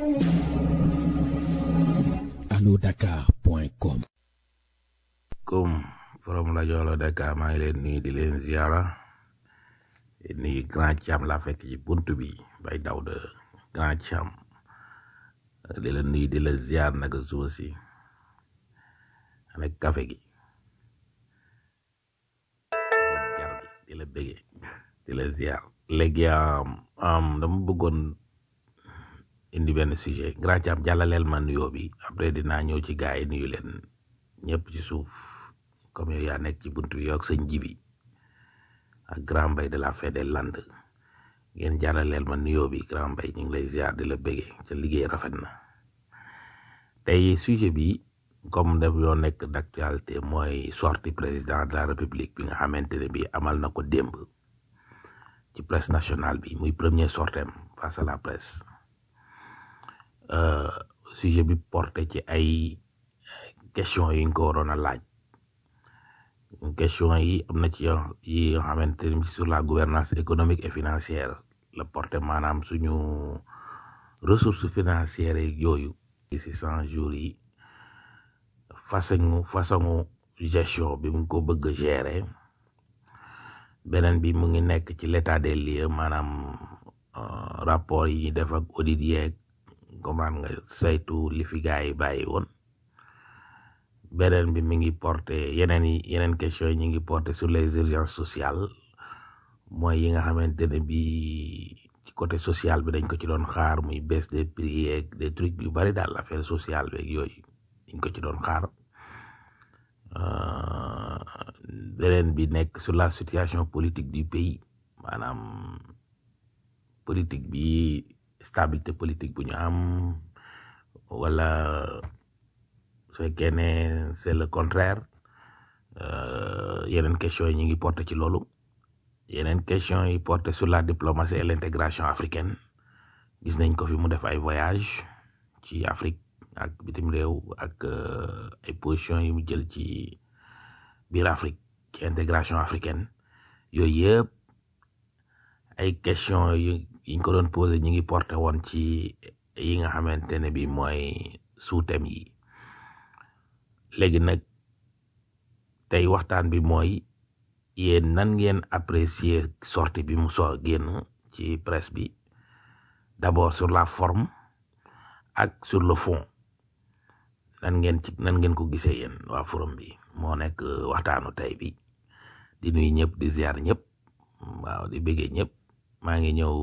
allodakar.com comme forum rajo Allo Dakar maa ngi leen nuyu di leen ziara di nuyu grand Thiam laa fekk ci buntu bi bay daw de grand Thiam di la nuyu di la ziar naka suba si avec café gi jar bi di la bége di la ziar léegi am dama bëggoon indi benn sujet grand Thiam jàllaleel ma nuyoo bi après dinaa ñëw ci gaa yi nuyu leen ñëpp ci suuf comme yow yaa nekk ci buntu bi yow ak sëñ jibi ak grand mbay de la fête des Landes ngeen jàllaleel ma nuyoo bi grand mbay ñu ngi lay ziar di la bége ca liggéey rafet na tey sujet bi comme daf yoo nekk d'actualité mooy sortie président de la république bi nga xamante ne bi amal na ko démb ci presse nationale bi muy premier sortem face à la presse sujet bi porté ci ay question yi nga ko waroon a laaj question yi am na ci yoo yi nga xamante ni sur la gouvernance économique et financière la porté maanaam suñu ressources financières yi yooyu ci cent jours yi façon façon gestion bi mu ko bëgg a gérer beneen bi mu ngi nekk ci l'état des lieux maanaam rapport yi ñuy def ak audit yeeg comment nga saytu li fi gars yi bàyyi woon beneen bi mi ngi porté yeneen yi yeneen question yi ñu ngi porté sur les urgences sociales mooy yi nga xamante ne bi ci côté social bi dañ ko ci doon xaar muy baisse des prix yeeg des trucs yu bari daal affaire sociale beeg yooyu dañ ko ci doon xaar beneen bi nekk sur la situation politique du pays maanaam politique bi stabilité politique bu ñu am wala su fekkee ne c'est le contraire yeneen question yi ñu ngi porté ci loolu yeneen question yi porté sur la diplomatie et l'intégration africaine gis nañ ko fi mu def ay voyage ci Afrique ak bitim réew ak ay position yi mu jël ci biir Afrique ci intégration africaine yooyu yëpp ay question yu yiñ ko doon posé ñi ngi porté woon ci yi nga xamante ne bi mooy sous-thème yi léegi nag tey waxtaan bi mooy yéen nan ngeen apprécier sortie bi mu so génn ci presse bi d'abord sur la forme ak sur le fond nan ngeen ci nan ngeen ko gisee yéen waa forum bi moo nekk waxtaanu tey bi di nuy ñëpp di ziar ñëpp waaw di bëggee ñëpp maa ngi ñëw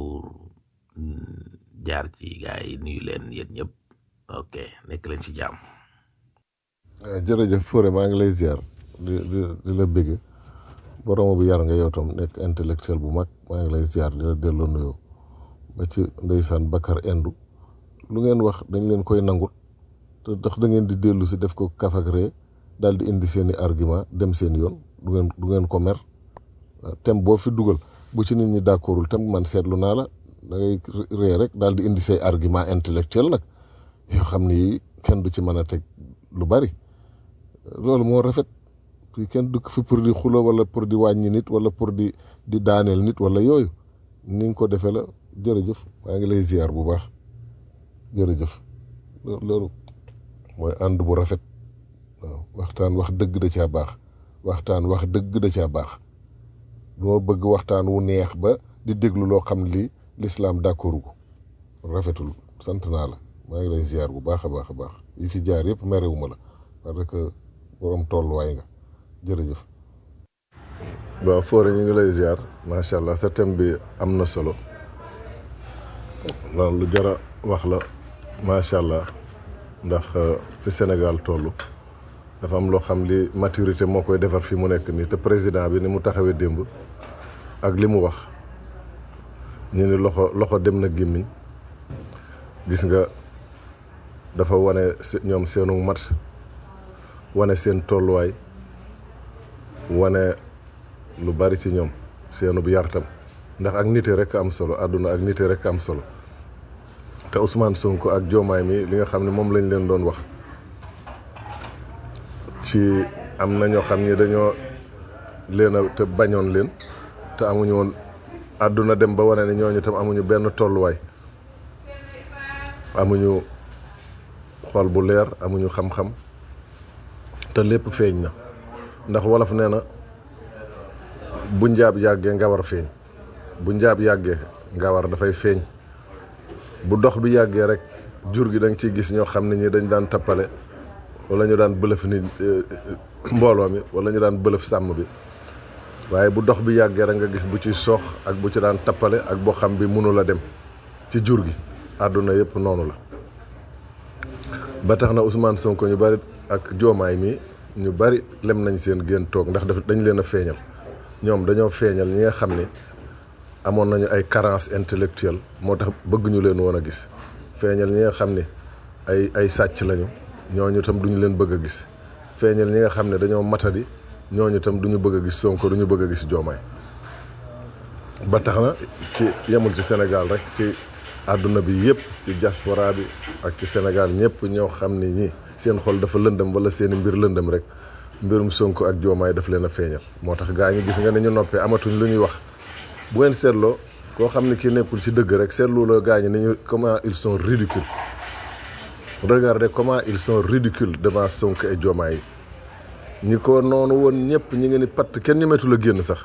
jaar ci gaay yi nuyu leen yéen ñëpp ok nekk leen ci jàmm jërëjëf Fodé maa ngi lay ziar di di di la bëgge borom bu yar nga yow tam nekk intellectuel bu mag maa ngi lay ziar di la delloo nuyoo ba ci ndeysaan Bakar Indu lu ngeen wax dañ leen koy nangul te ndax da ngeen di dellu si def ko kaf ak ree daal di indi seeni argument dem seen yoon du ngeen du ngeen ko mer tem boo fi dugal bu ci nit ñi d'accordul tam man seetlu naa la da ngay ree rek daal di indi say argument intellectuel nag yoo xam ni kenn du ci mën a teg lu bari loolu moo rafet fii kenn dukk fi pour di xulo wala pour di wàññi nit wala pour di di daaneel nit wala yooyu ni nga ko defee la jërëjëf maa ngi lay ziar bu baax jërëjëf loolu mooy ànd bu rafet waaw waxtaan wax dëgg da caa baax waxtaan wax dëgg da caa baax doo bëgg waxtaan wu neex ba di déglu loo xam li lislaam d'accord ko rafetul sant naa la maa ngi lay ziar bu baax a baax a baax yi fi jaar yëpp merewuma la parce que borom tolluwaay nga jërëjëf. waaw Fodé ñu ngi lay ziar macha allah sa thème bi am na solo loolu lu jara wax la macha allah ndax fi Sénégal toll dafa am loo xam li maturité moo koy defar fi mu nekk nii te président bi ni mu taxawee démb ak li mu wax ñu ni loxo loxo dem na gémmiñ gis nga dafa wane ñoom seenu mat wane seen tolluwaay wane lu bari ci ñoom seenu bu yartam ndax ak nite rek am solo àdduna ak nite rek am solo te Ousmane Sonko ak Diomaye mi li nga xam ne moom lañ leen doon wax ci am na ñoo xam ni dañoo leen a te bañoon leen te amuñu woon àdduna dem ba wane ne ñooñu tam amuñu benn tolluwaay amuñu xol bu leer amuñu xam-xam te lépp feeñ na ndax wolof nee na bu njaab yàggee nga war feeñ bu njaab yàggee nga war dafay feeñ bu dox bi yàggee rek jur gi da nga ciy gis ñoo xam ne ñi dañ daan tappale wala ñu daan bëlëf ni mbooloo mi wala ñu daan bëlëf sàmm bi waaye bu dox bi yàggee rek nga gis bu ci soox ak bu ci daan tappale ak boo xam bi mënula dem ci jur gi àdduna yëpp noonu la ba tax na Ousmane Sonko ñu bari ak joomaay mi ñu bari lem nañ seen génn toog ndax daf dañ leen a feeñal ñoom dañoo feeñal ñi nga xam ne amoon nañu ay carence intellectuelle moo tax bëgguñu leen woon a gis feeñal ñi nga xam ne ay ay sàcc lañu ñooñu tam duñu leen bëgg a gis feeñal ñi nga xam ne dañoo matadi ñooñu tam duñu bëgg a gis Sonko duñu bëgg a gis joomaay ba tax na ci yemul ci Sénégal rek ci àdduna bi yëpp ci diaspora bi ak ci Sénégal ñëpp ñoo xam ne ñi seen xol dafa lëndëm wala seeni mbir lëndëm rek mbirum Sonko ak joomaay daf leen a feeñal moo tax gaa ñi gis nga ne ñu noppee amatuñ lu ñuy wax bu ngeen seetloo koo xam ne kii nekkul ci dëgg rek seetlu la gaa ñi ni ñu comment ils sont ridicules regardez comment ils sont ridicules devant Sonko et joomaay yi ñi ko noonu woon ñëpp ñi ngi ni patt kenn ñemetu la génn sax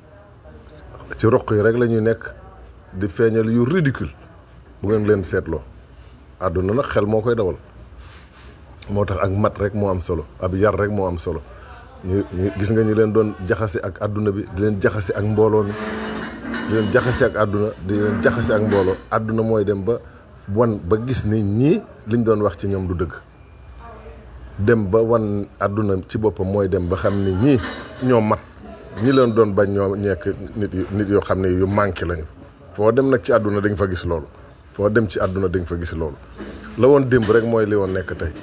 ci roq yi rek la ñuy nekk di feeñal yu ridicule bu ngeen leen seetloo àdduna nag xel moo koy dawal moo tax ak mat rek moo am solo ab yar rek moo am solo ñu ñu gis nga ñi leen doon jaxase ak àdduna bi di leen jaxase ak mbooloo mi di leen jaxase ak àdduna di leen jaxase ak mbooloo àdduna mooy dem ba wan ba gis ni ñii liñ doon wax ci ñoom du dëgg dem ba wan àdduna ci boppam mooy dem ba xam ni ñii ñoo mat ñi leen doon bañ ñoo nekk nit yu nit yoo xam ne yu manqué lañu foo dem nag ci àdduna dañ fa gis loolu foo dem ci àdduna dañ fa gis loolu la woon démb rek mooy li woon nekk tey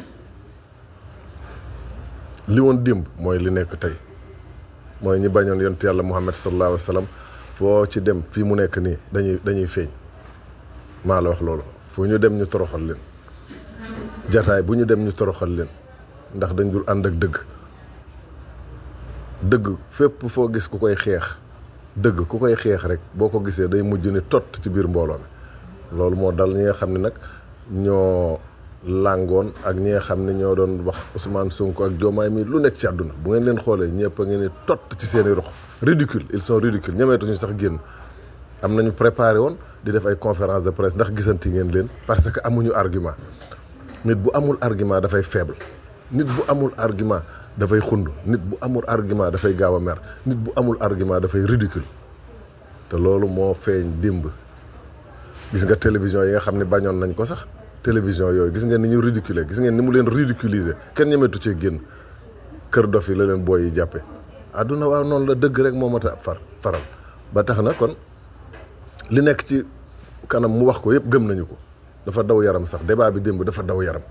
li woon démb mooy li nekk tey mooy ñi bañoon yonent yàlla Muhammad sallallahu alayhi wa sallam foo ci dem fii mu nekk nii dañuy dañuy feeñ maa la wax loolu fu ñu dem ñu toroxal leen jataay bu ñu dem ñu toroxal leen ndax dañ dul ànd ak dëgg dëgg fépp foo gis ku koy xeex dëgg ku koy xeex rek boo ko gisee day mujj ni tott ci biir mbooloo mi loolu moo dal ñi nga xam ne nag ñoo làngoon ak ñi nga xam ne ñoo doon wax Ousmane Sonko ak Diomaye mi lu nekk ci àdduna bu ngeen leen xoolee ñëpp a ngeen ni tott ci seen i rox ridicule ils sont ridicules ñemeetuñu sax génn am nañu préparé woon di def ay conférence de presse ndax gisanti ngeen leen parce que amuñu argument nit bu amul argument dafay faible nit bu amul argument dafay xund nit bu amul argument dafay gaaw a mer nit bu amul argument dafay ridicule te loolu moo feeñ démb gis nga télévision yi nga xam ne bañoon nañ ko sax télévision yooyu gis ngeen ni ñu ridiculer gis ngeen ni mu leen ridiculiser kenn ñemetu cee génn kër dof yi la leen booy yi jàppe àdduna waaw noonu la dëgg rek moo mat a far faral ba tax na kon li nekk ci kanam mu wax ko yëpp gëm nañu ko dafa daw yaram sax débat bi démb dafa daw yaram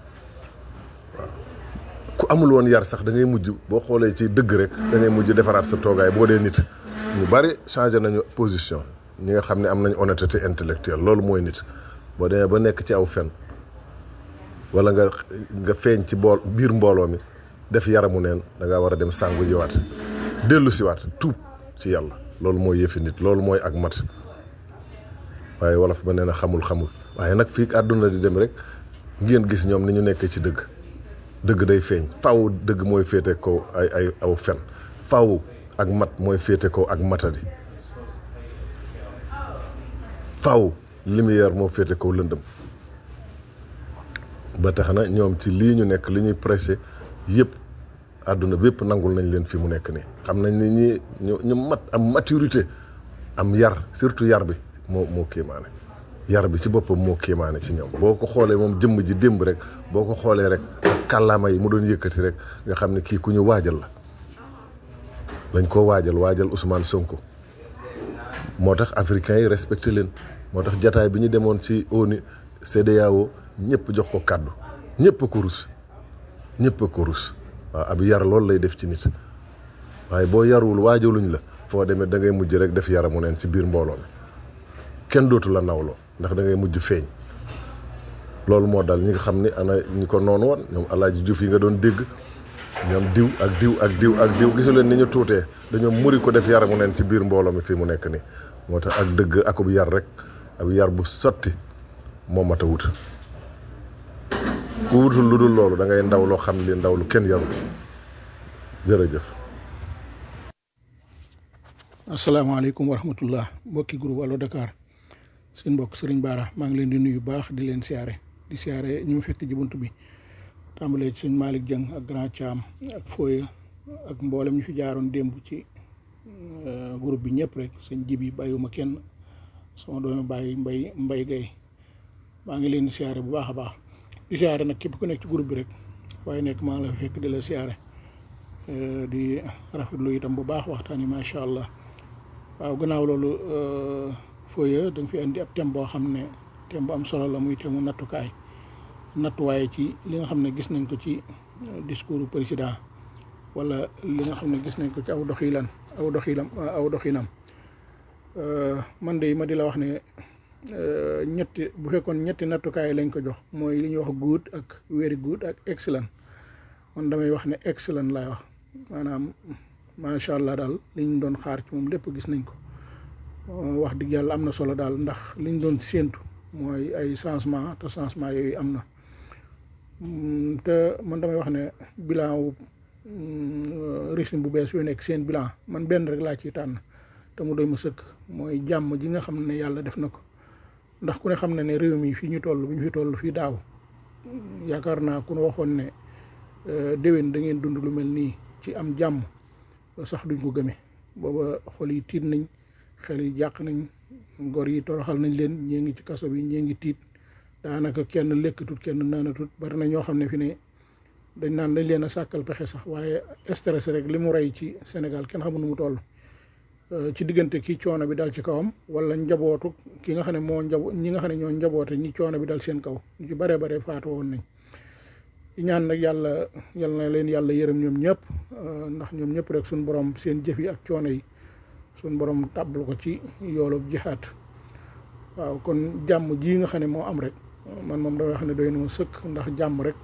ku amul woon yar sax da ngay mujj boo xoolee ci dëgg rek da ngay mujj defaraat sa toogaay boo dee nit ñu bari changé nañu position ñi nga xam ne am nañ honnêteté intellectuelle loolu mooy nit boo demee ba nekk ci aw fen wala nga nga feeñ ci bool biir mbooloo mi def yaramu neen da ngaa war a dem sàngu jiwaat dellu siwaat tuub ci yàlla loolu mooy yëfi nit loolu mooy ak mat waaye wolof ba nee na xamul xamul waaye nag fii àdduna di dem rek ngeen gis ñoom ni ñu nekkee ci dëgg dëgg day feeñ faw dëgg mooy féete kaw ay ay aw fen faw ak mat mooy féete kaw ak matadi faw lumière moo féete kaw lëndëm ba tax na ñoom ci lii ñu nekk li ñuy prêché yëpp àdduna bépp nangul nañ leen fi mu nekk nii xam nañ ni ñi ñu ñu mat am maturité am yar surtout yar bi moo moo kéemaane yar bi ci boppam moo kéemaane ci ñoom boo ko xoolee moom jëmm ji démb rek boo ko xoolee rek ak kàllaama yi mu doon yëkkati rek nga xam ne kii ku ñu waajal la dañ koo waajal waajal Ousmane Sonko moo tax africains yi respecté leen moo tax jataay bi ñu demoon ci ONU CEDEAO ñëpp jox ko kàddu ñëpp a ko rus ñëpp a ko rus waaw ab yar loolu lay def ci nit waaye boo yarul waajaluñ la foo demee da ngay mujj rek def yaramu neen ci biir mbooloo mi kenn dootu la nawloo ndax da ngay mujj feeñ loolu moo dal ñi nga xam ni ana ñi ko noonu woon ñoom alaaji Juuf yi nga doon dégg ñoom diw ak diw ak diw ak diw gisu leen ni ñu tuutee dañoo muri ko def yaramu neen ci biir mbooloo mi fii mu nekk nii moo tax ak dëgg akub yar rek ab yar bu sotti moo mat a wut ku wutul lu dul loolu da ngay ndaw loo xam li ndaw lu kenn yaru jërëjëf asalaamaaleykum wa rahmatullah mbokki groupe Allo Dakar seen mbokk Serigne Bara maa ngi leen di nuyu baax di leen siyaare di siyaare ñu mu fekk ci bunt bi tàmbalee ci sëñ Malick Dieng ak Grand Thiam ak Foye ak mboolem ñu fi jaaroon démb ci groupe bi ñëpp rek sëñ Jibi bàyyiwuma kenn sama doomi bàyyi mbay mbay gay maa ngi leen di siyaare bu baax a baax di siyaare nag képp ku nekk ci groupe bi rek waaye nekk maa ngi la fekk di la siyaare di rafetlu itam bu baax waxtaan yi macha allah waaw gannaaw loolu Foye da nga fi indi ab thème boo xam ne thème bu am solo la muy thème mu nattukaay nattuwaaye ci li nga xam ne gis nañ ko ci discours président wala li nga xam ne gis nañ ko ci aw doxilan aw doxilam aw doxinam man de ma di la wax ne ñetti bu fekkoon ñetti nattukaay lañ ko jox mooy li ñuy wax good ak very good ak excellent man damay wax ne excellent laay wax maanaam macha allah daal li ñu doon xaar ci moom lépp gis nañ ko wax dëgg yàlla am na solo daal ndax li ñu doon séentu mooy ay changement te changement yooyu am na te man damay wax ne bilan wu régime bu bees yu nekk seen bilan man benn rek laa ciy tànn te mu doy ma sëkk mooy jàmm ji nga xam ne yàlla def na ko ndax ku ne xam na ne réew mi fii ñu toll bi ñu fi toll fii daaw yaakaar naa ku ne waxoon ne déwén da ngeen dund lu mel nii ci am jàmm sax duñ ko gëmee booba xol yi tiit nañ xel yi jàq nañ gor yi toroxal nañ leen ñii ngi ci kaso bi ñii ngi tiit daanaka kenn lekkatut kenn naanatut bari na ñoo xam ne fi ne dañ naan dañ leen a sàkkal pexe sax waaye stress rek li mu rey ci Sénégal kenn xamul nu mu toll ci diggante ki coono bi dal ci kawam wala njabootu ki nga xam ne moo njabo ñi nga xam ne ñoo njaboote ñi coono bi dal seen kaw ñu ci baree bare faatu woon nañ di ñaan nag yàlla yal na leen yàlla yërëm ñoom ñëpp ndax ñoom ñëpp rek suñ borom seen jëf yi ak coono yi suñ borom tàbbal ko ci yoolub jihaat waaw kon jàmm ji nga xam ne moo am rek man moom damay wax ne doy na ma sëkk ndax jàmm rek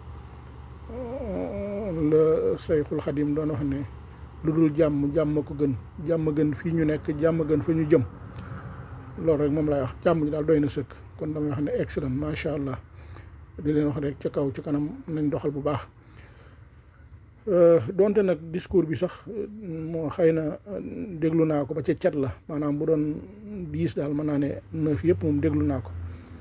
la Sayxul Xadim doon wax ne lu dul jàmm jàmm ko gën jàmm gën fii ñu nekk jàmm gën fa ñu jëm loolu rek moom laay wax jàmm ji daal doy na sëkk kon damay wax ne excellent macha allah di leen wax rek ca kaw ci kanam nañ doxal bu baax donte nag discours bi sax moo xëy na déglu naa ko ba ca cat la maanaam bu doon dix daal mën naa ne neuf yëpp moom déglu naa ko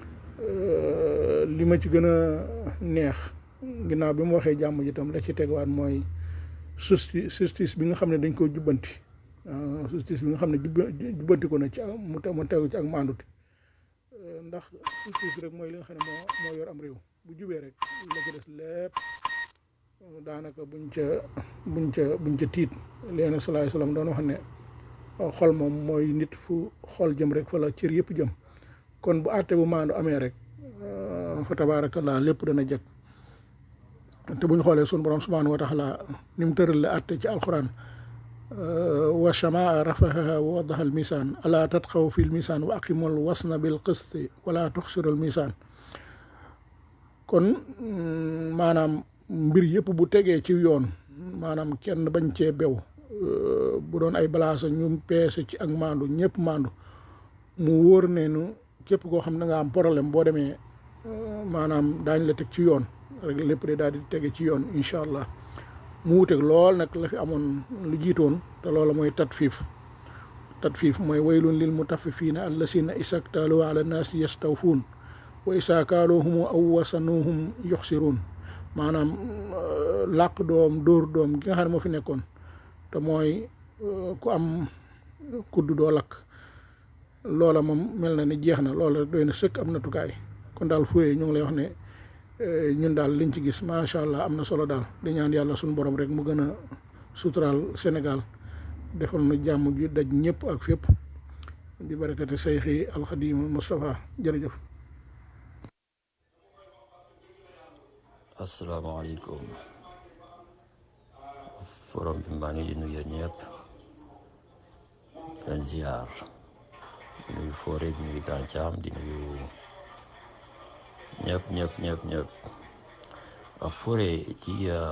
li ma ci gën a neex ginnaaw bi mu waxee jàmm ji tam la ci tegwaat mooy justice justice bi nga xam ne dañ koo jubbanti justice bi nga xam ne jubbanti ko na ci mu mu tegu ci ak maandute ndax justice rek mooy li nga xam ne moo moo yor am réew bu jubee rek la ci des lépp daanaka buñ ca buñ ca buñ ca tiit leena salaay salaam doon wax ne xol moom mooy nit fu xol jëm rek fa la cër yëpp jëm kon bu àtte bu maandu amee rek fa tabaarakallaa lépp dana jëkk te bu ñu xoolee sunu borom subhaanahu wa taala ni mu tërale àtte ci alquran wa shamaa rafaha wa wadaha al misaan alaa tatxaw fi l misaan wa aqimul wasna bil qisti wala tuxsiru al misaan kon maanaam mbir yëpp bu tegee ci yoon maanaam kenn bañ cee bew bu doon ay balaasa ñu peese ci ak maandu ñëpp maandu mu wóor ne nu képp koo xam ne nga am problème boo demee maanaam daañ la teg ci yoon rek lépp de daal di tege ci yoon incha allah mu wuteeg lool nag la fi amoon lu jiitoon te loola mooy tatfiif tatfiif mooy waylun lil mutaffifiina allasina isaktaalu ala naasi yastawfuun wa isaa kaaluhum aw wasanuhum yuxsiruun maanaam làq doom dóor doom gi nga xam ne moo fi nekkoon te mooy ku am kudd doo lakk loola moom mel na ne jeex na loola doy na sëkk am natukaay kon daal Foye ñu ngi lay wax ne ñun daal liñ ci gis macha allah am na solo daal di ñaan yàlla suñu borom rek mu gën a suturaal Sénégal defal na jàmm ju daj ñëpp ak fépp di barakati sayxi alxadim Moustapha jërëjëf. asalaamaaleykum forom bi maa ngi di nuyu ñëpp leen ziar di nuyu Foore di nuyu Grand Thiam di nuyu ñëpp ñëpp ñëpp ñëpp Foore ci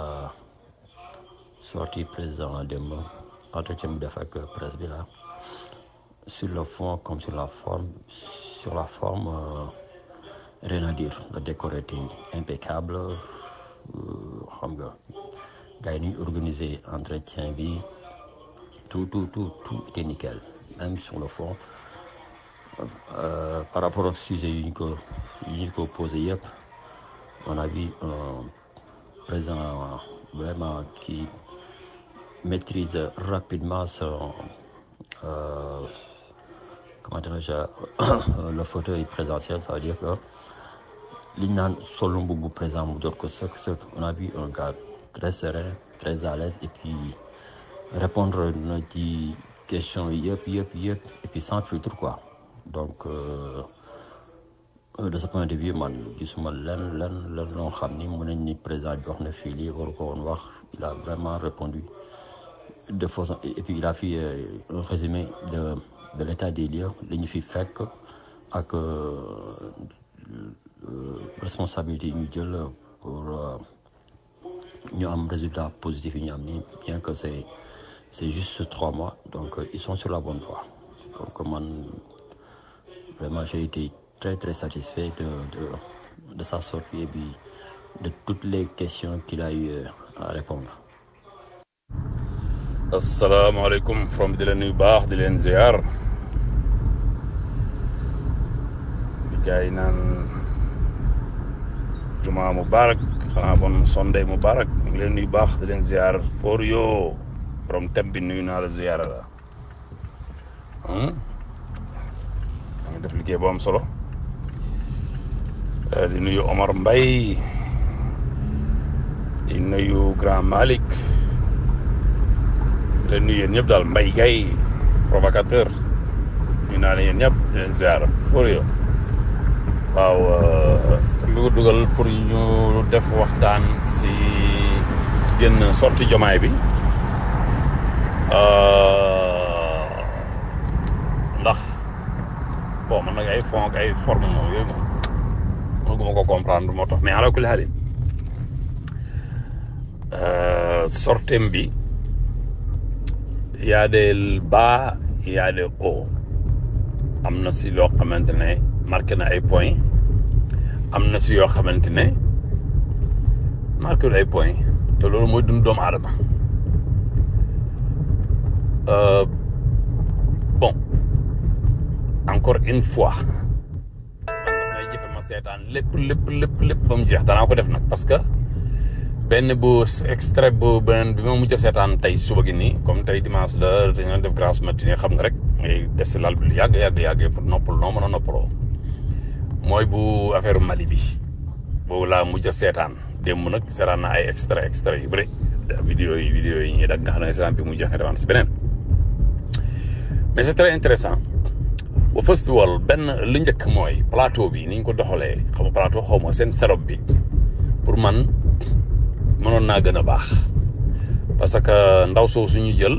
sortie président démb entretien bi def ak presse bi la sur le fond comme sur la forme sur la forme rien à dire le décor était impeccable euh, xam nga gars yi ni ñu organisé entretien bi tout tout tout tout était nickel même sur le fond euh, par rapport au sujet yu ñu ko yu ñu ko posé yëpp on a vu un président vraiment qui maîtrise rapidement son euh, comment dirais-je le fauteuil présidentiel ça veut dire que li ñu naan solo mbubu président mu jot ko sëkk sëkk on a vu un gars très serein très à l'aise et puis répondre na ci question yëpp yëpp yëpp et puis sans filtre quoi donc euh, de ce point de vue man gisuma lenn lenn lenn loo xam ni mën nañ ni président jox na fii lii waru ko woon wax il a vraiment répondu de façon et puis il a fait euh, un résumé de de l'état des lieux li ñu fi fekk ak euh, euh, responsabilité yi ñu jël pour euh, ñu am résultat positif yi ñu am ni bien que c'est c'est juste trois mois donc euh, ils sont sur la bonne voie donc man vraiment j'ai été très très satisfait de de de sa sortie et puis de toutes les questions qu'il a eu euh, à répondre asalaamaaleykum from di leen nuyu baax di leen ziar di gars yi naan juma mubarak xanaa bon Sunday mubarak ñu ngi leen nuyu baax di leen ziar for yoo borom tem bi nuyu naa la ziar la maa ngi def liggéey bu am solo Eh, di nuyu Omar Mbaye di nuyu Grand Malick di leen nuyu yéen ñëpp daal Mbaye Gaye provocateur ñu naa leen yéen ñëpp di leen ziar for yoo waaw mi ko dugal pour ñu def waxtaan si génn sorti jomaay bi Euh, ndax bon man nag ay fond ak ay forme moom yooyu moom mënuguma ko comprendre moo tax mais ala kulli xaalin sortem bi y a des bas y a des hauts am na si loo xamante ne marqué na ay points am na si yoo xamante ne marqué na ay points te loolu mooy dund doomu aadama Euh, bon encore une fois man damay jëfe ma seetaan lépp lépp lépp lépp ba mu jeex danaa ko def nag parce que benn bu extrait bu beneen bi ma mujj a seetaan tey suba gi nii comme tey dimanche la dañoo def grasse matinée xam nga rek ngay des si lal bi lu yàgg yàgg yàgg pour noppal noo mën a noppaloo mooy bu affaire Mali bi boobu laa mujj a seetaan démb nag seetaan naa ay extrait extrait yu bëri vidéo yi vidéo yi ñuy dag nga xam ne seetaan bi mu jeex nga demaan si beneen mais c'est très intéressant ba first of all benn li njëkk mooy plateau bi ni ñu ko doxalee xam nga plateau xaw ma seen setup bi pour man mënoon naa gën a baax parce que ndaw soo suñu jël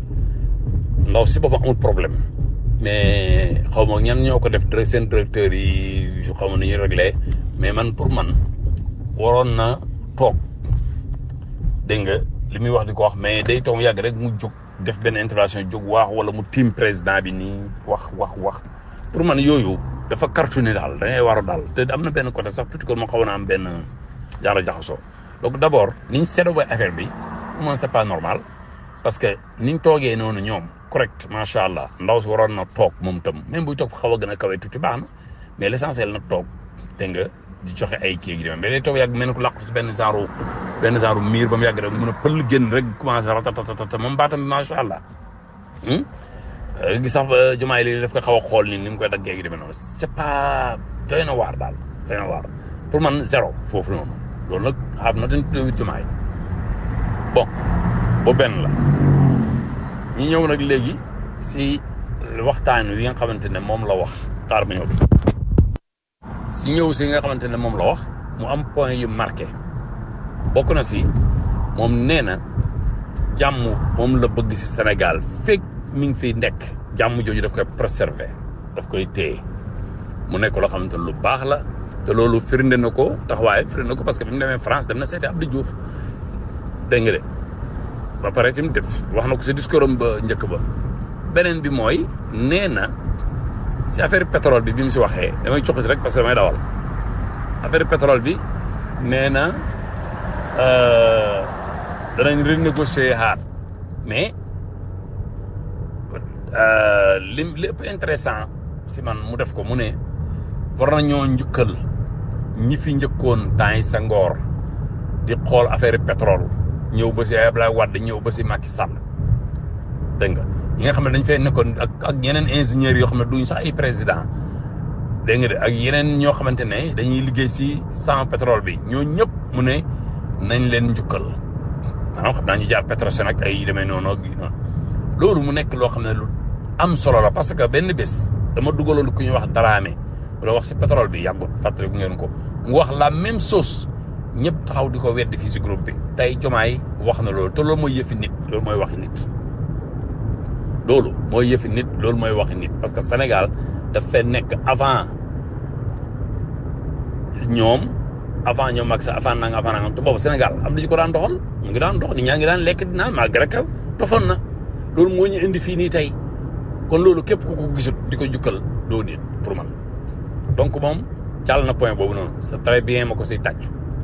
ndaw si boppam amul problème mais xaw ma ñan ñoo ko def direct seen directeur yi xaw ma nu ñuy réglé mais man pour man waroon na toog dégg nga li muy wax di ko wax mais day toog yàgg rek mu jóg def benn intervention jóg waax wala mu tiim président bi nii wax wax wax pour man yooyu dafa cartonné daal da ngay waru daal te am na benn côté sax tuuti ko ma xaw na am benn jaara jaxasoo donc d' abord niñ seetlu ba affaire bi pour man c' est pas normal parce que niñ toogee noonu ñoom correct macha allah ndaw si waroon na toog moom tam même buy toog xaw a gën a kawe tuuti baax na mais l' essentiel na toog dégg nga di joxe ay kii gi demee mais day toog yàgg mel ni ko làqu si benn genre benn genre miir ba mu yàgg rek mun a pël génn rek commencé ratatatata moom baatam bi macha allah gis sax jumaay li daf ko xaw a xool ni ni mu koy daggee gi demee noonu c' est pas doy na waar daal doy na waar pour man zéro foofu noonu loolu nag xam na dañ tuddee jumaay bon bu benn la ñu ñëw nag léegi si waxtaan wi nga xamante ne moom la wax xaar ma ñëw si ñëw si nga xamante ne moom la wax mu am point yu marqué bokk na si moom nee na jàmm moom la bëgg si Sénégal fekk mi ngi fiy nekk jàmm jooju daf koy préserver daf koy téye mu nekk loo xamante ne lu baax la te loolu firnde na ko taxawaay firnde na ko parce que bi mu demee France dem na seeti Abdou Diouf dégg nga de ba pare tamit def wax na ko si discours am ba njëkk ba beneen bi mooy nee na si affaire pétrole bi bi mu si waxee damay coxati rek parce que damay dawal affaire pétrole bi nee na danañ renégocier xaat mais lim li ëpp intéressant si man mu def ko mu ne war nañoo njukkal ñi fi njëkkoon temps yi sa ngoor di xool affaire pétrole ñëw ba si Abdoulaye Wade ñëw ba si Macky Sall dégg nga ñi nga xam ne dañ fay nekkoon ak ak yeneen ingénieurs yoo xam ne duñ sax ay président dégg nga de ak yeneen ñoo xamante ne dañuy liggéey si sans pétrole bi ñoo ñëpp mu ne nañ leen njukkal maanaam xam naa ñu jaar Petrosen ak ay demee noonu ak noonu loolu mu nekk loo xam ne lu am solo la parce que benn bés dama dugaloon ku ñuy wax Dramé loo wax si pétrole bi yàggul fàttali bu ngeen ko mu wax la même chose ñëpp taxaw di ko weddi fii si groupe bi tey jomaay wax na loolu te loolu mooy yëfi nit loolu mooy waxi nit loolu mooy yëfi nit loolu mooy waxi nit parce que Sénégal daf fee nekk avant ñoom avant ñoom ak sa avant nanga avant nanga te boobu Sénégal am na ñu ko daan doxal ñu ngi daan dox ni ñaa ngi daan lekk dinaan malgré que tofoon na loolu moo ñu indi fii nii tey kon loolu képp ku ko gisut di ko jukkal doo nit pour man donc moom jàll na point boobu noonu c'est très bien ma ko siy tàccu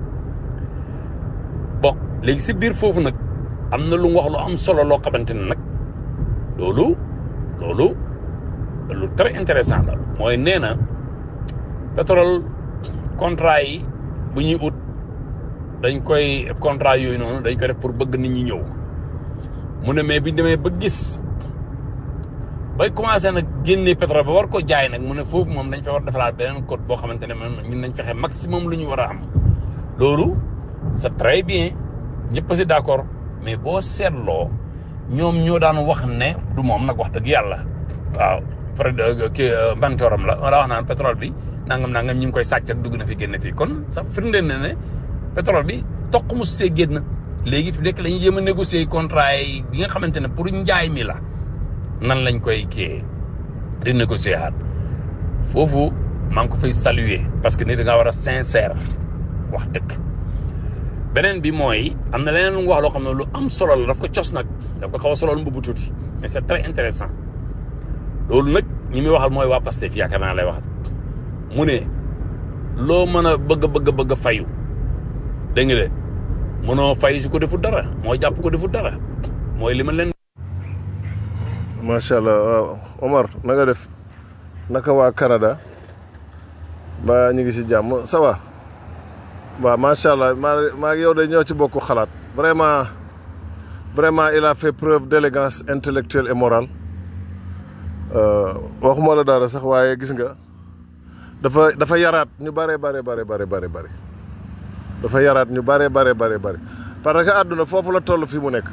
bon léegi si biir foofu nag am na lu mu wax lu am solo loo xamante ne nag loolu loolu lu très intéressant la mooy nee na pétrole contrat yi bu ñuy ut dañ koy contrat yooyu noonu dañ koy def pour bëgg nit ñi ñëw mu ne mais bi demee ba gis bay commencé nag génnee pétrole ba war ko jaay nag mu ne foofu moom dañ fa war defaraat beneen code boo xamante ne man ñun nañ fexe maximum lu ñu war a am loolu c'est très bien ñëpp si d'accord mais boo seetloo ñoom ñoo daan wax ne du moom nag wax dëgg yàlla waaw pare kii mbantoram la wala wax naan pétrole bi nangam nangam ñu ngi koy sàcc ak dugg na fi génn fii kon sax firndeel na ne pétrole bi toq mu see génn léegi fi nekk la ñuy jéem a négocier contrat yi bi nga xamante ne pour njaay mi la nan lañ koy kii di négocier xaat foofu maa ngi ko fay saluer parce que ni da ngaa war a sincère wax dëgg beneen bi mooy am na leneen lu mu wax loo xam ne lu am solo la daf ko cos nag daf ko xaw a solol mbubu tuuti mais c'est très intéressant loolu nag ñi muy waxal mooy waa Pastef yaakaar naa lay waxal mu ne loo mën a bëgg bëgg bëgg fayu dégg nga de mënoo fay su ko defut dara moo jàpp ko defut dara mooy li ma leen macha allah waaw Omar na nga def naka waa Canada ba ñu ngi ci jàmm ça va waaw macha allah maa maa ngi yow de ñoo ci bokk xalaat vraiment vraiment il a fait preuve d'élégance intellectuelle et morale waxuma la dara sax waaye gis nga dafa dafa yaraat ñu bare bare bare bare bare bare dafa yaraat ñu bare bare bare bare parce que àdduna foofu la toll fii mu nekk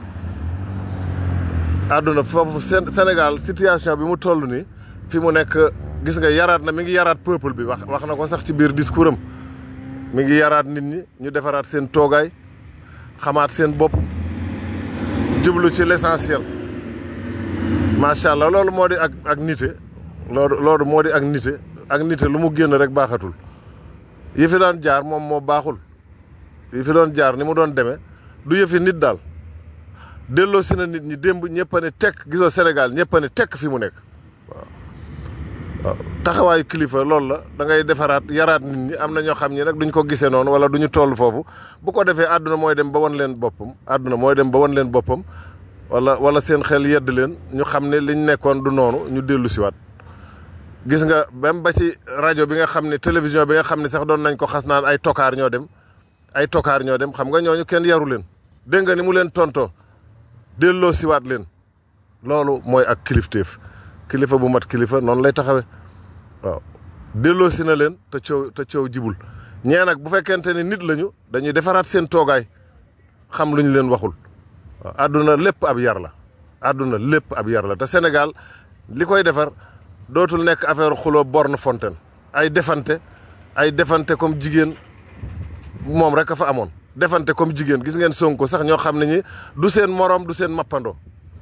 àdduna foofu Sénégal situation bi mu toll nii fi mu nekk gis nga yaraat na mi ngi yaraat peuple bi wax wax na ko sax ci biir discours am mi ngi yaraat nit ñi ñu defaraat seen toogaay xamaat seen bopp jublu ci l'essentiel macha allah loolu moo di ak ak nite loolu loolu moo di ak nite ak nite lu mu génn rek baaxatul yi fi doon jaar moom moo baaxul yi fi doon jaar ni mu doon demee du yëfi nit daal delloo si na nit ñi démb ñëpp a ne tekk gisoo Sénégal ñëpp a ne tekk fi mu nekk waaw waaw taxawaayu kilifa loolu la da ngay defaraat yaraat nit ñi am na ñoo xam ñi nag duñ ko gisee noonu wala duñu toll foofu bu ko defee àdduna mooy dem ba wan leen boppam àdduna mooy dem ba wan leen boppam wala wala seen xel yedd leen ñu xam ne liñ nekkoon du noonu ñu dellu siwaat gis nga même ba ci rajo bi nga xam ne télévision bi nga xam ne sax doon nañ ko xas naan ay tokaar ñoo dem ay tokaar ñoo dem xam nga ñooñu kenn yaru leen dégg nga ni mu leen tontoo delloo siwaat leen loolu mooy ak kilifteef kilifa bu mat kilifa noonu lay taxawe waaw delloo si na leen te coow te coow jibul ñee nag bu fekkente ni nit lañu dañuy defaraat seen toogaay xam lu ñu leen waxul waaw àdduna lépp ab yar la àdduna lépp ab yar la te Sénégal li koy defar dootul nekk affaire xuloo borne fontaine ay defante ay defante comme jigéen moom rek a fa amoon defante comme jigéen gis ngeen Sonko sax ñoo xam ne ñi du seen morom du seen mappandoo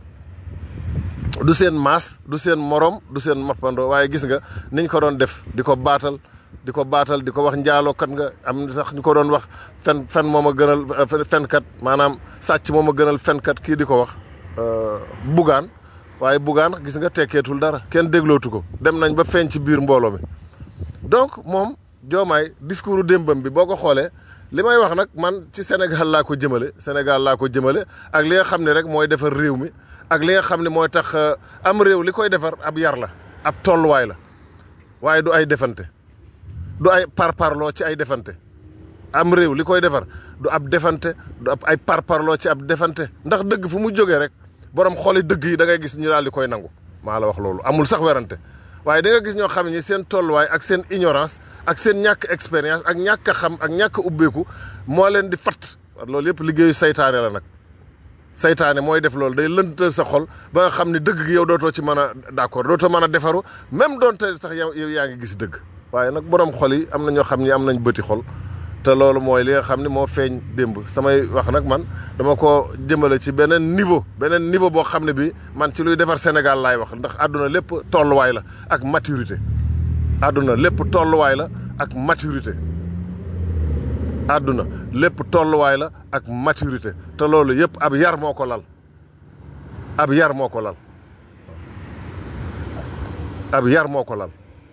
du seen maas du seen morom du seen mappandoo waaye gis nga niñ ko doon def di ko baatal di ko baatal di ko wax njaalookat nga am sax ñu ko doon wax fen fen moom a gënal fenkat maanaam sàcc moom a gënal fenkat kii di ko wax bugaan waaye bugaan gis nga tekkeetul dara kenn déglootu ko dem nañ ba feeñ ci biir mbooloo mi donc moom joomaay discours démbam bi boo ko xoolee li may wax nag man ci Sénégal laa ko jëmale Sénégal laa ko jëmale ak li nga xam ne rek mooy defar réew mi ak li nga xam ne mooy tax am réew li koy defar ab yar la ab tolluwaay la waaye du ay defante du ay parparloo ci ay defante am réew li koy defar du ab defante du ab ay parparloo ci ab defante ndax dëgg fu mu jógee rek borom xooli dëgg yi da ngay gis ñu daal di koy nangu maa la wax loolu amul sax werante waaye da nga gis ñoo xam ne seen tolluwaay ak seen ignorance ak seen ñàkk expérience ak ñàkk a xam ak ñàkk a ubbeeku moo leen di fat loolu yëpp liggéeyu saytaane la nag saytaane mooy def loolu day lëntal sa xol ba nga xam ne dëgg gi yow dootoo ci mën a d'accord dootoo mën a defaru même doonte sax yow yow yaa ngi gis dëgg waaye nag borom xol yi am na ñoo xam ni am nañ bëti xol te loolu mooy li nga xam ne moo feeñ démb samay wax nag man dama ko jëmale ci beneen niveau beneen niveau boo xam ne bi man ci luy defar Sénégal laay wax ndax àdduna lépp tolluwaay la ak maturité àdduna lépp tolluwaay la ak maturité àdduna lépp tolluwaay la ak maturité te loolu yëpp ab yar moo ko lal ab yar moo ko lal ab yar moo ko lal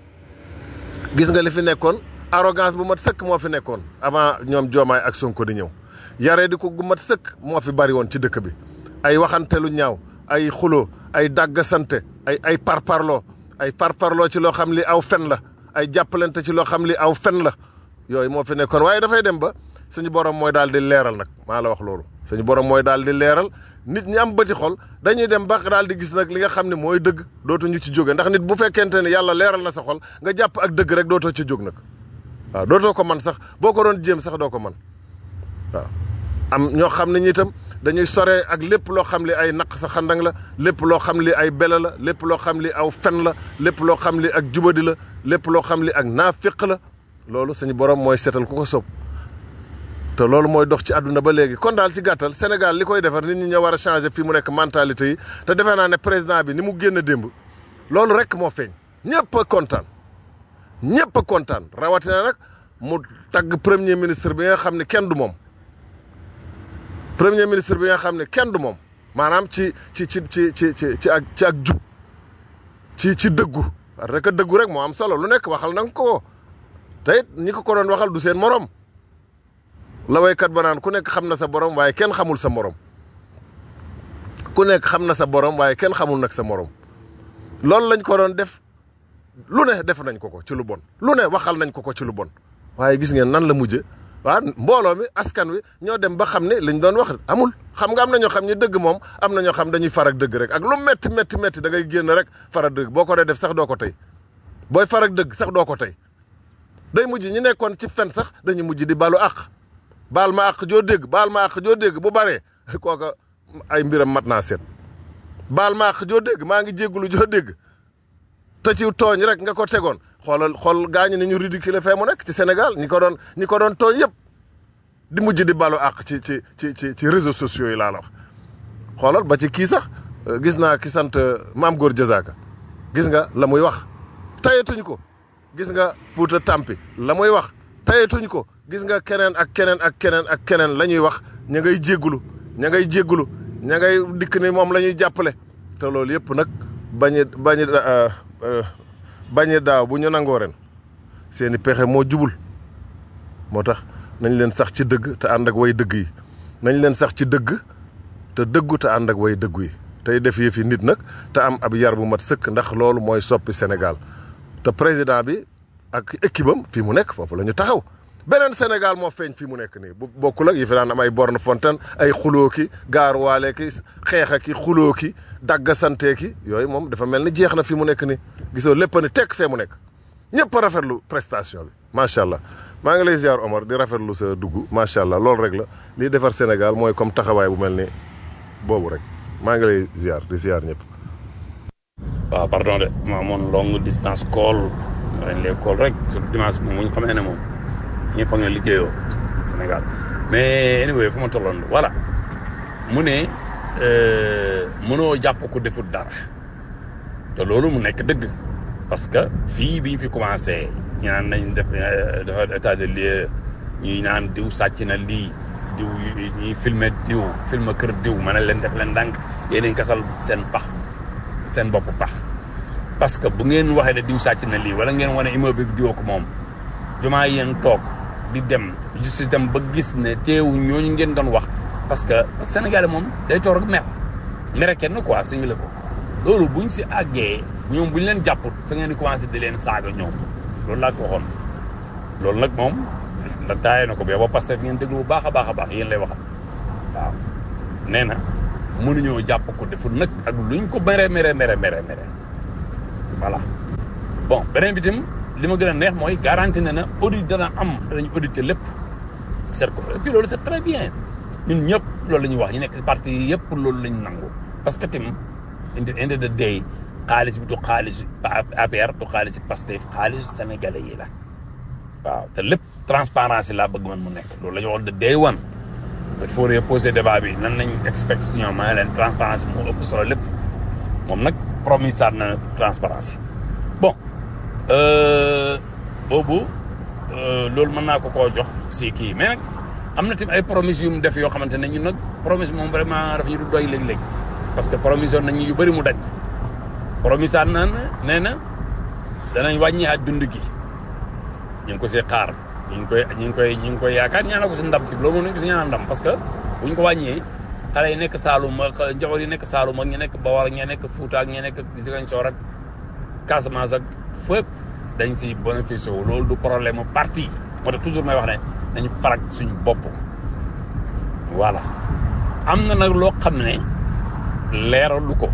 gis nga li fi nekkoon arrogance bu mat sëkk moo fi nekkoon avant ñoom Diomaye ak Sonko di ñëw yaree di ko gu mat sëkk moo fi bari woon ci dëkk bi ay waxante lu ñaaw ay xuloo ay dàggasante ay ay parparloo ay parparloo ci loo xam li aw fen la ay jàppalante ci loo xam li aw fen la yooyu moo fi nekkoon waaye dafay dem ba suñu borom mooy daal di leeral nag maa la wax loolu suñu borom mooy daal di leeral nit ñi am bëti xol dañuy dem ba daal di gis nag li nga xam ne mooy dëgg dootuñu ci jóge ndax nit bu fekkente ne yàlla leeral na sa xol nga jàpp ak dëgg rek dootoo ci jóg nag waaw dootoo ko man sax boo ko doon jéem sax doo ko man waaw am ñoo xam ne ñi itam dañuy sore ak lépp loo xam li ay naq sa xandang la lépp loo xam li ay bela la lépp loo xam li aw fen la lépp loo xam li ak jubadi la lépp loo xam li ak naafiq la loolu suñu borom mooy seetal ku ko soob te loolu mooy dox ci àdduna ba léegi kon daal ci gàttal Sénégal li koy defar nit ñi ñoo war a changer fii mu nekk mentalité yi te defe naa ne président bi ni mu génn démb loolu rek moo feeñ ñëpp a kontaan ñëpp a kontaan rawatina nag mu tagg premier ministre bi nga xam ne kenn du moom premier ministre bi nga xam ne kenn du moom maanaam ci ci ci ci ci ci ci ak ci ak jub ci ci dëggu parce que dëggu rek moo am solo lu nekk waxal na nga ko te it ñi ko ko doon waxal du seen morom la waykat ba naan ku nekk xam na sa borom waaye kenn xamul sa morom ku nekk xam na sa borom waaye kenn xamul nag sa morom loolu lañ ko doon def lu ne def nañ ko ko ci lu bon lu ne waxal nañ ko ko ci lu bon waaye gis ngeen nan la mujje waaw mbooloo mi askan wi ñoo dem ba xam ne liñ doon wax amul xam nga am na ñoo xam ne dëgg moom am na ñoo xam dañuy farak dëgg rek ak lu metti metti metti da ngay génn rek farak dëgg boo ko dee def sax doo ko tey booy farak dëgg sax doo ko tey day mujj ñi nekkoon ci fen sax dañuy mujj di balu àq baal ma àq joo dégg baal ma àq joo dégg bu baree kooka ay mbiram mat naa seet baal ma àq joo dégg maa ngi jéggulu joo dégg te ci tooñ rek nga ko tegoon xoolal xool gaañu ni ñu ridicule fee mu nekk ci Sénégal ñi ko doon ñi ko doon tooñ yëpp di mujj di balu àq ci ci ci ci ci réseaux sociaux yi laa la wax xoolal ba ci kii sax gis naa ki sant maam góor Jazaaka gis nga la muy wax tayatuñ ko gis nga Fuuta Tampi la muy wax tayatuñ ko gis nga keneen ak keneen ak keneen ak keneen la ñuy wax ña ngay jéggulu ña ngay jéggulu ña ngay dikk ni moom la ñuy jàppale te loolu yëpp nag bañi bañi bañi daaw bu ñu nangoo ren seeni pexe moo jubul moo tax nañ leen sax ci dëgg te ànd ak way dëgg yi nañ leen sax ci dëgg te dëggu te ànd ak way dëggu yi tey def yëfi nit nag te am ab yar bu mat sëkk ndax loolu mooy soppi Sénégal te président bi ak équipe am fii mu nekk foofu la ñu taxaw beneen Sénégal moo feeñ fii mu nekk nii bu bokkul ak yi fi daan am ay borne fontaine ay xuloo ki gaaruwaale ki xeex ki xuloo ki daggasante ki yooyu moom dafa mel ni jeex na fi mu nekk nii gisoo lépp ni tekk fee mu nekk ñëpp a rafetlu prestation bi macha allah maa ngi lay ziar Omar di rafetlu sa dugg macha allah loolu rek la liy defar Sénégal mooy comme taxawaay bu mel ni boobu rek maa ngi lay ziar di ziar ñëpp. waaw pardon de ma amoon longue distance call dañ lay call rek surtout dimanche moom mu ñu xamee ne moom ñi foog ne liggéeyoo Sénégal mais anyway fu ma tolloon voilà mu ne mënoo jàpp ko defut dara te loolu mu nekk dëgg parce que fii bi ñu fi commencé ñu naan nañ def dafa état de lieu ñuy naan diw sàcc na lii diw ñuy filmer diw filmer kër diw ma ne leen def leen ndànk yéen kasal seen pax seen bopp pax parce que bu ngeen waxee ne diw sàcc na lii wala ngeen wane immeuble bi diwoo ko moom jumaa yéen toog di dem justice dem ba gis ne teewu ñooñu ngeen doon wax parce que Sénégalais moom day toog rek mer mere kenn quoi simile ko loolu buñ si àggee ñoom bu ñu leen jàpput fa ngeen di commencé di leen saaga ñoom loolu laa fi waxoon loolu nag moom la taayee na ko ba ba Pastef ngeen déglu bu baax a baax a baax yéen lay waxal waaw nee na mënuñoo jàpp ko deful nag ak luñ ko mere mere mere mere mere voilà bon beneen bi tam li ma gën a neex mooy garanti na na audit dana am danañ auditer lépp seet ko et puis loolu c'est très bien ñun ñëpp loolu la ñuy wax ñu nekk si parti yi yëpp loolu la ñu nangu parce que tim indi indi de day xaalis bi du xaalis APR du xaalis Pastef xaalis sénégalais yi la waaw te lépp transparence laa bëgg man mu nekk loolu la ñu wax de day one il faut reposer débat bi nan nañ expect su ñoom maa leen transparence moo ëpp solo lépp moom nag promis na transparence bon boobu loolu mën naa ko koo jox si kii mais nag am na tamit ay promesses yu mu def yoo xamante ne ñun nag promesse moom vraiment daf ñu du doy léeg-léeg parce que promission nañ yu bëri mu daj promise na nee na danañ wàññi at dund gi ñu ngi ko see xaar ñu ngi koy ñu ngi koy ñu ngi koy yaakaar ñaanal ko si ndam ci loolu moom nañ ko si ñaanal ndam parce que buñ ko wàññee xale yi nekk Saalum ak njaboot yi nekk Saalum ak ñi nekk Bawol ak ñi nekk Fuuta ak ñi nekk Ziguinchor ak Casamance ak fépp dañ si bénéficié wu loolu du problème mu parti moo tax toujours may wax ne nañ farak suñ bopp voilà am na nag loo xam ne leeralu ko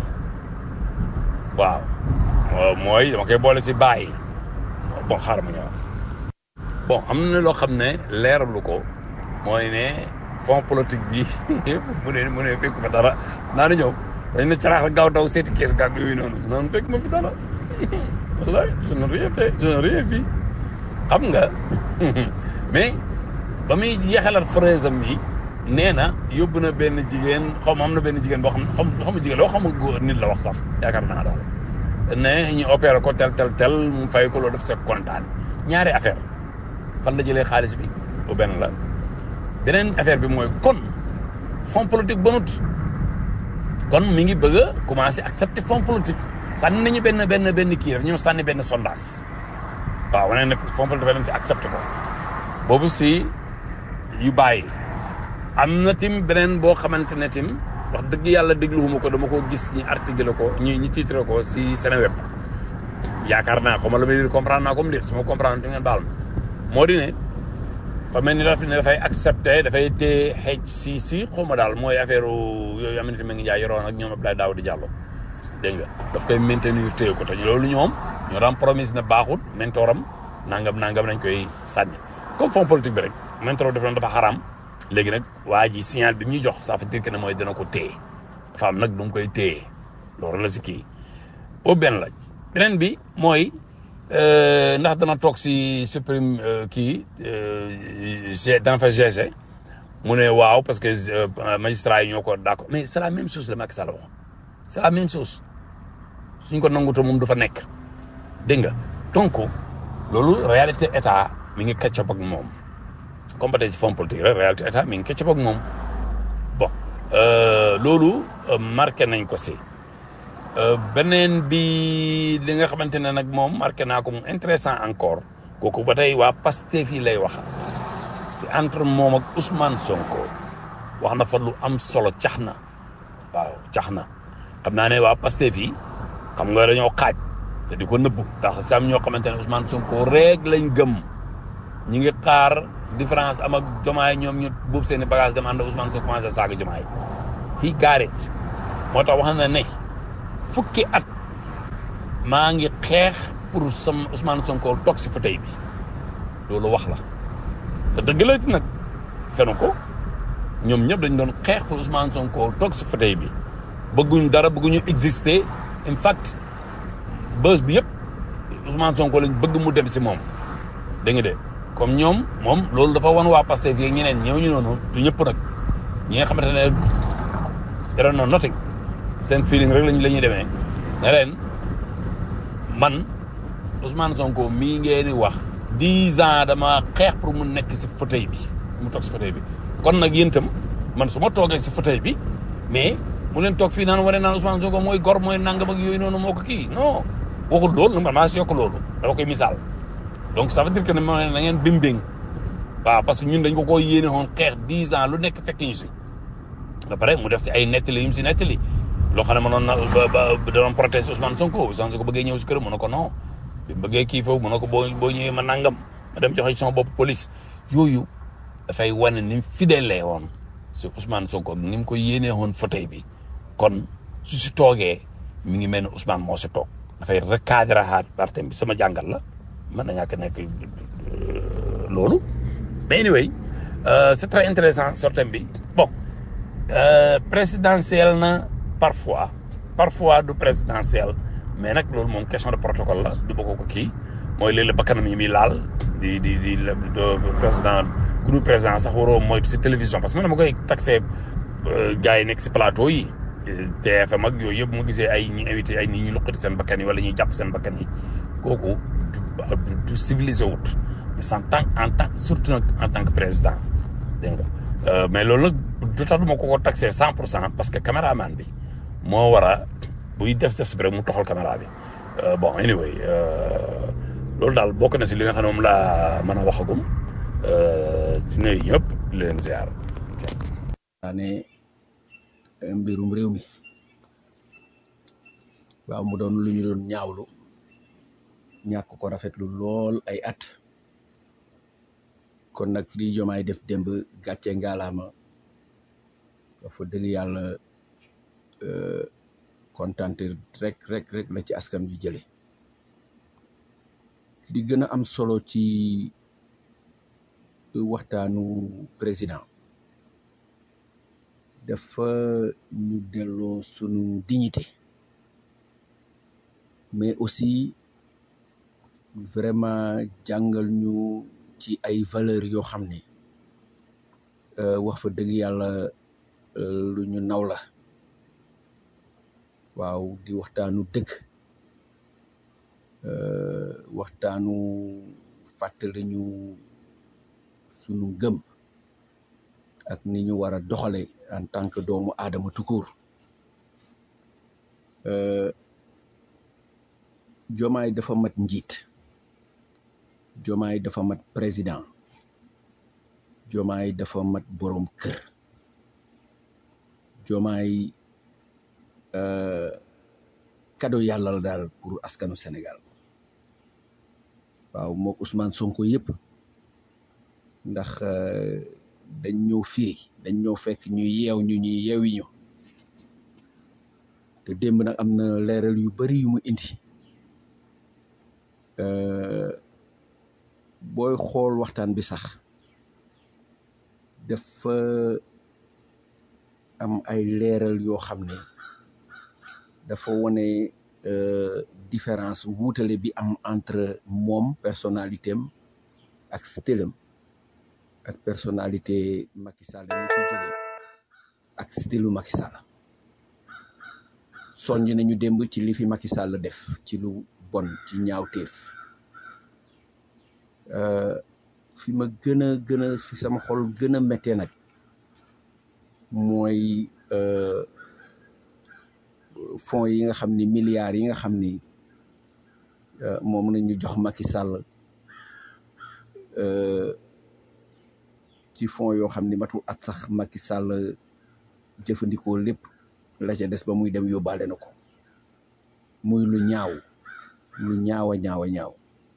waaw mooy dama koy boole si bàyyi bon xaaral ma ñëw bon am na loo xam ne leeralu ko mooy ne fond politique bi mu ne mu ne fekk fa dara naa na ñëw dañ ne caraax gaaw daw seeti kees gàgg yooyu noonu noonu fekk ma fi dara wallaay je n'ai rien fait je n'ai rien vu xam nga mais ba muy yeexalaat phrase am yi nee na yóbbu na benn jigéen xaw ma am na benn jigéen boo xam xam xam jigéen loo xam nga góor nit la wax sax yaakaar naa daal ne ñu opéré ko tel tel tel mu fay ko loolu def sa kontaan ñaari affaire fan la jëlee xaalis bi bu benn la beneen affaire bi mooy kon fond politique bonut kon mi ngi bëgg a commencé accepter fond politique sànni nañu benn benn benn kii rek ñoo sànni benn sondage waaw wane ne fond politique dafa dem si accepté ko boobu si yu bàyyi am na tim beneen boo xamante ne tim wax dëgg yàlla dégluwuma ko dama ko gis ñi article ko ñi ñi titre ko si Seneweb yaakaar naa xaw ma la may dire comprendre naa comme déet su ma comprendre di ngeen baal ma moo di ne fa mel ni daf ne dafay accepté dafay téye xeej si si xaw ma daal mooy affaire yooyu am na tamit ngi jaay yoroon ak ñoom Abdoulaye Daouda Diallo dégg nga daf koy maintenir téye ko te loolu ñoom ñoo daan promise na baaxul mentoram nangam nangam nañ koy sànni comme fond politique bi rek mentor def dafa xaraam léegi nag waa ji signal bi ñuy jox ça veut dire que ne mooy dana ko téye dafa am nag du mu koy téye loolu la si kii boobu benn la beneen bi mooy ndax dana toog si supreme kii g dana fa GC mu ne waaw parce que magistrat yi ñoo ko d'accord mais c'est la même chose la Macky Sall waxoon c'est la même chose suñ ko nanguto moom du fa nekk dégg nga donc loolu réalité état mi ngi kàccap ak moom comme ba tey si fond politique rek réalité état mi ngi kàccap ak moom bon loolu marqué nañ ko si beneen bi li nga xamante ne nag moom marqué naa ko mu intéressant encore kooku ba tey waa Pastef yi lay wax si entre moom ak Ousmane Sonko wax na fa lu am solo cax na waaw cax na xam naa ne waa Pastef yi xam nga dañoo xaaj te di ko nëbbu ndax sam ñoo xamante ne Ousmane Sonko rek lañ gëm ñi ngi xaar différence am ak jomaay ñoom ñu buub seen i bagage dem ànd ak Ousmane Sonko commencé saaga jomaay he got it moo tax wax na ne fukki at maa ngi xeex pour sam Ousmane Sonko toog si fauteuil bi loolu wax la te dëgg la nag fenu ko ñoom ñëpp dañ doon xeex pour Ousmane Sonko toog si fauteuil bi bëgguñ dara bëgguñu exister in fact bës bi yëpp Ousmane Sonko lañ bëgg mu dem si moom dégg nga de comme ñoom moom loolu dafa wan waa Pastef yi ñeneen ñëw ñu noonu du ñëpp nag ñi nga xamante ne dara noonu nothing seen feeling rek lañ la ñuy demee ne leen man Ousmane Sonko mii ngeen di wax dix ans dama xeex pour mu nekk si fauteuil bi mu toog si fauteuil bi kon nag yéen itam man su ma toogee si fauteuil bi mais mu leen toog fii naan wane naan Ousmane Sonko mooy gor mooy nangam ak yooyu noonu moo ko kii non waxul loolu man maa si yokk loolu dama koy misaal donc ça veut dire que ne ma na ngeen bimbing waaw parce que ñun dañ ko koo yéene woon xeex dix ans lu nekk fekk ñu si ba pare mu def si ay nettali yu mu si nettali loo xam ne mënoon na ba ba da doon protéger Ousmane Sonko Ousmane Sonko bëggee ñëw si këram mu ne ko non bi mu bëggee kii foofu mu ne ko boo boo ñëwee ma nangam ma dem joxe ci sama bopp police yooyu dafay wane ni mu fidèle woon si Ousmane Sonko ni mu ko yéenee woon fauteuil bi kon su si toogee mi ngi mel ni Ousmane moo si toog dafay recadrer haat partem bi sama jàngal la mën na ñàkk nekk euh, loolu mais anyway euh, c'est très intéressant sortem bi bon euh, présidentiel na parfois parfois du présidentiel mais nag loolu moom question de protocole la du bokk ko kii mooy léeg-léeg bakkanam yi muy laal di di di di président groupe président sax waroo mooy si télévision parce que man dama koy taxé gars yi nekk si plateau yi TFM ak yooyu yëpp mu gisee ay ñi invité ay nit ñi luqati seen bakkan yi wala ñuy jàpp seen bakkan yi kooku du du civilisé wut mais en tant en tant surtout nag en tant que président dégg nga mais loolu nag du tax du ma ko ko taxé cent pour cent parce que caméraman bi moo war a buy def geste bi rek mu toxal caméra bi bon anyway loolu daal bokk na si li nga xam ne moom laa mën a waxagum di nuyu ñëpp di leen ziar. ne mbirum réew mi waaw mu doon lu ñu doon ñaawlu ñàkk ko rafetlu lool ay at kon nag li jomaay def démb gàcce ngaalaama dafa dëgg yàlla kontante rek rek rek la ci askan wi jële li gën a am solo ci waxtaanu président dafa ñu delloo sunu dignité mais aussi vraiment jàngal ñu ci ay valeurs yoo xam ne wax fa dëgg yàlla lu ñu naw la waaw di waxtaanu dëgg waxtaanu fàttali ñu sunu ngëm ak ni ñu war a doxale en tant que doomu aadama tukur jomaay dafa mat njiit jomaay dafa mat président jomaay dafa mat boroom kër jomaay kado yàlla la daal pour askanu Sénégal waaw mook Ousmane Sonko yëpp ndax dañ ñëw fii dañ ñëw fekk ñu yeew ñu ñuy yeewi ñu te démb nag am na leeral yu bari yu mu indi booy xool waxtaan bi sax dafa am ay leeral yoo xam ne dafa wane différence wuutale bi am entre moom personnalité am ak stylam ak personnalité Macky Sall mi fi jóge ak stylu Macky Sall soññ nañu démb ci li fi Macky Sall def ci lu bon ci ñaawteef fi ma gën a gën a fi sama xol gën a méttee nag mooy fonds yi nga xam ni milliards yi nga xam ni moom la ñu jox Macky Sall ci fonds yoo xam ni matul at sax Macky Sall jëfandikoo lépp la ca des ba muy dem yóbbaale na ko muy lu ñaaw lu ñaaw a ñaaw a ñaaw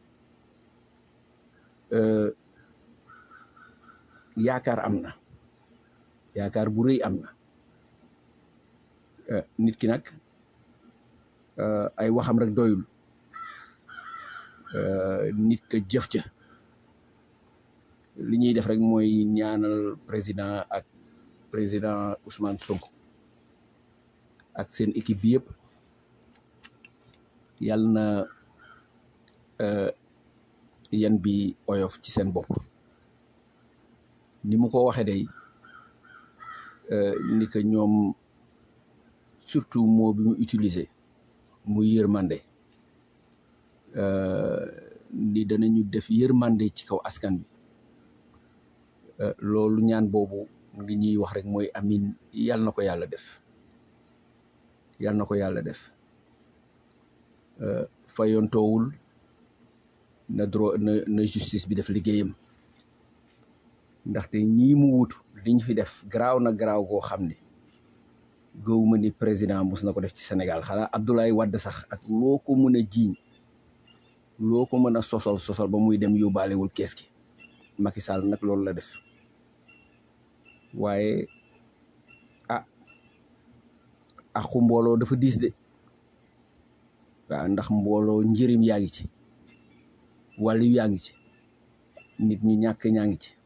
yaakaar am na yaakaar bu rëy am na nit ki nag ay waxam rek doyul nit ka jëf ca li ñuy def rek mooy ñaanal président ak président Ousmane Sonko ak seen équipe bi yëpp yal na yan bi oyof ci seen bopp ni mu ko waxee day ni que ñoom surtout mot bi mu utiliser muy yërmande ni danañu def yërmande ci kaw askan bi loolu ñaan boobu li ñuy wax rek mooy amin yal na ko yàlla def yal na ko yàlla def fayontoowul na droit na na justice bi def liggéeyam ndaxte ñii mu wutu liñ fi def garaaw na garaaw goo xam ne gëwuma ni président mus na ko def ci Sénégal xanaa Abdoulaye Wade sax ak loo ko mën a jiiñ loo ko mën a sosol sosol ba muy dem yóbbaalewul kees gi Macky Sall nag loolu la def waaye ah aqu mbooloo dafa diis de waaw ndax mbooloo njëriñ yaa ngi ci wàllu yaa ngi ci nit ñu ñàkk ñaa ngi ci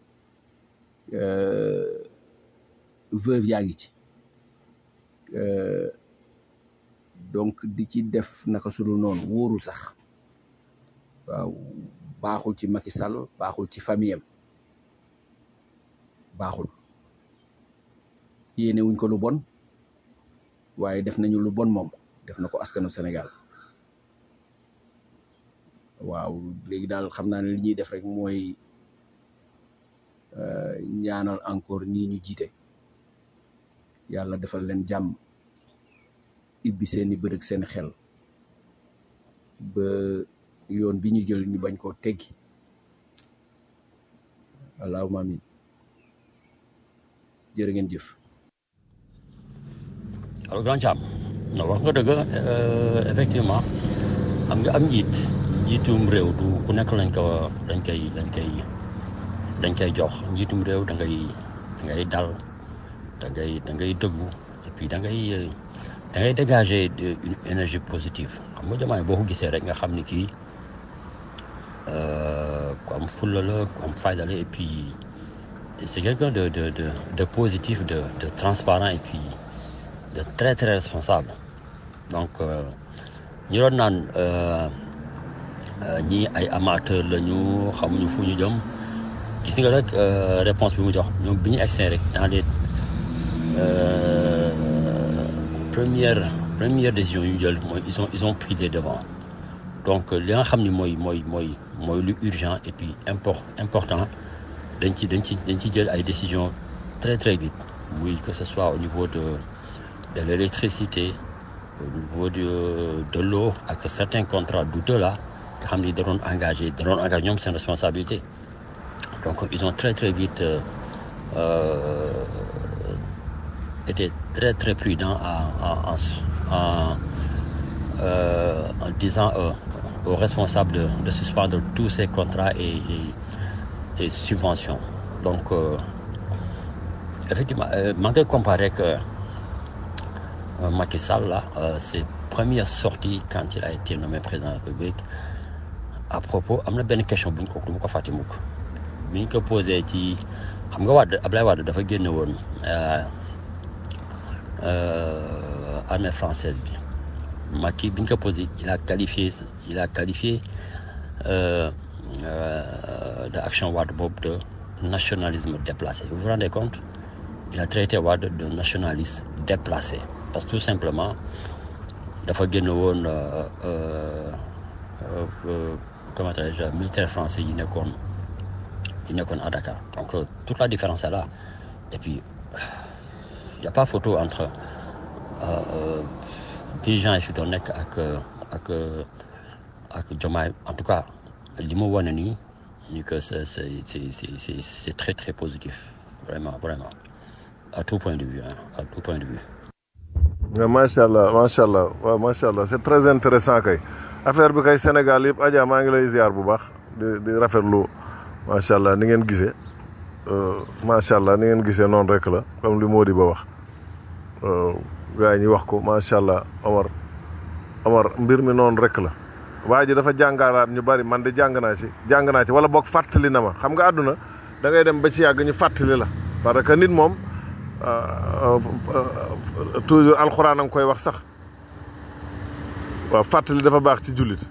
veuve yaa ngi ci donc di ci def naka sudul noonu wóorul sax waaw baaxul ci Macky Sall baaxul ci famille am baaxul yéene wuñ ko lu bon waaye def nañu lu bon moom def na ko askanu Sénégal waaw léegi daal xam naa ne li ñuy def rek mooy ñaanal encore ñii ñu jiite yàlla defal leen jàmm ibbi seeni bët ak seen xel ba yoon bi ñu jël ñu bañ koo teggi allahumma amin jërë ngeen jëf alors grand Thiam non wax nga dëgg effectivement xam nga am njiit njiitum réew du ku nekk lañ ko dañ koy dañ koy dañ koy jox njiitum réew da ngay da ngay dal da ngay da ngay dëggu et puis da ngay da ngay dégager une énergie positive xam nga jamaay boo ko gisee rek nga xam ni kii ku am fulla la ku am fayda la et puis c'est quelqu'un de de de de positif de de transparent et puis de très très responsable donc ñi doon naan ñii ay amateur la ñu xamuñu fu ñu jëm gis nga rek réponse bi mu jox ñoom bi ñu egsee rek dans les premières première décision yu ñu jël mooy ils ont ils ont pris les devants donc li nga xam ni mooy mooy mooy mooy lu urgent et puis import important dañ ci dañ ci dañ ci jël ay décisions très très vite oui que ce soit au niveau de de l'électricité au niveau de de l'eau ak certains contrats douteux là nga xam ni da doon engagé da doon engagé ñoom seen responsabilité donc ils ont très très vite euh, euh, été très très prudents en en en euh, en disant aux responsables de, de suspendre tous ces contrats et, et, et subventions. Donc, effectivement, maa ngi comparé que Macky Sall là ses premières sorties quand il a été nommé président de la République à propos am na benn question bu ñu ko du ma ko fàtte mukk bi ñu ko posé ci xam nga Wade Ablaye Wade dafa génne woon armée française bi Macky bi ñu ko posé il a qualifié il a qualifié euh, euh, de action Wade boobu de nationalisme déplacé vous vous rendez compte il a traité Wade de nationaliste déplacé parce que tout simplement dafa génn woon comment dirais-je militaire français yi nekkoon yi nekkoon à Dakar donc euh, toute la différence est là et puis il y a pas photo entre euh, dirigeant yi fi doon nekk ak ak ak Diomaye en tout cas li mu wane nii ni que c'est c'est c'est c'est c'est très très positif vraiment vraiment à tout point de vue hein, à tout point de vue. mais macha allah macha allah waaw macha allah c'est très intéressant kay affaire bi kay Sénégal yëpp Adja maa ngi lay ziar bu baax di di rafetlu macha allah ni ngeen gisee macha allah ni ngeen gisee noonu rek la comme li Mody ba wax gars yi ñi wax ko macha allah Omar Omar mbir mi noonu rek la. waa ji dafa jàngalaat ñu bari man de jàng naa ci jàng naa ci wala boog fàttali na ma xam nga àdduna da ngay dem ba ci yàgg ñu fàttali la parce que nit moom toujours alxuraan a nga koy wax sax waaw fàttali dafa baax ci jullit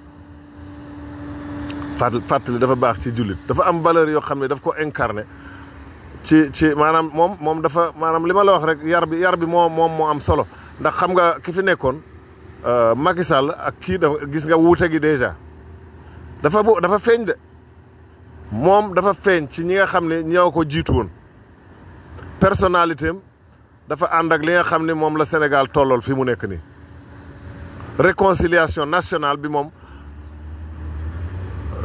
fàttali dafa baax ci jullit dafa am valeur yoo xam ne daf ko incarné ci ci maanaam moom moom dafa maanaam li ma la wax rek yar bi yar bi moo moom moo am solo ndax xam nga ki fi nekkoon Macky Sall ak kii dafa gis nga wuute gi déjà dafa bu dafa feeñ de moom dafa feeñ ci ñi nga xam ne ñoo ko jiitu woon personnalité am dafa ànd ak li nga xam ne moom la Sénégal tollool fi mu nekk nii réconciliation nationale bi moom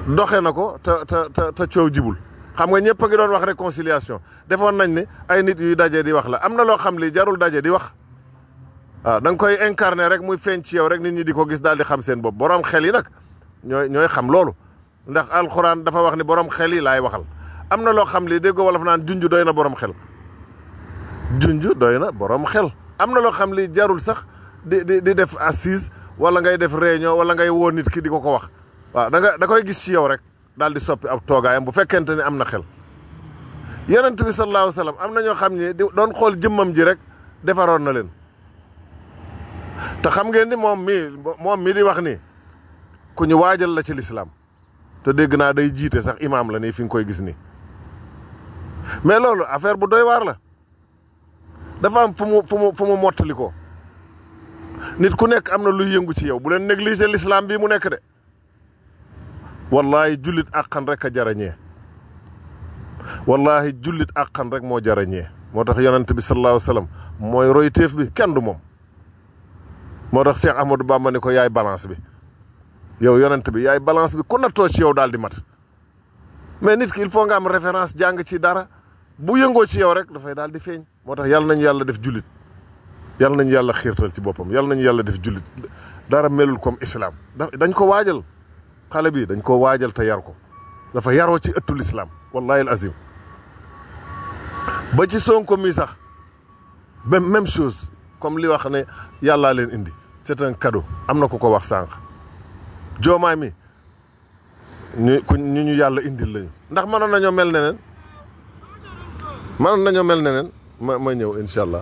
doxe na ko te te te te coow jibul xam nga ñëpp a ngi doon wax réconciliation defoon nañ ne ay nit yuy daje di wax la am na loo xam li jarul daje di wax waaw da nga koy incarner rek muy feeñ ci yow rek nit ñi di ko gis daal di xam seen bopp borom xel yi nag ñooy ñooy xam loolu ndax alxuraan dafa wax ni borom xel yi laay waxal am na loo xam li dégg wolof naan junj doy na borom xel junj doy na borom xel am na loo xam li jarul sax di di di def assise wala ngay def réunion wala ngay woo nit ki di ko ko wax waaw da nga da koy gis ci yow rek daal di soppi ab toogaayam bu fekkente ni am na xel yonent bi sallallahu alayhi wa sallam am na ñoo xam ne di doon xool jëmmam ji rek defaroon na leen te xam ngeen ni moom mii moom mi di wax ni ku ñu waajal la ci lislaam te dégg naa day jiite sax imaam la nii fi nga koy gis nii mais loolu affaire bu doy waar la dafa am fu mu fu mu fu mu mottali ko nit ku nekk am na luy yëngu ci yow bu leen négliger l'islam bii mu nekk de wallahi jullit àqan rek a jarañee wallahi jullit àqan rek moo jarañee moo tax yonent bi sallallahu alayhi wa sallam mooy roy téef bi kenn du moom moo tax Cheikh Ahmadou Bamba ni ko yaay balance bi yow yonent bi yaay balance bi ku nattoo ci yow daal di mat mais nit ki il faut nga am référence jàng ci dara bu yëngoo ci yow rek dafay daal di feeñ moo tax yàlla nañu yàlla def jullit yàlla nañu yàlla xiirtal ci boppam yàlla nañu yàlla def jullit dara melul comme islam dañ ko waajal xale bi dañ ko waajal te yar ko dafa yaroo ci ëttul islam wallahi al azim ba ci Sonko mi sax même même chose comme li wax ne yàllaa leen indi c'est un cadeau am na ku ko wax sànq joomaay mi ñu ku ñu ñu yàlla indil lañu ndax mënoon nañoo mel neneen mënoon nañoo mel neneen ma ma ñëw incha allah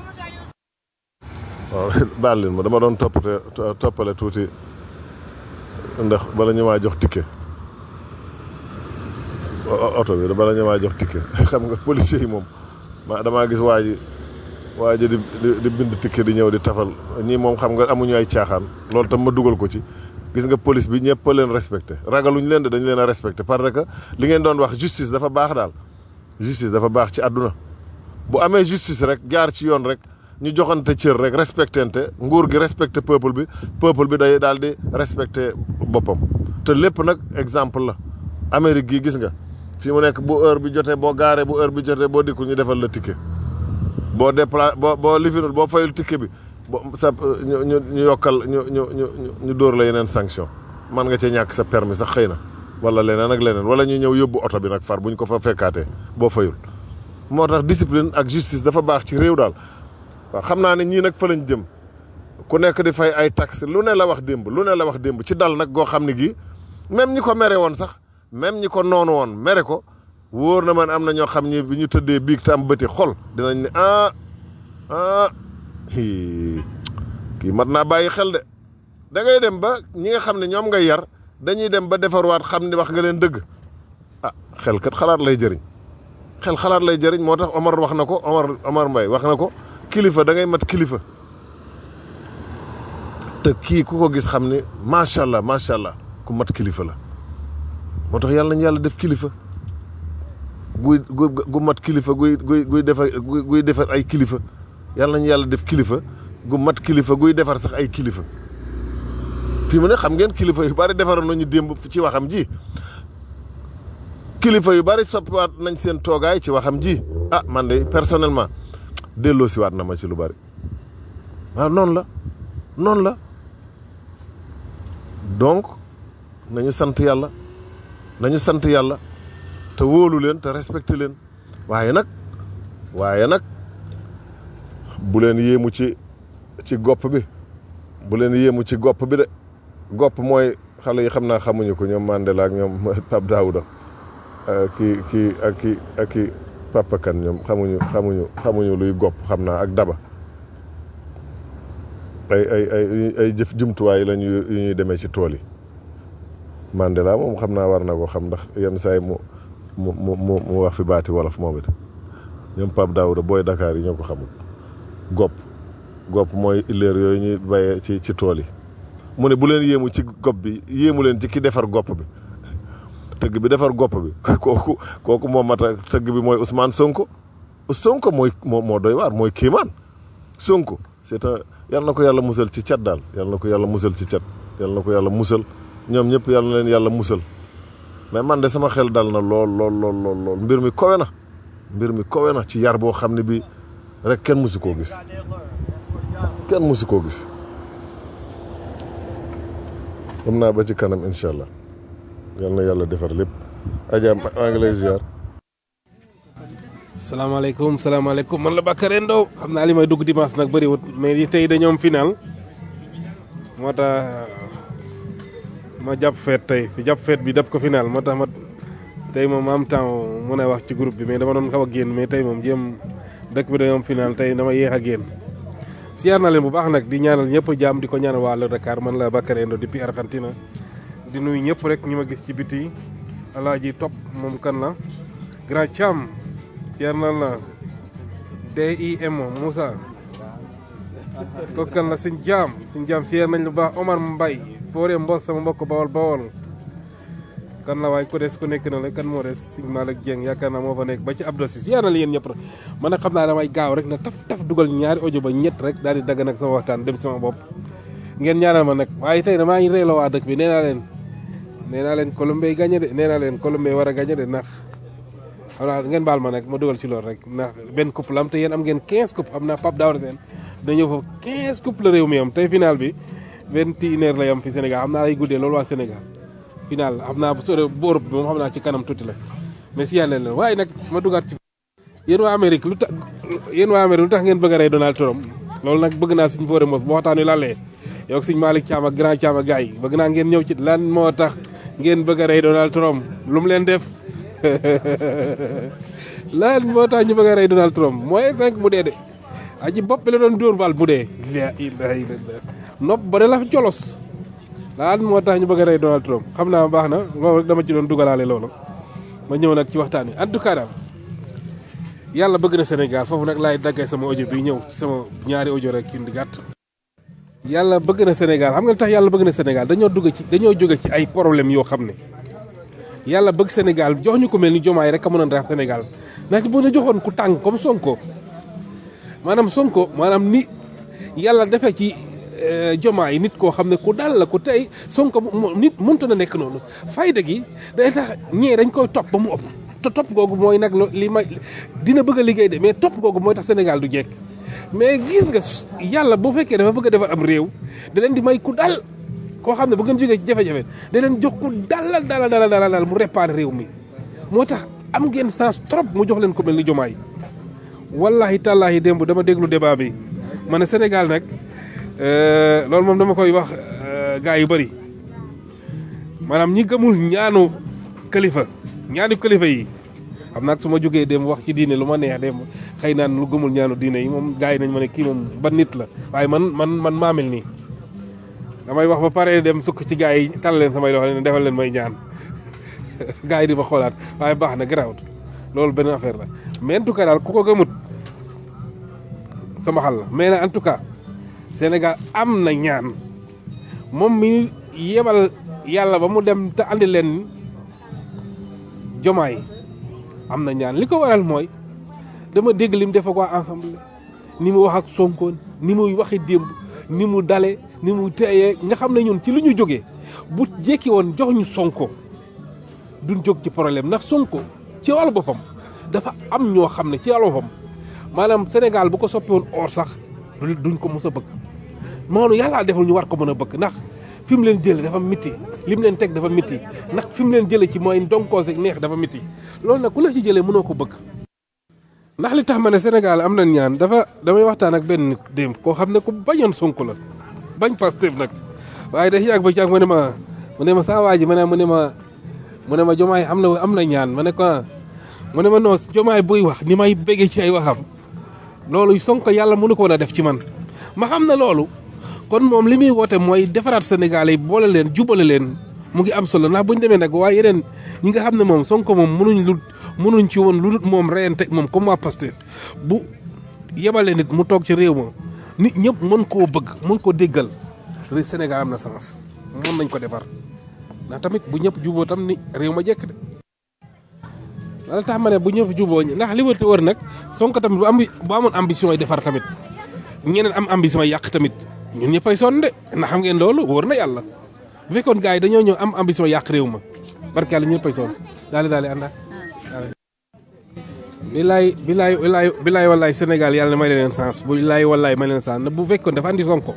waaw baal leen ma dama doon toppate toppale tuuti ndax bala ñu maa jox ticket oto bi bala ñu maa jox ticket xam nga policier yi moom ma damaa gis waa ji waa ji di di bind ticket di ñëw di tafal ñii moom xam nga amuñu ay caaxaan loolu tam ma dugal ko ci gis nga police bi ñëpp a leen respecté ragaluñ leen de dañ leen a respecté parce que li ngeen doon wax justice dafa baax daal justice dafa baax ci àdduna bu amee justice rek jaar ci yoon rek ñu joxante cër rek respectante nguur gi respecté peuple bi peuple bi day daal di respecté boppam te lépp nag exemple la Amérique gii gis nga fii mu nekk bu heure bi jotee boo gaaree bu heure bi jotee boo dikkul ñu defal la ticket boo dépla boo boo lifinul boo fayul ticket bi bo sa ñu ñu ñu yokkal ñu ñu ñu ñu dóor la yeneen sanction man nga cee ñàkk sa permis sax xëy na wala leneen ak leneen wala ñu ñëw yóbbu oto bi nag far bu ñu ko fa fekkaatee boo fayul moo tax discipline ak justice dafa baax ci réew daal waaw xam naa ne ñii nag fa lañ jëm ku nekk di fay ay taxes lu ne la wax démb lu ne la wax démb ci dal nag goo xam ne gii même ñi ko mere woon sax même ñi ko noonu woon mere ko wóor na man am na ñoo xam ñi bi ñu tëddee biig te am bëti xol dinañ ne ah ah kii mat naa bàyyi xel de da ngay dem ba ñi nga xam ne ñoom ngay yar dañuy dem ba defarwaat xam ni wax nga leen dëgg ah xel kat xalaat lay jëriñ xel xalaat lay jëriñ moo tax Omar wax na ko Omar Omar Mbaye wax na ko kilifa da ngay mat kilifa te kii ku ko gis xam ne macha allah macha allah ku mat kilifa la moo tax yàlla nañu yàlla def kilifa guy gu mat kilifa guy guy guy defar guy defar ay kilifa yàlla nañu yàlla def kilifa gu mat kilifa guy defar sax ay kilifa fii mu ne xam ngeen kilifa yu bari defaroon nañu démb ci waxam ji kilifa yu bari soppiwaat nañ seen toogaay ci waxam ji ah man de personnellement delloo siwaat na ma ci lu bari waaw noonu la noonu la donc nañu sant yàlla nañu sant yàlla te wóolu leen te respecté leen waaye nag waaye nag bu leen yéemu ci ci gopp bi bu leen yéemu ci gopp bi de gopp mooy xale yi xam naa xamuñu ko ñoom Mandela ak ñoom Pape Daouda kii kii ak kii ak kii Papa Kane ñoom xamuñu xamuñu xamuñu luy gopp xam naa ak daba ay ay ay ay jëf jumtuwaay lañu yu ñuy demee ci tool yi Mandela moom xam naa war na ko xam ndax yenn saa yi mu mu mu mu wax fi baati wolof moom it ñoom Pape Daouda booy Dakar yi ñoo ko xamul gopp gopp mooy illeer yooyu ñuy bayee ci ci tool yi mu ne bu leen yéemu ci gopp bi yéemu leen ci ki defar gopp bi tëgg bi defar gopp bi kooku kooku moo mat a tëgg bi mooy Ousmane Sonko Sonko mooy moo moo doy waar mooy kiimaan Sonko c'est un yal na ko yàlla musal ci cat daal yal na ko yàlla musal ci cat yal na ko yàlla musal ñoom ñëpp yal na leen yàlla musal mais man de sama xel dal na lool lool lool lool lool mbir mi kowe na mbir mi kowe na ci yar boo xam ne bi rek kenn musu koo gis kenn musu koo gis xam naa ba ci kanam incha allah yal na yàlla defar lépp Adja maa ngi lay ziar. salaamaaleykum salaamaaleykum man la Bakary Ndao xam naa li may dugg dimanche nag bëriwut mais yi tey dañoo am final moo tax ma jàpp feet tey fi jàpp feet bi def ko final moo tax ma tey moom ma am temps mën a wax ci groupe bi mais dama doon xaw a génn mais tey moom jéem dëkk bi dañoo am final tey dama yéex a génn. siyaar na leen bu baax nag di ñaanal ñëpp jàmm di ko ñaanal waa le Dakar man la Bakary Ndao depuis Argentine di nuyu ñëpp rek ñi ma gis ci biti alaaji topp moom kan la grand Thiam. siyaar na la DIM Moussa kooku kan la suñ jaam suñ jaam siyaar nañ lu baax Omar Mbay foore mbos sama mbokk bawol bawol kan la waaye ku des ku nekk na la kan moo des suñ Malick Dieng yaakaar naa moo fa nekk ba ci Abdou Sis siyaar na la yéen ñëpp rek man nag xam naa damay gaaw rek na taf taf dugal ñaari audio ba ñett rek daal di dagg nag sama waxtaan dem sama bopp ngeen ñaanal ma nag waaye tey damaa ngi reeloo waa dëkk bi nee naa leen nee naa leen Colombie gagné de nee naa leen Colombie war a gagné de ndax xam naa ngeen baal ma nag ma dugal ci loolu rek ndax benn coupe la am te yéen am ngeen 15 coupe am naa Pape Daouda Sène da ñëw foofu 15 coupe la réew mi am tey final bi vingt et une heures lay am fi Sénégal xam naa lay guddee loolu waa Sénégal final xam naa bu sore bu Europe bi moom xam naa ci kanam tuuti la mais si yàlla leen waaye nag ma dugaat ci yéen waa Amérique lu tax yéen waa Amérique lu tax ngeen bëgg a rey Donald Trump loolu nag bëgg naa suñ foore mos bu waxtaan wi lalee yow suñ Malick Thiam ak grand Thiam ak gars yi bëgg naa ngeen ñëw ci lan moo tax ngeen bëgg a rey Donald Trump lu mu leen def lan moo tax ñu bëgg a rey Donald Trump mooy cinq mu dee de aji bopp bi la doon dóor bal mu dee la ilaha illallah nopp ba de la jolos lan moo tax ñu bëgg a rey Donald Trump xam naa baax na loolu rek dama ci doon dugalaale loolu ma ñëw nag ci waxtaan wi en tout cas daal yàlla bëgg na Sénégal foofu nag laay daggee sama audio bi ñëw ci sama ñaari audio rek yu di gàtt yàlla bëgg na Sénégal xam nga lu tax yàlla bëgg na Sénégal dañoo dugg ci dañoo jóge ci ay problème yoo xam ne yàlla bëgg Sénégal jox ñu ko mel ni jomaay rek a mën a ndax Sénégal ndax bu ñu joxoon ku tàng comme Sonko maanaam Sonko maanaam ni yàlla defee ci jomaay nit koo xam ne ku dal la ku tey Sonko nit mënta na nekk noonu fayda gi day tax ñee dañ koy topp ba mu ëpp te topp googu mooy nag li may dina bëgg a liggéey de mais topp googu mooy tax Sénégal du jekk mais gis nga yàlla bu fekkee dafa bëgg a defar am réew da leen di may ku dal koo xam ne bu ngeen jógee ci jafe-jafe da leen jox ku dalal dalal dalal dalal mu réparé réew mi moo tax am ngeen sens trop mu jox leen ko mel ni jomaay wallahi tàllaahi démb dama déglu débat bi ma ne Sénégal nag loolu moom dama koy wax gars yu bëri maanaam ñi gëmul ñaanu kalifa ñaanu kalifa yi xam naa su ma jógee dem wax ci diine lu ma neex dem xëy naan lu gëmul ñaanu diine yi moom gars yi nañ ma ne kii moom ban nit la waaye man man man maa mel nii damay wax ba pare dem sukk ci gars yi tal leen samay loxo ne defal leen may ñaan gars yi di ma xoolaat waaye baax na garaawut loolu benn affaire la mais en tout cas daal ku ko gëmut sama xal la mais nag en tout cas Sénégal am na ñaan moom mi yebal yàlla ba mu dem te andi leen jomaay am na ñaan li ko waral mooy dama dégg lim def ak waa ensemble ni mu wax ak Sonko ni muy waxi démb ni mu dale ni mu teeyee nga xam ne ñun ci lu ñu jógee bu jekki woon jox ñu Sonko duñ jóg ci problème ndax Sonko ci wàllu boppam dafa am ñoo xam ne ci wàllu boppam maanaam Sénégal bu ko soppi woon or sax duñ ko mos a bëgg maanaam yàlla deful ñu war ko mën a bëgg ndax fi mu leen jëlee dafa miti li mu leen teg dafa miti ndax fi mu leen jëlee ci mooy ndonkoos ak neex dafa miti loolu nag ku la ci jëlee mënoo ko bëgg. ndax li tax ma ne Sénégal am na ñaan dafa damay waxtaan ak benn nit démb koo xam ne ku bañoon Sonko la bañ Pastef nag waaye da yàgg ba ci ak mu ne ma mu ne ma saa waa ji ma ne mu ne ma mu ne ma jomaay am na am na ñaan ma ne ko mu ne ma non jomaay buy wax ni may béggee ci ay waxam loolu Sonko yàlla mënu ko woon a def ci man ma xam na loolu kon moom li muy woote mooy defaraat Sénégal yi boole leen jubale leen mu ngi am solo ndax bu ñu demee nag waaye yeneen ñi nga xam ne moom Sonko moom mënuñ lu mënuñ ci woon lu dul moom reyante moom comme waa Pastef bu yebale nit mu toog ci réew ma nit ñëpp mën koo bëgg mën koo déggal Sénégal am na sens mën nañ ko defar ndax tamit bu ñëpp juboo tam ni réew ma jekk de wala tax ma ne bu ñëpp juboo ndax li wër te wër nag Sonko tamit bu am bu amoon ambition yi defar tamit ñeneen am ambition yi yàq tamit ñun ñëppay sonn de ndax xam ngeen loolu wóor na yàlla bu fekkoon gars yi dañoo ñëw am ambition yàq réew ma barke yàlla ñëppay sonn daale daale ànda bilaay bilaay bilaay bilaay wallaay Sénégal yàlla may leen sens bu bilaay wallaay may leen sens bu fekkoon dafa andi Sonko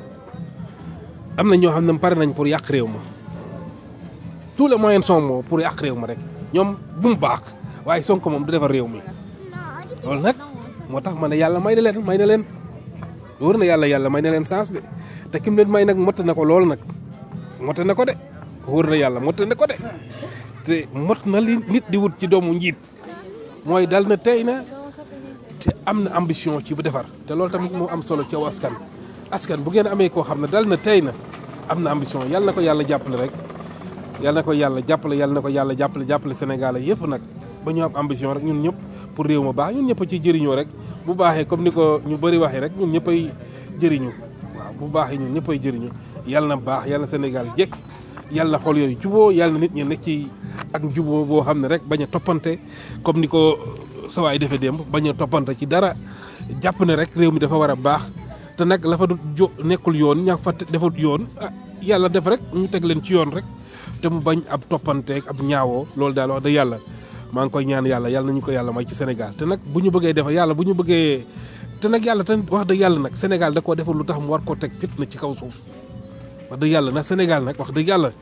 am na ñoo xam ne pare nañ pour yàq réew ma tous les moyens sont bons pour yàq réew ma rek ñoom bu mu baax waaye Sonko moom du defar réew mi loolu nag moo tax ma ne yàlla may na leen may na leen wóor na yàlla yàlla may na leen sens de te kim leen may nag mot na ko lool nag mot na ko de wóor na yàlla mot na ko de te mot na li nit di wut ci doomu njiit mooy dal na tey na te am na ambition ci bu defar te loolu tamit moo am solo ci aw askan askan bu ngeen amee koo xam ne dal na tey na am na ambition yàlla na ko yàlla jàppale rek yàlla na ko yàlla jàppale yàlla na ko yàlla jàppale jàppale Sénégal yëpp nag ba ñu am ambition rek ñun ñëpp pour réew ma baax ñun ñëpp ci jëriñoo rek bu baaxee comme ni ko ñu bëri waxee rek ñun ñëppay jëriñu waaw bu baaxee ñun ñëppay jëriñu yàlla na baax yàlla na Sénégal jekk yàlla na xool yooyu juboo yàlla na nit ñi nekk ci ak juboo boo xam ne rek bañ a toppante comme ni ko sawaay defee démb bañ a toppante ci dara jàpp ne rek réew mi dafa war a baax te nag la fa du jo nekkul yoon ña fa defut yoon ah yàlla def rek ñu teg leen ci yoon rek te mu bañ ab toppanteeg ab ñaawoo loolu daal wax dëgg yàlla maa ngi koy ñaan yàlla yàlla nañu ko yàlla may ci Sénégal te nag bu ñu bëggee defar yàlla bu ñu bëggee te nag yàlla te wax dëgg yàlla nag Sénégal da koo defal lu tax mu war koo teg fitna ci kaw suuf wax dëgg yàlla nag Sénégal nag wax dëgg yàlla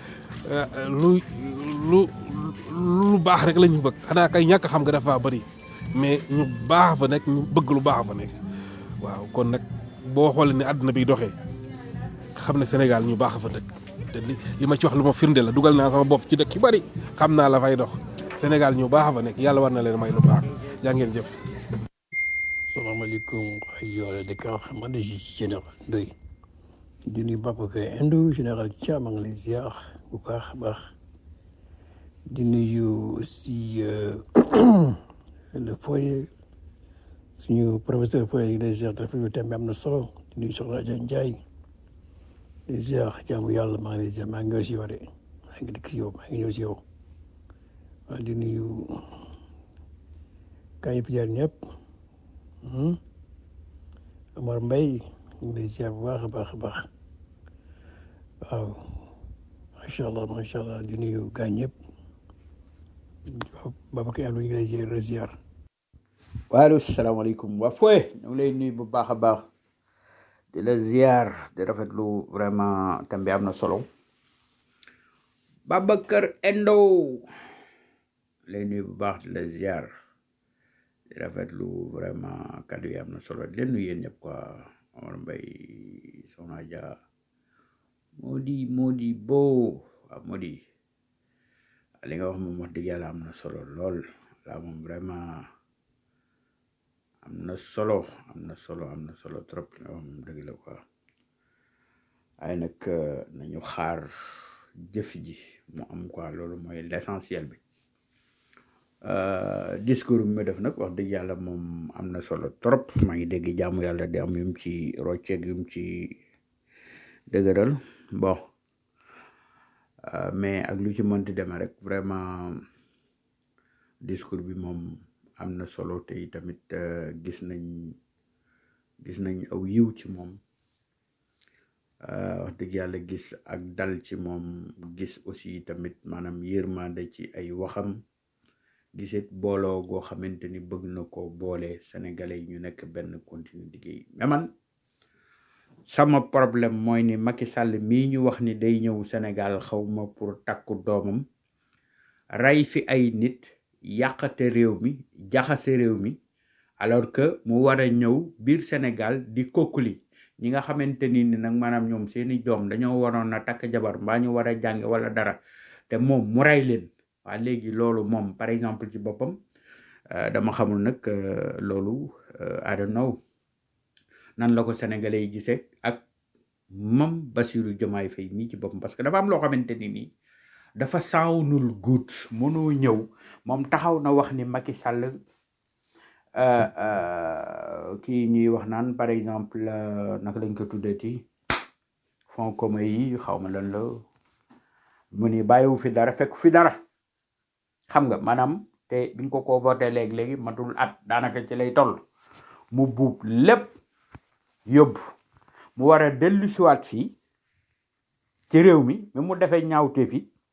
lu lu lu baax rek la ñu bëgg xanaa kay ñàkk xam nga dafa bëri mais ñu baax fa nekk ñu bëgg lu baax fa nekk waaw kon nag boo xoolee ne àdduna bi doxee xam ne Sénégal ñu baax fa dëkk te li li ma ci wax lu ma firnde la dugal naa sama bopp ci dëkk yu bëri xam naa la fay dox Sénégal ñu baax fa nekk yàlla war na leen may lu baax yaa ngeen jëf. salaamaaleykum rajo Dakar man de général Ndoye di nuyu Babacar Endo général Thiam maa ngi lay ziar bu baax a baax di nuyu aussi le foyer suñu professeur foyer yi lay ziar dafa thème bi am na solo di nuyu Soxna Adja Ndiaye di ziar jaamu yàlla maa ngi lay ziar maa ngi ñëw si yow de maa ngi dikk si yow maa ngi ñëw si yow waaw di nuyu kaa yëpp jaar ñëpp Amar Mbaye ñu ngi lay ziar bu baax a baax a baax waaw macha allah macha allah di nuyu gaa ñëpp Babacar Endo ñu ngi lay ziar ziar. waaleykum salaamaaleykum waa Foy ñu ngi lay nuyu bu baax a baax di la ziar di rafetlu vraiment thème bi am na solo Babacar Endo lay nuyu bu baax di la ziar di rafetlu vraiment kaddu yi am na solo di leen nuyu yéen ñëpp quoi Omar Mbaye Soxna Adja Modi Modi Bo waaw Modi li nga wax moom wax dëgg yàlla am na solo lool la moom vraiment am na solo am na solo am na solo trop li nga wax moom dëgg la quoi waaye nag nañu xaar jëf ji mu am quoi loolu mooy l'essentiel bi discours bi mu def nag wax dëgg yàlla moom am na solo trop maa ngi dégg jaamu yàlla di am yum ci rocceeg yum ci dëgëral bon mais ak lu ci mënti demee rek vraiment discours bi moom am na solo te tamit gis nañ gis nañ aw yiw ci moom wax dëgg yàlla gis ak dal ci moom gis aussi tamit maanaam yërmande ci ay waxam gisit booloo goo xamante ni bëgg na ko boole sénégalais yi ñu nekk benn continue liggéey mais man sama problème mooy ni Macky Sall mii ñu wax ni day ñëw Sénégal xawma pour takku doomam rey fi ay nit yàqate réew mi jaxase réew mi alors que mu war a ñëw biir Sénégal di kokkuli ñi nga xamante ni ni nag maanaam ñoom seeni doom dañoo waroon a takk jabar mbaa ñu war a jàng wala dara te moom mu rey leen waa léegi loolu moom par exemple ci boppam dama xamul nag loolu I don't know nan la ko sénégalais yi gisee ak mam Bassirou Diomaye Faye mii ci boppam parce que dafa am loo xamante ni nii dafa sawnul good mënoo ñëw moom taxaw na wax ni Macky Sall kii ñuy wax naan par exemple naka lañ ko tuddati fonds commun yi xaw ma lan la mu ni bàyyiwu fi dara fekk fi dara xam nga maanaam te biñ ko ko voté léegi-léegi matul at daanaka ci lay toll mu buub lépp yóbbu mu war a dellu siwaat fii ci réew mi mi mu defee ñaawte fi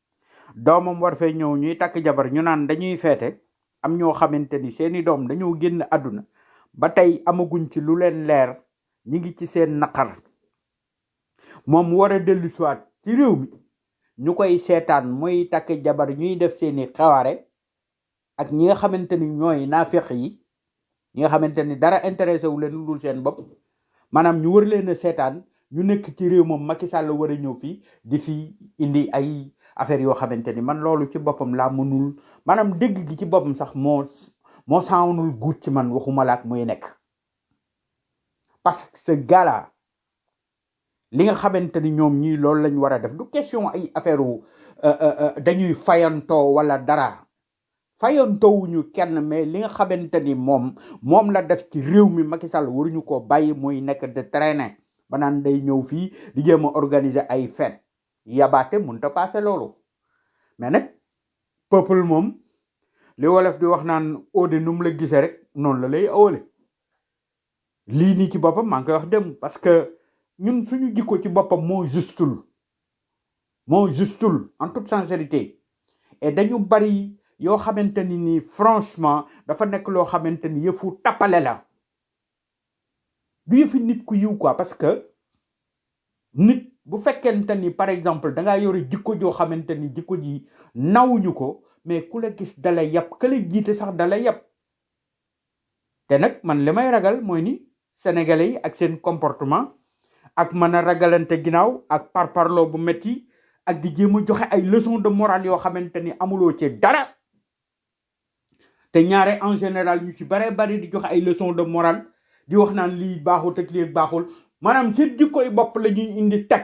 doomam war fee ñëw ñuy takk jabar ñu naan dañuy feete am ñoo xamante ni seeni doom dañoo génn àdduna ba tey amaguñ ci lu leen leer ñi ngi ci seen naqar moom mu war a dellu siwaat ci réew mi ñu koy seetaan muy takk jabar ñuy def seeni xawaare ak ñi nga xamante ni ñooy naafeq yi ñi nga xamante ni dara intéressé wu leen lu dul seen bopp maanaam ñu wër leen a seetaan ñu nekk ci réew moom Macky Sall war a ñëw fii di fi indi ay affaire yoo xamante ni man loolu ci boppam laa mënul maanaam dégg gi ci boppam sax moo moo sawnul guut ci man waxuma laak muy nekk parce que ce gars-là li nga xamante ni ñoom ñii loolu lañ war a def du question ay affaire wu euh, euh, euh, dañuy fayantoo wala dara fayantowuñu kenn mais li nga xamante ni moom moom la def ci réew mi Macky Sall waruñu ko bàyyi muy nekk de traîner ba naan day ñëw fii di jéem a organiser ay fête yabaate mënut a passé loolu mais nag peuple moom li wolof di wax naan ode nu mu la gisee rek noonu la lay awale lii nii ci boppam maa ngi koy wax dem parce que ñun suñu jikko ci boppam moo justul moo justul en toute sincérité et dañu bari yoo xamante ni nii franchement dafa nekk loo xamante ni yëfu tappale la du yëfi nit ku yiw quoi parce que nit bu fekkente ni par exemple da ngaa yore jikko joo xamante ni jikko ji nawuñu ko mais ku la gis dala yab ka la jiite sax dala yab te nag man li may ragal mooy ni sénégalais yi ak seen comportement ak mën a ragalante ginnaaw ak parparloo bu metti ak di jéem a joxe ay leçon de morale yoo xamante ni amuloo ci dara te ñaare en général ñu ci bare bari di joxe ay leçon de morale di wax naan lii baaxul ak lii baaxul maanaam seen jikkoy bopp la ñuy indi teg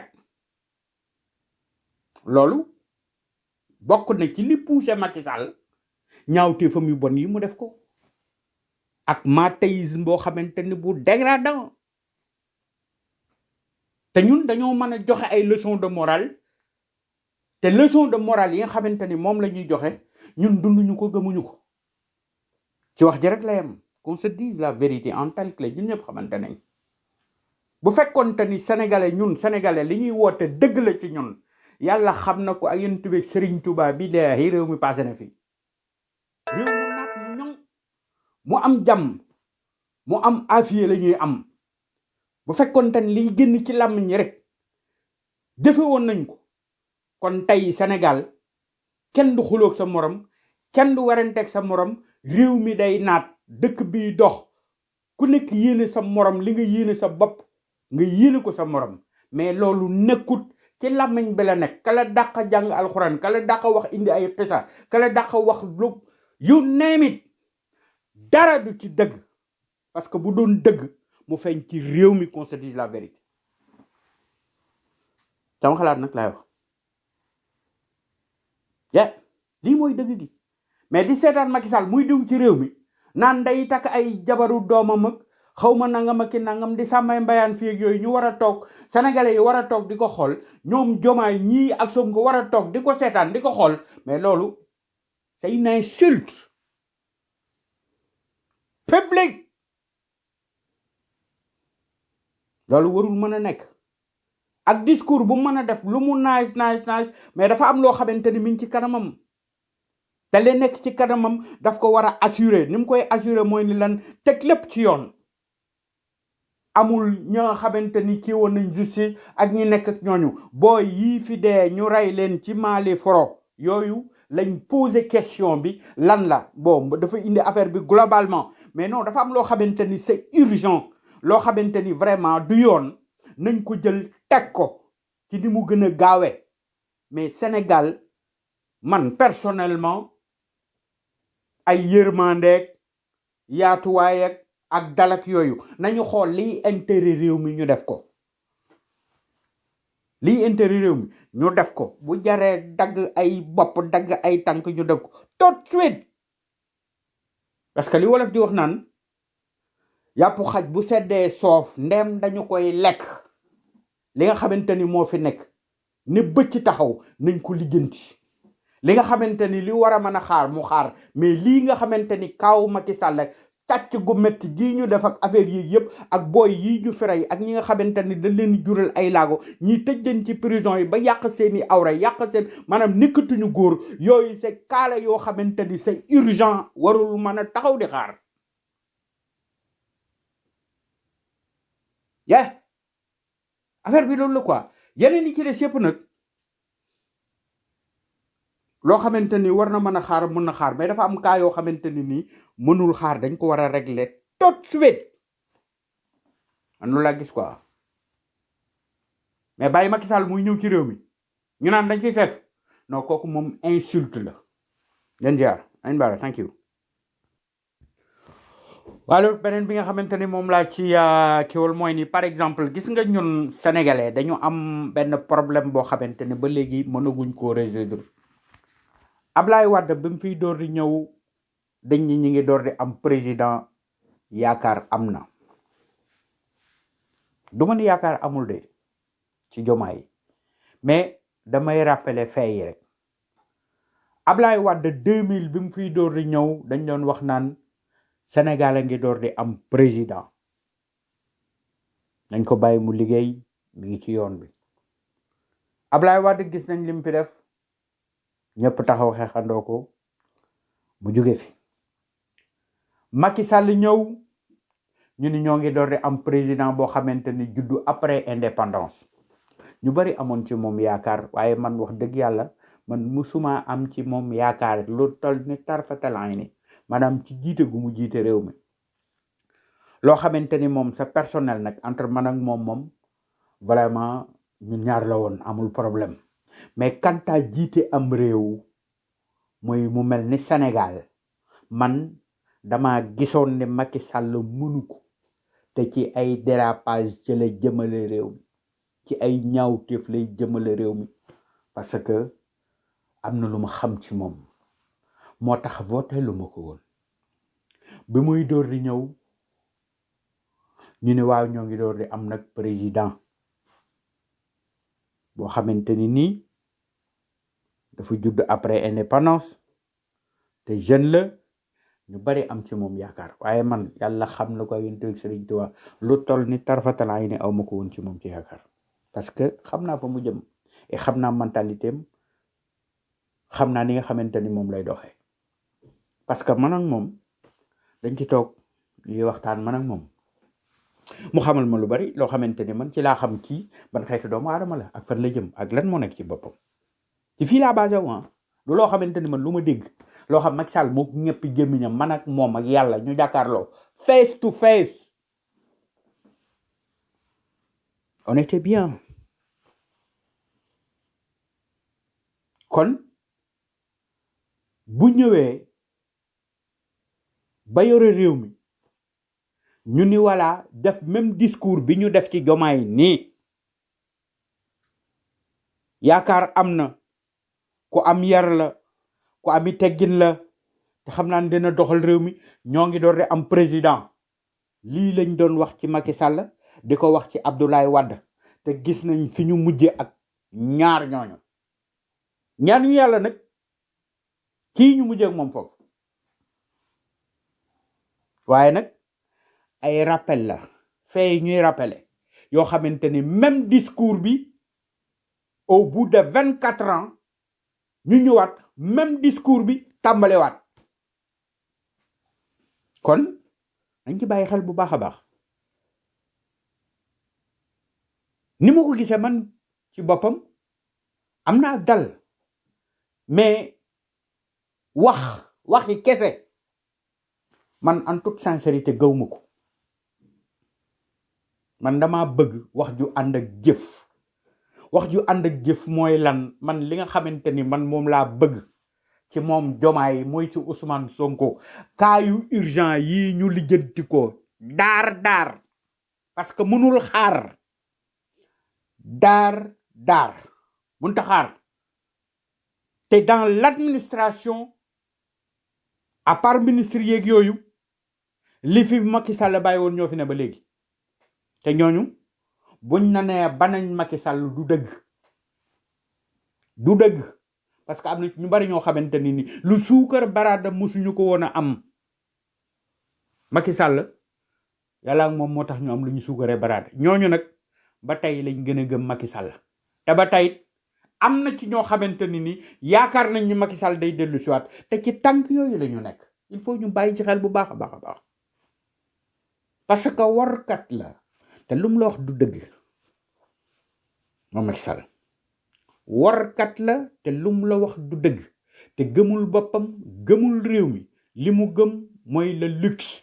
loolu bokk na ci li poussé Macky Sall ñaawteefam yu bon yi mu def ko ak mathéisme boo xamante ni bu dégradant te ñun dañoo mën a joxe ay leçon de morale te leçon de morale yi nga xamante ni moom la ñuy joxe ñun dunduñu ko gëmuñu ko ci wax ji rek la yem qu'on se dise la vérité en tel que ñun ñëpp xamante nañ bu fekkonte ni sénégalais ñun sénégalais li ñuy woote dëgg la ci ñun yàlla xam na ko ak yéen tubeeg Serigne Touba bi dee réew mi passé na fi réew mu naat mu ñoŋ mu am jàmm mu am afiye la ñuy am bu fekkonte ni liy génn ci làmmiñ ñi rek jëfe woon nañ ko kon tey Sénégal kenn du xuloog sa morom kenn du waranteeg sa morom réew mi day naat dëkk bi dox ku nekk yéene sa morom li nga yéene sa bopp nga yéene ko sa morom mais loolu nekkut ci làmmiñ bi la nekk kala dàq jàng alxuraan kala dàq wax indi ay xisa kala dàq wax lu you name it dara du ci dëgg parce que bu doon dëgg mu feeñ ci réew mi qu'on se dise la vérité sama xalaat nag laay wax ya lii mooy dëgg gi mais di seetaan Macky Sall muy diw ci réew mi naan day takk ay jabaru doomam ak xaw ma nangam ak ki nangam di sàmmay mbayaan fii ak yooyu ñu war a toog sénégalais yi war a toog di ko xool ñoom jomaay ñii ak Sonko war a toog di ko seetaan di ko xool mais loolu c'est une insulte publique loolu warul mën a nekk ak discours bu mën a def lu mu nice nice nice mais dafa am loo xamante ni mi ngi ci kanamam te li nekk ci kanamam daf ko war a assurer ni mu koy assurer mooy ni lan teg lépp ci yoon amul ñoo xamante ni kii woon nañ justice ak ñi nekk ak ñooñu booy yii fi dee ñu rey leen ci Mali foro yooyu lañ poser question bi lan la bon dafa indi affaire bi globalement mais non dafa am loo xamante ni c'est urgent loo xamante ni vraiment du yoon nañ ko jël teg ko ci ni mu gën a gaawee mais Sénégal man personnellement ay yërmandeeg yaatuwaay ak ak dalak yooyu nañu xool liy intérêt réew mi ñu def ko liy intérêt réew mi ñu def ko bu jaree dagg ay bopp dagg ay tànk ñu def ko tout de suite parce que li wolof di wax naan yàpp xaj bu seddee soof ndem dañu koy lekk li nga xamante ni moo fi nekk ne bëcc taxaw nañ ko lijjanti li nga xamante ni li war a mën a xaar mu xaar mais lii nga xamante ni kaaw Macky Sall càcc gu métti gii ñu def ak affaire yi yëpp ak booy yi ñu fere yi ak ñi nga xamante ni dañ leen jural ay laago ñi tëj leen ci prison yi ba yàq seeni awra yàq seen maanaam nekkatuñu góor yooyu c'est kaala yoo xamante ni c'est urgent warul mën a taxaw di xaar yeah affaire bi loolu la quoi yeneen yi ci des yëpp nag loo xamante ni war na mën a xaar mën na xaar mais dafa am cas yoo xamante ni nii mënul xaar dañ ko war a régler tout de suite man loolu laa gis quoi mais bàyyi Macky Sall muy ñëw ci réew mi ñu naan dañ ciy seet non kooku moom insulte la leen jaar añ baara thank you wala beneen bi nga xamante ni moom laa ci kiwal mooy ni par exemple gis nga ñun sénégalais dañu am benn problème boo xamante ni ba léegi mënaguñ koo résoudre Ablaye Wade bi mu fiy door di ñëw dañ ñi ñi ngi door di am président yaakaar am na du ma ni yaakaar amul de ci jomaay mais damay rappeler fait yi rek Ablaye Wade 2000 bi mu fiy door di ñëw dañ doon wax naan Sénégal a ngi door di am président nañ ko bàyyi mu liggéey mi ngi ci yoon bi Ablaye Wade gis nañ lim fi def ñëpp taxaw xeexandoo ko mu jóge fi Macky Sall ñëw ñu ni ñoo ngi door di am président boo xamante ni juddu après indépendance ñu bari amoon ci moom yaakaar waaye man wax dëgg yàlla man musuma am ci moom yaakaar lu tol ni tarfatalaay ni maanaam ci jiite gu mu jiite réew mi loo xamante ni moom c'est personnel nag entre man ak moom moom vraiment ñun ñaar la woon amul problème mais kanta jiite am réew mooy mu mel ni Sénégal man dama gisoon ne Macky Sall mënu ko te ci ay dérapage ci la jëmale réew mi ci ay ñaawteef lay jëmale réew mi parce que am na lu ma xam ci moom moo tax voté lu ma ko woon bi muy door di ñëw ñu ne waaw ñoo ngi door di am nag président boo xamante ni nii dafa judd après indépendance te jeune la ñu bari am ci moom yaakaar waaye man yàlla xam na ko yéen teg Sëriñ Tuubaa lu toll ni tarfatala yi ne aw ma ko woon ci moom ci yaakaar parce que xam naa fa mu jëm et xam naa mentalité am xam naa ni nga xamante ni moom lay doxee parce que man ak moom dañ ci toog ñuy waxtaan man ak moom mu xamal ma lu bari loo xamante ni man ci laa xam kii ban xeetu doomu aadama la ak fan la jëm ak lan moo nekk ci boppam ci fii laa basé wu ah du loo xamante ni man lu ma dégg loo xam Macky Sall moo ñëpp gémmiñam man ak moom ak yàlla ñu jàkkaarloo face to face on était bien kon bu ñëwee ba yore réew mi ñu ni wala def même discours bi ñu def ci jomaay nii yaakaar am na ku am yar la ku ami teggin la te xam naa ne dina doxal réew mi ñoo ngi door di am président lii lañ doon wax ci Macky Sall di ko wax ci Abdoulaye Wade te gis nañ fi ñu mujje ak ñaar ñooñu ñaar ñu yàlla nag kii ñu mujje ak moom foofu waaye nag ay rappel la fay ñuy rappeler yoo xamante ni même discours bi au bout de vingt quatre ans ñu ñëwaat même discours bi tàmbalewaat kon dañ ci bàyyi xel bu baax a baax ni ma ko gisee man ci boppam am naa dal mais wax waxi kese man en toute sincérité gawma ko man dama bëgg wax ju ànd ak jëf wax ju ànd ak jëf mooy lan man li nga xamante ni man moom laa bëgg ci moom jomaay mooy ci Ousmane Sonko cas yu urgent yi ñu lijjanti ko daar daar parce que mënul xaar daar daar mënta xaar te dans l'administration à part ministre yeeg yooyu li fi Macky Sall bàyyi woon ñoo fi ne ba léegi te ñooñu buñ na nee banañ Macky Sall du dëgg du dëgg parce que am na ñu bari ñoo xamante ni ni lu suukar baraada musuñu ko woon a am Macky Sall yàlla ak moom moo tax ñu am lu ñu suukaree baraade ñooñu nag ba tey lañ gën a gëm Macky Sall te ba tey am na ci ñoo xamante ni ni yaakaar nañ ni Macky Sall day dellu siwaat te ci tànk yooyu la ñu nekk il faut ñu bàyyi ci xel bu baax a baax a baax parce que warkat la te lu mu la wax du dëgg moom Macky Sall warkat la te lu mu la wax du dëgg te gëmul boppam gëmul réew mi li mu gëm mooy le luxe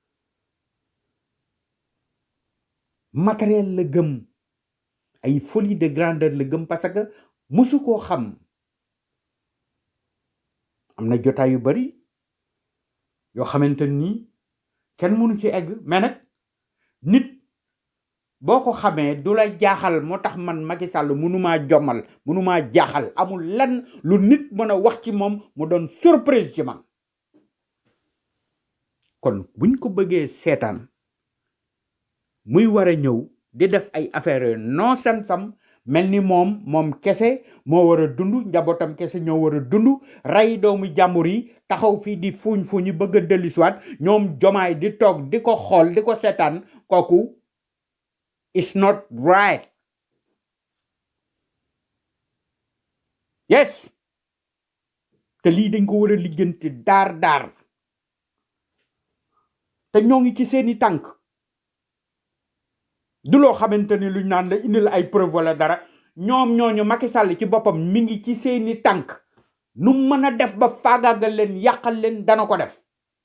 matériel la gëm ay folie de grandeur la gëm parce que musu koo xam am na jotaay yu bari yoo xamante ni kenn mënu ci egg mais nag nit boo ko xamee du la jaaxal moo tax man Macky Sall mënumaa jommal mënumaa jaaxal amul lenn lu nit mën a wax ci moom mu doon surprise ci man kon buñ ko bëggee seetaan muy war a ñëw di def ay affaire non sensam mel ni moom moom kese moo war a dund njabootam kese ñoo war a dund rey doomu jàmbur yi taxaw fii di fuuñ fuuñi bëgg a dellusiwaat ñoom jomaay di toog di ko xool di ko seetaan kooku it's not right yes te lii dañ ko war a lijjanti daar daar te ñoo ngi ci seeni tànk du loo xamante ni luñ naan la indil ay preuve wala dara ñoom ñooñu Macky Sall ci boppam mi ngi ci seeni tànk nu mën a def ba faagaagal leen yàqal leen dana ko def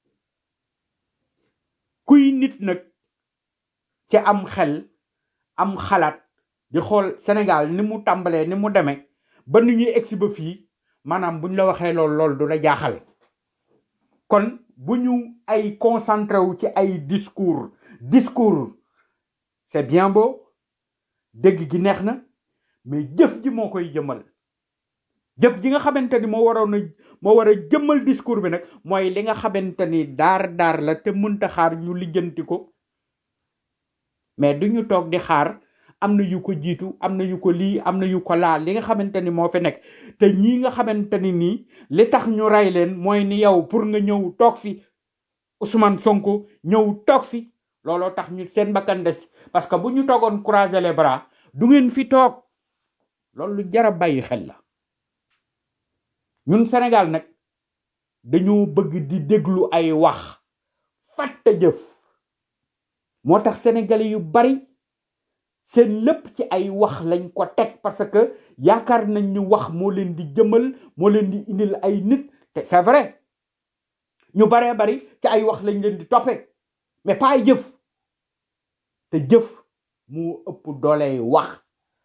kuy nit nag ci am xel am xalaat di xool Sénégal ni mu tàmbalee ni mu demee ba nu ñuy egsi ba fii maanaam buñ la waxee lool lool du la jaaxal kon bu ñu ay concentré wu ci ay discours discours c'est bien beau dégg gi neex na mais jëf ji moo koy jëmmal jëf ji nga xamante ni moo waroon a moo war a jëmmal discours bi nag mooy li nga xamante ni daar daar la te mënta xaar ñu lijjanti ko mais du ñu toog di xaar am na yu ko jiitu am na yu ko lii am na yu ko laa li nga xamante ni moo fi nekk te ñii nga xamante ni nii li tax ñu rey leen mooy ni yow pour nga ñëw toog fi Ousmane Sonko ñëw toog fi looloo tax ñu seen bakkan des parce que bu ñu toogoon croiser les bras du ngeen fi toog loolu lu jar a bàyyi xel la ñun Sénégal nag dañoo bëgg di déglu ay wax fàtte jëf moo tax sénégalais yu bari seen lépp ci ay wax lañ ko teg parce que yaakaar nañ ñu wax moo leen di jëmal moo leen di indil ay nit te c'est vrai ñu baree bari ci ay wax lañ leen di toppee mais pas ay jëf te jëf moo ëpp dooley wax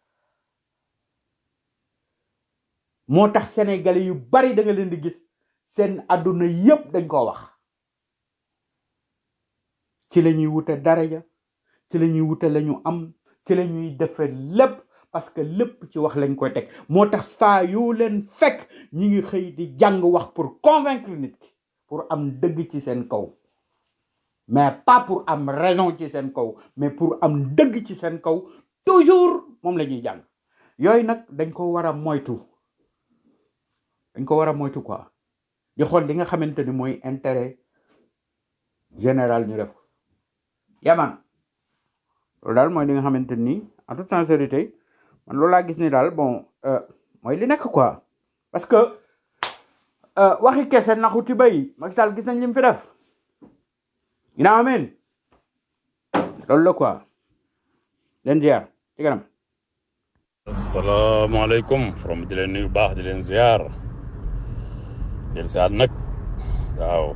moo tax sénégalais yu bari da nga leen di gis seen àdduna yépp dañ ko wax ci la ñuy wute daraja ci la ñuy wute la ñu am ci la ñuy defe lépp parce que lépp ci wax lañ koy teg moo tax saa yoo leen fekk ñi ngi xëy di jàng wax pour convaincre nit ki pour am dëgg ci seen kaw mais pas pour am raison ci seen kaw mais pour am dëgg ci seen kaw toujours moom la ñuy jàng yooyu nag dañ ko war a moytu dañ ko war a moytu quoi di xool li nga xamante ni mooy intérêt général ñu def ko yaman loolu daal mooy li nga xamante ni en toute sincérité man loolu laa gis ni daal bon euh, mooy li nekk quoi parce que euh, waxi kese naxuti bay Macky Sall gis nañ li mu fi def ina amen loolu la quoi leen ziar ci kanam asalaamaaleykum from di leen nuyu baax di leen ziar del ziar nag waaw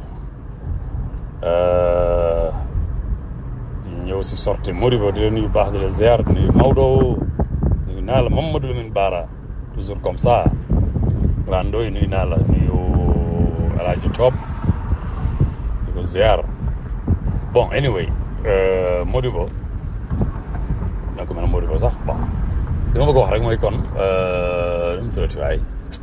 euh, di ñëw si sorti Modibo di leen nuyu baax di leen ziar di nuyu Maodo nuyu naa la Mamadou Lamine Bara toujours comme ça Rando yi nuyu naa la nuyu Alaaji Top di ko ziar bon anyway euh, Modibo na ko mën a Modibo sax bon li ma bëgg a wax rek mooy kon nu mu tuddati waay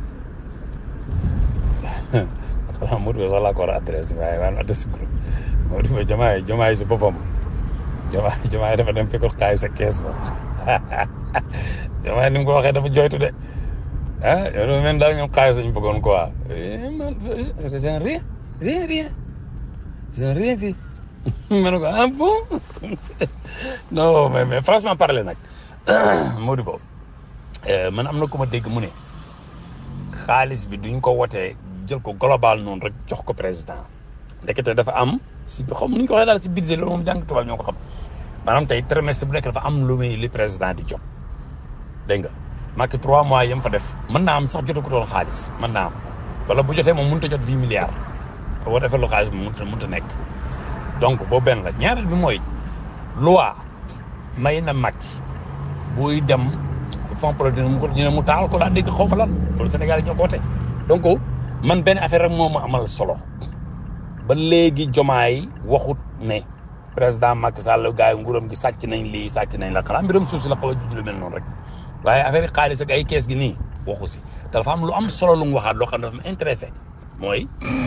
xanaa Modibo sax laa ko war a adresse waaye waaye adresse groupe Modibo jamaay jamaay si boppam jamaay jamaay dafa dem fekkoon xaay sa kees ba jamaay ni mu ko waxee dafa joytu de ah yow dafa mel daal ñoom xaalis lañu bëggoon quoi Eh, man je n'ai rien rien rien je n'ai rien vu ma ne ko ah bon non mais mais franchement parler nag Modibo man am na ku ma dégg mu ne xaalis bi duñ ko wotee jël ko global noonu rek jox ko président ndekete dafa am si xam nu ñu ko waxee daal si budget loolu moom jàng tubaab ñoo ko xam maanaam tey trimestre bu nekk dafa am lu muy li président di jot dégg nga Macky trois mois yam fa def mën naa am sax jotu ko toon xaalis mën naa am wala bu jotee moom mënut a jot huit milliards boo defee lu xaalis bi mënut a mënut a nekk donc boobu benn la ñaareel bi mooy loi may na Macky buy dem fond produit mu ko ñu ne mu taal ko laa dégg xaw ma lan loolu Sénégal yi ñoo ko wote donc man benn affaire rek moo ma amal solo ba léegi jomaay waxut ne président Macky Sall gars yi nguuram gi sàcc nañ lii sàcc nañ la xanaa mbiram suuf si la xaw a juj lu mel noonu rek waaye affaire yi xaalis ak ay kees gi nii waxu si te dafa am lu am solo lu mu waxaat loo xam ne dafa ma intéressé mooy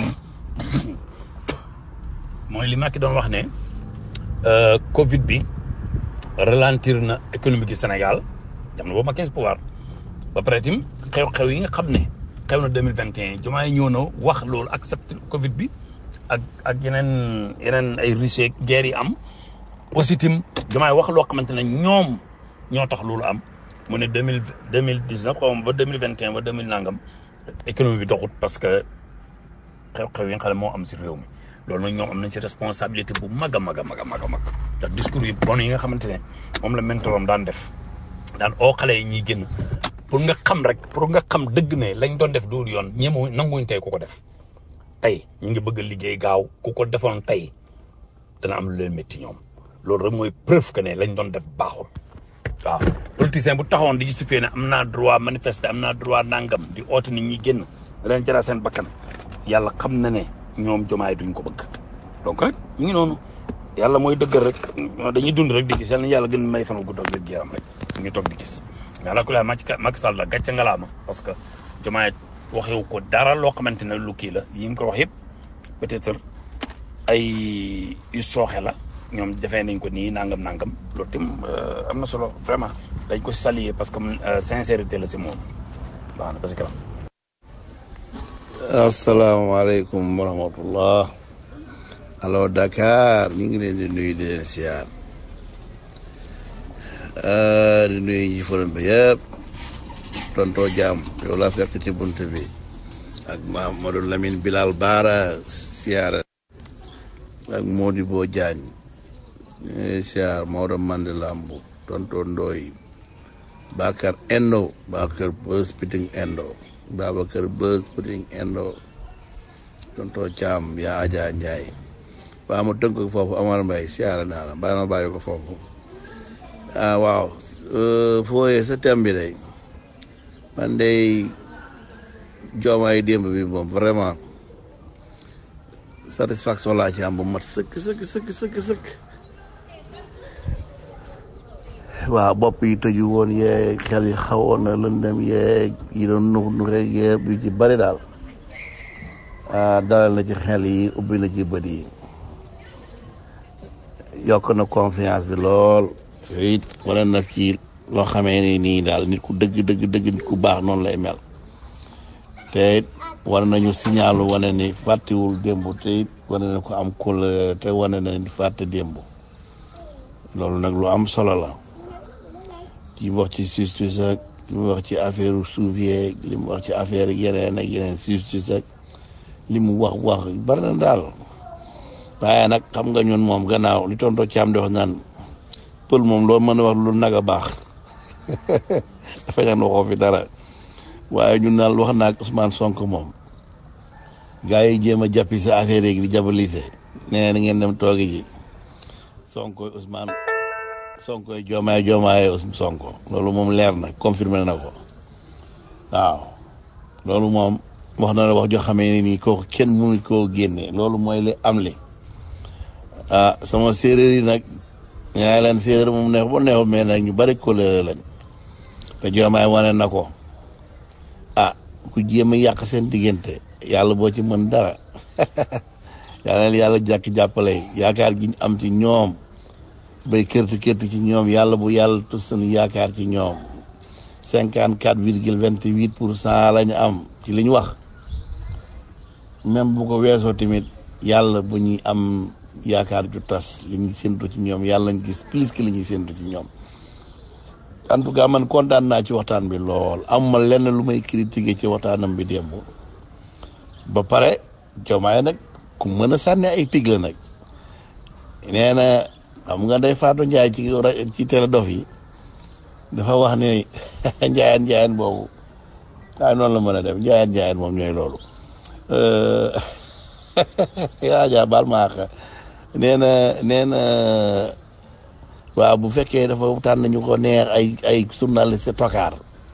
mooy li Macky doon wax ne Covid bi ralentir na économie gi Sénégal jam na boobu ma 15 pouvoir ba pare tim xew-xew yi nga xam ne xew na 2021 jumaa yi ñëw na wax loolu accepté Covid bi ak ak yeneen yeneen ay risques guerre yi am aussi tim jumaa yi wax loo xamante ne ñoom ñoo tax loolu am mu ne deux mille deux mille dix neuf xaw ma ba deux mille vingt et un ba deux mille nangam économie bi doxut parce que xew-xew yi nga xam ne moo am si réew mi loolu nag ñoom am nañ si responsabilité bu mag a mag a mag a mag a mag ndax discours yi bon yi nga xamante ne moom la mentorom daan def daan oo xale yi ñuy génn pour nga xam rek pour nga xam dëgg ne lañ doon def duur yoon ñeemu nanguñ tey ku ko def tey ñu ngi bëgg a liggéey gaaw ku ko defoon tey dana am lu leen métti ñoom loolu rek mooy preuve que ne lañ doon def baaxul waaw politicien bu taxawoon di justifier ne am naa droit manifester am naa droit nangam di oote nit ñi génn da leen jaraa seen bakkan yàlla xam na ne ñoom jomaay duñ ko bëgg donc rek ñu ngi noonu yàlla mooy dëggal rek dañuy dund rek di gis yàlla na yàlla gën may fan gudd ak wér yaram rek ñu toog di gis mais ala kulaa Macky Sall la gàcce ngalaama parce que jomaay waxewu ko dara loo xamante ne lu kii la yi mu ko wax yëpp peut-être ay yu sooxe la ñoom defee nañ ko nii nangam nangam loolu tim am na solo vraiment dañ ko saluer parce que sincérité la si moom baax na parce que asalaamaaleykum wa rahmatullah allo Dakar ñu ngi leen di nuyu di leen siyaar di nuyu ñi forum bi yëpp tontoo jaam yow laa fekk ci bunt bi ak Mamadou Lamine Bilal Baara siyaara ak Modibo Diagne ñuy siyaar Maodo Mandela Mbu tontoo Ndooy Bakar Endo Bakar Bës Piting Endo Babacar Bës Piting Endo tontoo Caam yaa Aja Njaay baa ma tënk ko foofu Amar Mbay siyaara naa la baa ma bàyyi ko foofu ah waaw fooyee sa thème bi day man day joomaay démb bi moom vraiment satisfaction laa ci am bu mat sëkk sëkk sëkk sëkk sëkk waaw bopp yi tëju woon yeeg xel yi xawoon na lëndëm yeeg yi doon nux nu rek yëpp yu ci bari daal ah dalal na ci xel yi ubbi na ci bët yi yokk na confiance bi lool yooyu it wane na ci loo xamee ni nii daal nit ku dëgg dëgg dëgg nit ku baax noonu lay mel te it wane nañu signalu wane ni fàttewul démb te it wane na ko am kul te wane na ni fàtte démb loolu nag lu am solo la li mu wax ci justice ak li mu wax ci affaire suuf yeeg li mu wax ci affaire yeneen ak yeneen justice ak li mu wax wax bari na daal waaye nag xam nga ñun moom gannaaw li tonto caam di wax naan pël moom loo mën a wax lu nag a baax dafa ñaan waxoo fi dara waaye ñun daal wax naa ak Ousmane Sonko moom gars yi jéem a jàppi sa affaire yi di jabalise nee na ngeen dem toogi ji Sonko Ousmane Sonko joomaay joomaay Sonko loolu moom leer na confirmé na ko waaw loolu moom wax na la wax joo xamee ne nii kooku kenn mënu koo génne loolu mooy li am li ah sama séeréer yi nag ñaa leen séeréer moom neex ba neexul mais nag ñu bari kóllëre lañ te joomaay wane na ko ah ku jéem a yàq seen diggante yàlla boo ci mën dara yàlla leen yàlla jàkk jàppale yaakaar gi ñu am ci ñoom bay kërti kërti ci ñoom yàlla bu yàlla tus suñu yaakaar ci ñoom cinquante quatre virgule vingt huit pour cent la ñu am ci li ñu wax même bu ko weesoo tamit yàlla bu ñuy am yaakaar ju tas li ñuy séntu ci ñoom yàlla nañ gis plus que li ñuy séntu ci ñoom en tout cas man kontaan naa ci waxtaan bi lool amuma lenn lu may critiquer ci waxtaanam bi démb ba pare Diomaye nag ku mën a sànni ay pig la nag nee na xam nga day Fatou Ndiaye ci ra- ci télé dof yi dafa wax ne njaayeen njaayeen boobu waaye noonu la mën a dem njaayeen njaayeen moom ñooy loolu yaa jaa baal ma àq nee na nee na waaw bu fekkee dafa tànn ñu ko neex ay ay journaliste tokaar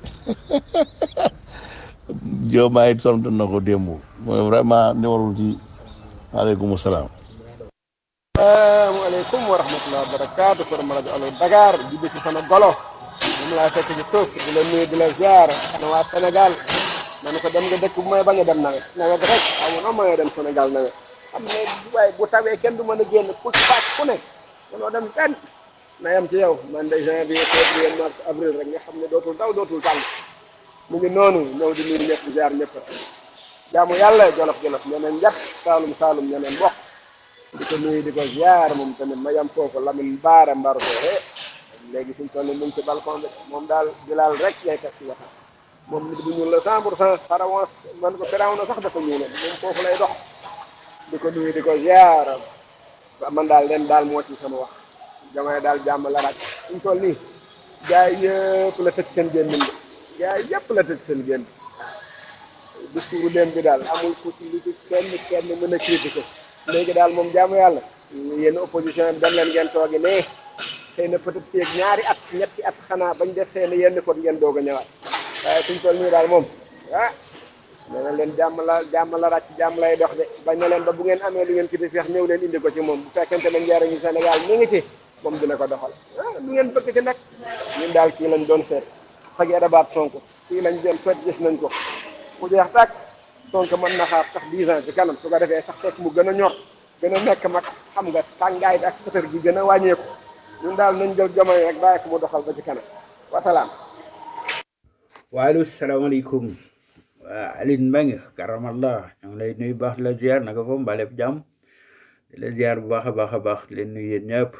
Diomaye tontu na ko démb mooy vraiment ni warul ci waaleykum salaam asalaamaaleykum wa rahmatulah wa barakaatu ko ma rajo Allo Dakar di ci sama golo moom laa fekk ci suuf di la nuyu di la ziar ana waa Sénégal man ko dem nga dëkk bu may bañ a dem nawet nawet rek amoon na mooy dem Sénégal nawet xam ne waaye bu tawee kenn du mën a génn ku ci faat ku nekk mënoo dem fenn na yam ci yow man de janvier février mars avril rek nga xam ne dootul daw dootul tàng mu ngi noonu ñëw di nuyu ñëpp di ziar ñëpp jaamu yàlla jolof jolof ñeneen njat saalum saalum ñeneen bokk di ko nuyu di ko ziar moom tamit ma yam foofu Lamine Baara Mbar ko léegi fi mu toll nii mu ngi ci balcon bi moom daal Bilal rek ngay teg ci waxtaan moom nit bu ñuul la 100 pour cent pharaon man ko firaw na sax dafa ñuuloon moom foofu lay dox di ko nuyu di ko ziar man daal leen daal moo ci sama wax Diomaye daal jàmm la raj fi mu toll nii gars yi yëpp la tëj seen génn bi gars yi yëpp la tëj seen génn discours leen bi daal amul ku ci lu ci kenn kenn mën a critiquer léegi daal moom jaamu yàlla yéen opposition bi dem leen ngeen toogi ne xëy na peut-être fii ak ñaari at ñetti at xanaa bañ def xëy na yenn kot ngeen doog a ñëwaat waaye suñ toll nii daal moom ah nee na leen jàmm la jàmm la ràcc jàmm lay dox de bañ na leen ba bu ngeen amee lu ngeen kiti feex ñëw leen indi ko ci moom bu fekkente ne njariñu Sénégal mi ngi ci moom dina ko doxal ah lu ngeen bëgg ci nag ñun daal kii lañ doon seet fagee dabaat Sonko kii lañ doon seet gis nañ ko mu jeex tàkk Sonko mën na xaar sax 10 ans ci kanam su ko defee sax fekk mu gën a ñor gën a nekk mag xam nga tàngaay bi ak sëtër gi gën a wàññeeku ñun daal nañ jël Diomaye rek bàyyi ko mu doxal ba ci kanam wasalaam. waaleykum salaamaaleykum waa Aline Mbengue karamallah ñu ngi lay nuyu baax di la ziar naka foofu mbaa lépp jàmm di la ziar bu baax a baax a baax di leen nuyu yéen ñëpp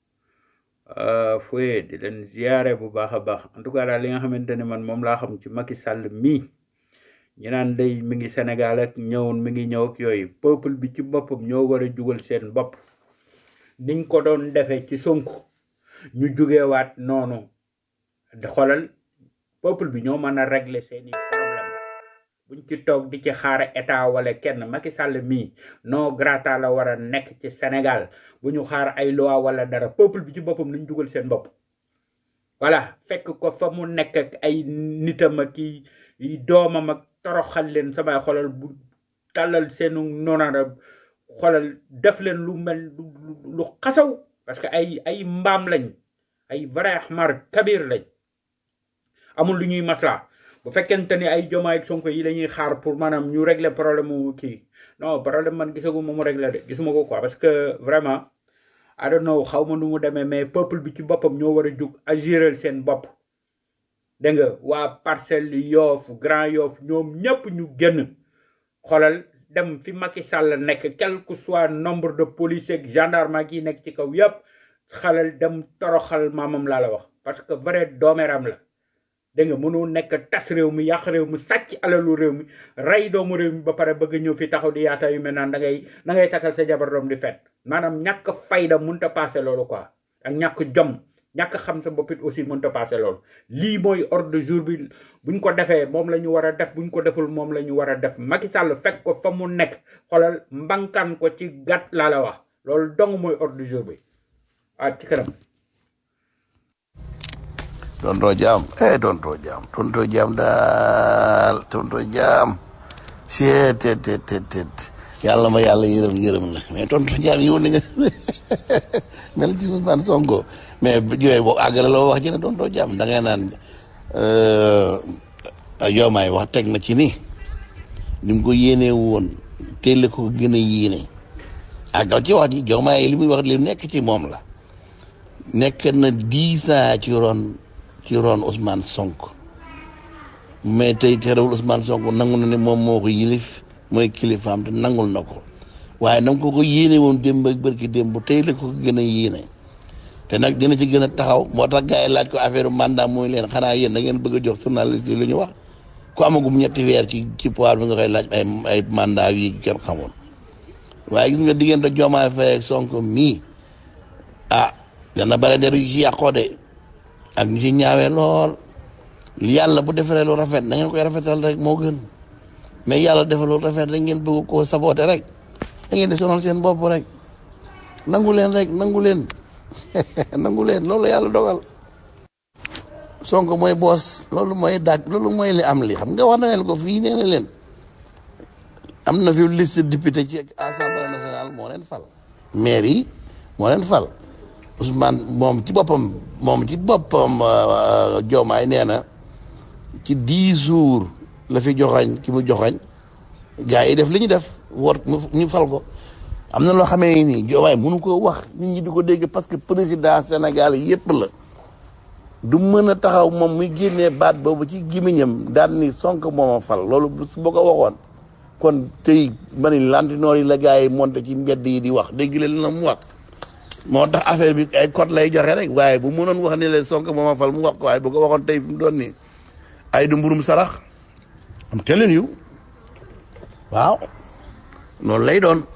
fooye di leen ziare bu baax a baax en tout cas daal li nga xamante ne man moom laa xam ci Macky Sall mii ñu naan day mi ngi Sénégal ak ñëwoon mi ngi ñëw ak yooyu peuple bi ci boppam ñoo war a jugal seen bopp niñ ko doon defee ci Sonko ñu jugewaat noonu di xoolal peuple bi ñoo mën a régler seeni problème buñ ci toog di ci xaar état wala kenn Macky Sall mii non grata la war a nekk ci Sénégal bu ñu xaar ay loi wala dara peuple bi ci boppam nañ jugal seen bopp voilà fekk ko fa mu nekk ak ay nitam ak i doomam ak toroxal leen samay xolal bu tàllal seenu noonara xolal def leen lu mel lu lu xasaw parce que ay ay mbaam lañ ay vrai xmar kabir lañ amul lu ñuy masla bu fekkente ni ay jomaay ak sonko yi la ñuy xaar pour maanaam ñu régler problème mu kii non problème man gisagu ma mu régler de gisuma ko quoi parce que vraiment I don't know xaw ma nu mu demee mais peuple bi ci boppam ñoo war a jug agiral seen bopp dégg nga waa parcelle yoof grand yoof ñoom ñëpp ñu génn xoolal dem fi Macky Sall nekk quel que soit nombre de policiers ak gendarme ak yi nekk ci kaw yëpp xalal dem toroxal maamam laa la wax parce que vrai doomeram la dégg nga mënoo nekk tas réew mi yàq réew mi sàcc alalu réew mi rey doomu réew mi ba pare bëgg ñëw fi taxaw di yaata yu mel naan da ngay da ngay takkal sa jabar doom di fet maanaam ñàkk fayda mënta passé loolu quoi ak ñàkk jom ñàkk xam sa boppit aussi mënta passé loolu lii mooy ordre de jour bi buñ ko defee moom la ñu war a def buñ ko deful moom la ñu war a def Macky Sall fekk ko fa mu nekk xoolal mbankan ko ci gàtt laa la wax loolu dong mooy ordre du jour bi ah ci kanam tontoo jaam eh tontoo jaam tontoo jaam daal tontoo jaam seet tet tet tet tet yàlla ma yàlla yërëm yërëm la mais tontoo jaam yow ni nga mel ci Ousmane Sonko mais yooyu boo àggale loo wax ji ne tontoo jaam da ngay naan yoomaay wax teg na ci ni ni mu ko yéenee woon teel ko gën a yéene àggal ci wax ji joomaay li muy wax li nekk ci moom la nekk na dix ans ci ron ci ron Ousmane Sonko mais tey terewul Ousmane Sonko nangu na ne moom moo ko yilif mooy kilifaam te nangul na ko waaye na nga ko ko yéene woon démb ak bërki démb tey la ko ko gën a yéene te nag dina ci gën a taxaw moo tax gars yi laaj ko affaire mandat mooy leen xanaa yéen da ngeen bëgg a jox journaliste yi lu ñu wax ku amagum ñetti weer ci ci pouvoir bi nga koy laaj ay ay mandat yi kenn xamul waaye gis nga diggante Diomaye Faye ak Sonko mii ah dana bare der yu ci yàqoo de ak ñu ci ñaawee lool yàlla bu defaree lu rafet da ngeen koy rafetal rek moo gën mais yàlla defal lu rafet rek ngeen bëgg koo saboote rek da ngeen di sonal seen bopp rek nangu leen rek nangu leen nangu leen loolu yàlla dogal Sonko mooy boos loolu mooy dàgg loolu mooy li am li xam nga wax na leen ko fii nee na leen am na fi liste député ci assemblée nationale moo leen fal maire yi moo leen fal Ousmane moom ci boppam moom ci boppam Diomaye nee na ci dix jours la fi joxañ ki mu joxañ gars yi def li ñu def war ñu fal ko am na loo xamee nii Diomaye mënu ko wax nit ñi di ko dégg parce que président Sénégal yépp la du mën a taxaw moom muy génnee baat boobu ci gémmiñam daan ni Sonko mooma fal loolu su boo ko waxoon kon tey ma ni lantinoor yi la gars yi monté ci mbedd yi di wax dégg leen la mu wax moo tax affaire bi ay code lay joxe rek waaye bu mënoon wax ni leen Sonko mooma fal mu wax ko waaye bu ko waxoon tey fi mu doon nii ay du mburum sarax am telling you waaw noonu lay doon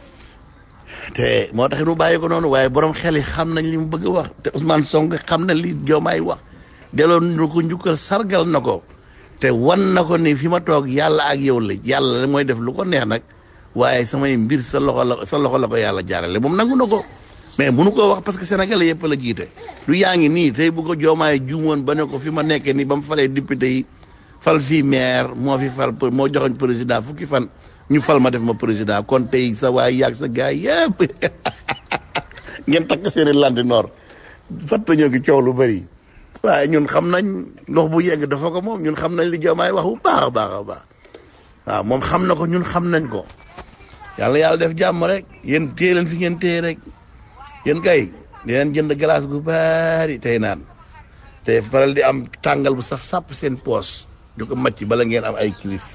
te moo tax nu bàyyi ko noonu waaye borom xel yi xam nañ li mu bëgg a wax te Ousmane Sonko xam na li Diomaye wax delloo nu ko njukkal sargal na ko te wan na ko ni fi ma toog yàlla ak yow la yàlla mooy def lu ko neex nag waaye samay mbir sa loxo la sa loxo la ko yàlla jaarale moom nangu na ko mais munu koo wax parce que sénégalais yëpp la jiite lu yaa ngi nii tey bu ko Diomaye juumoon ba ne ko fi ma nekkee nii ba mu falee député yi fal fii maire moo fi fal moo joxoñ président fukki fan ñu fal ma def ma président kon tey sa waay yàgg sa gars yëpp ngeen takk seeni landi noor fatta ñoo gi coow lu bëri waaye ñun xam nañ ndox bu yegg dafa ko moom ñun xam nañ li Diomaye wax bu baax a baax a baax waaw moom xam na ko ñun xam nañ ko yàlla yàlla def jàmm rek yéen téye leen fi ngeen téye rek yéen kay di leen jënd glace gu bari tey naan te faral di am tàngal bu saf sàpp seen poos di ko macc bala ngeen am ay kilis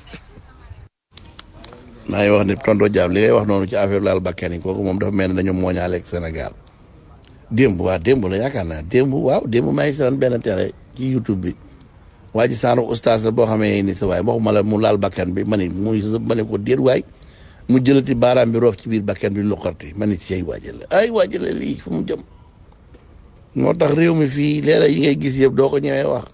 maa ngi wax ni tonto Diam li ngay wax noonu ci affaire laal bakkan yi kooku moom dafa mel ne dañoo mooñaale ak Sénégal démb waa démb la yaakaar naa démb waaw démb maa ngi seetaan benn télé ci YouTube bi waa ji sànq oustaz la boo xamee ni sa waay waxuma la mu laal bakkan bi ma ni muy ma ne ko déet waay mu jëlati baaraam bi roof ci biir bakkan bi luqarti ma ni ci ay waajale ay waajale lii fu mu jëm moo tax réew mi fii léeg-léeg yi ngay gis yëpp doo ko ñëwee wax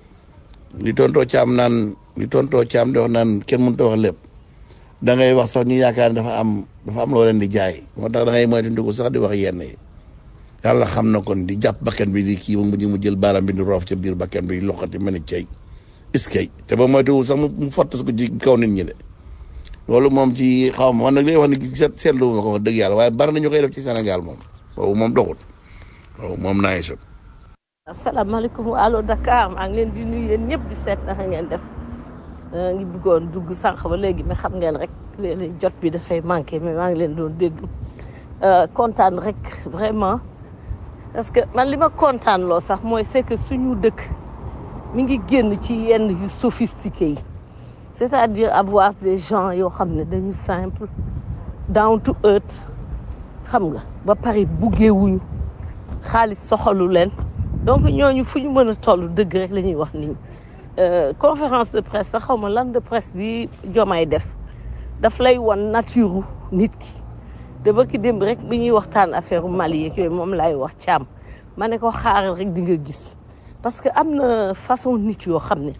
li tontoo caam naan li tontoo caam di wax naan kenn mënut a wax lépp da ngay wax sax ñu yaakaar ne dafa am dafa am loo leen di jaay moo tax da ngay moytandiku sax di wax yenn yi yàlla xam na kon di jàpp bakkan bi di kii ba mu mu jël baaraam bi di roof ca biir bakkan bi loxati ma ni cay iskay te ba moytuwul sax mu fottas ko ci kaw nit ñi de loolu moom ci xaw ma man nag li wax ni seetlu ma ko wax dëgg yàlla waaye bari na ñu koy def ci Sénégal moom boobu moom doxul boobu moom naa ngi asalaamaaleykum allo Dakar maa ngi leen di nuyu yéen ñëpp di seet naka ngeen def ngi bëggoon dugg sànq ba léegi mais xam ngeen rek léeg jot bi dafay manqué mais maa ngi leen doon déglu kontaan rek vraiment parce que man li ma kontaan loo sax mooy c'est que suñu dëkk mi ngi génn ci yenn yu sophistiqué yi c'est-à-dire avoir des gens yoo xam ne dañu simple down to earth xam nga ba pare buggeewuñu xaalis soxalu leen donc ñooñu fu ñu mën a toll dëgg rek la ñuy wax nii conférence de presse sax xaw ma lan de presse bi Diomaye def daf lay wan nature nit ki te ba ki démb rek bi ñuy waxtaan affaire Mali yeeg yooyu moom laay wax càmm ma ne ko xaaral rek di nga gis parce que am na façon nit yoo xam ne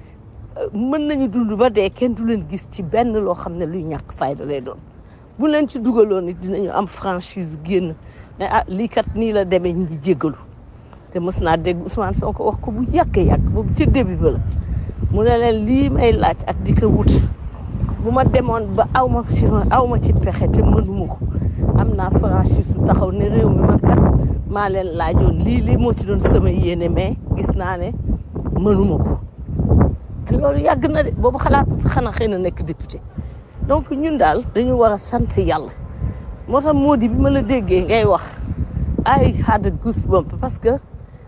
mën nañu dund ba dee kenn du leen gis ci benn loo xam ne luy ñàkk fayda lay doon bu leen ci dugaloon nit dinañu am franchise génn mais ah lii kat nii la demee ñu ngi jéggalu te mës naa dégg Ousmane Sonko wax ko bu yàgg yàgg boobu ci début ba la mu ne leen lii may laaj ak di ko wut bu ma demoon ba aw ma ci aw ma ci pexe te mënuma ko am naa franchise su taxaw ne réew mi man kat maa leen laajoon lii lii moo ci doon sama yéene mais gis naa ne mënuma ko te loolu yàgg na de boobu xalaat xanaa xëy na nekk député donc ñun daal dañu war a sant yàlla moo tax moo di bi ma la déggee ngay wax ay had a goosebump parce que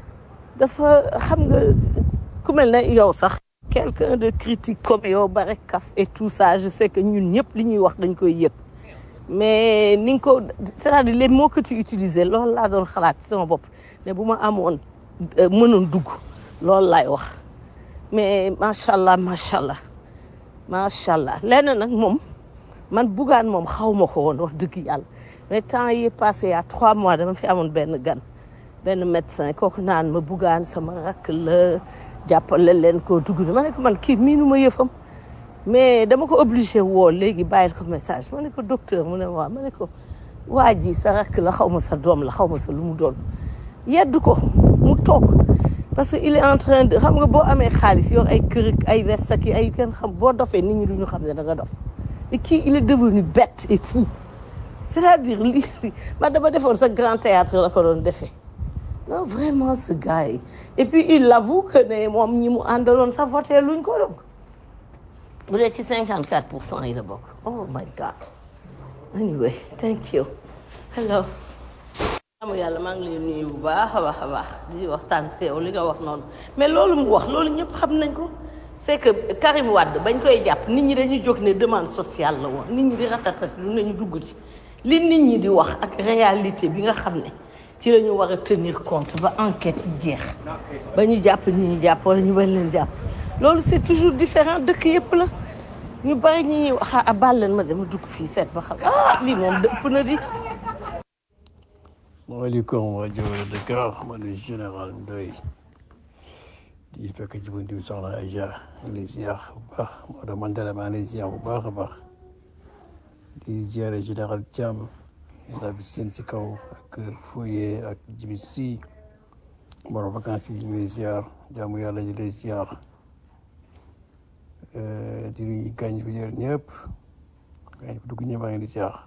dafa xam nga ku mel ne yow sax quelqu'un de critique comme yow bare kaf et tout ça je sais que ñun ñëpp li ñuy wax dañ koy yëg mais ni nga ko c'est-à-dire les mots que tu utiliser loolu laa doon xalaat ci sama bopp ne bu ma amoon euh, mënoon dugg loolu laay wax mais macha allah macha allah macha allah lenn nag moom man bugaan moom xaw ma ko woon wax dëgg yàlla mais temps yi passé il y a trois mois dama fi amoon benn gan benn médecin kooku naan ma bugaan sama rakk la jàppale leen koo dugg ma ne ko man kii miinu ma yëfam mais dama ko obligé woo léegi bàyyil ko message ma ne ko docteur mu ne ma waaw ma ne ko waa ji sa rakk la xaw ma sa doom la xaw ma sa lu mu doon yedd ko mu toog parce que il est en train de xam nga boo amee xaalis yor ay kër ak ay veste ak ay kenn xam boo dofee nit ñi du ñu xam ne da nga dof et kii il est devenu bête et fou c'est-à-dire li man dama defoon sa grand théâtre la ko doon defee non vraiment ce gars yi et puis il l'avoue que ne moom ñi mu àndaloon sa voté luñ ko donc bu dee ci 54 pour cent yi la bokk oh my god anyway thank you hello amu yàlla maa ngi lay nuyu bu baax a baax a baax di waxtaan ak yow li nga wax noonu mais loolu mu wax loolu ñëpp xam nañ ko c'est que Karim Wade bañ koy jàpp nit ñi dañuy jóg ne demande sociale la woon nit ñi di ratatati lu nañu dugg ci li nit ñi di wax ak réalité bi nga xam ne ci la ñu war a tenir compte ba enquête yi jeex ba ñu jàpp ñi ñu jàpp wala ñu bañ leen jàpp loolu c'est toujours différent dëkk yëpp la ñu bari ñi ñuy wax a baal leen ma dama dugg fii seet ba xam ah lii moom dëpp na di maaleykum rajo Dakar man de général Ndoye di fekk ci buntu bi soxna Aja maa ngi lay ziar bu baax Maodo Mandela maa ngi lay ziar bu baax a baax di ziare général Thiam yàlla bi seen si kaw ak Foye ak Jibi Si borom vacances yi ñu ngi lay ziar jaamu yàlla ñu lay ziar di nuyu gaañ fi jër ñëpp gaañ fi dugg ñëpp maa ngi lay ziar.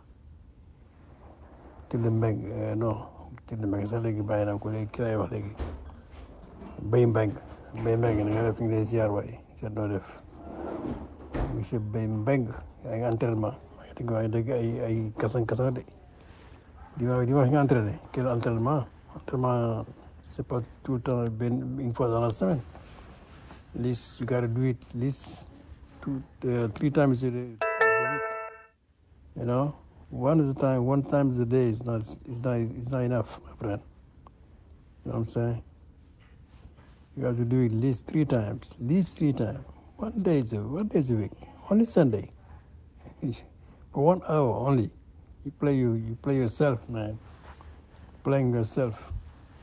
Tile Mbeng non Tile Mbeng sax léegi bàyyi naa ko léegi ki lay wax léegi Bay Mbeng Bay Mbeng na nga def ñu ngi lay ziar waay seet noo def monsieur Bay Mbeng yaa ngi entraînement di nga wax dëgg ay ay kasan kasan de di wax di wax nga entraîné quel entraînement entraînement c'est pas tout le temps benn une fois dans la semaine least you gotta do it least two uh, three times a day you know one is a time one time a day is not is not is not enough my friend you know what i'm saying you have to do it at least three times at least three times one day is a one day is a week only sunday for one hour only you play you you play yourself man playing yourself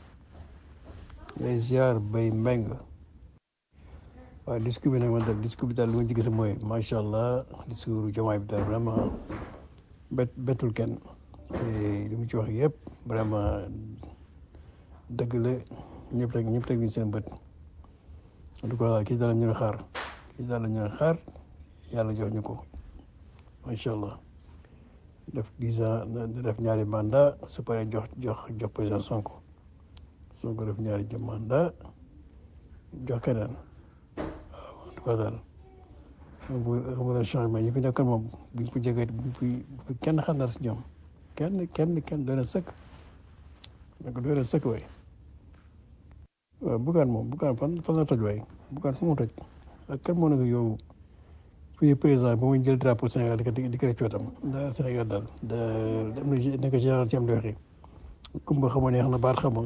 les ziar bay mbeng waaye discours bi nag man tam discours bi daal lu ma ci gis mooy macha allah discours jamaay bi daal vraiment bet betul kenn te li mu ci wax yëpp vraiment dëgg la ñëpp teg ñëpp teg ñu seen bët en tout cas kii daal la ñu xaar kii daal la ñu xaar yàlla jox ñu ko macha allah def dix ans def ñaari mandat su paree jox jox jox président Sonko Sonko def ñaari mandat jox keneen waaw en tout cas daal bu amul changement ñi fi nekkoon moom buñ ko jege buñ fi kenn xam dara si ñoom kenn kenn kenn doy na sëkk donc doy na sëkk waay waaw bugaan moom bugaan fan fan la toj waay bugaan fu mu toj ak kan moo nekk yow fii président ba muy jël drapeau Sénégal di ko di ko rëcc wetam da Sénégal daal da am na nekk général ci am di waxee kumba xama neex na baat xama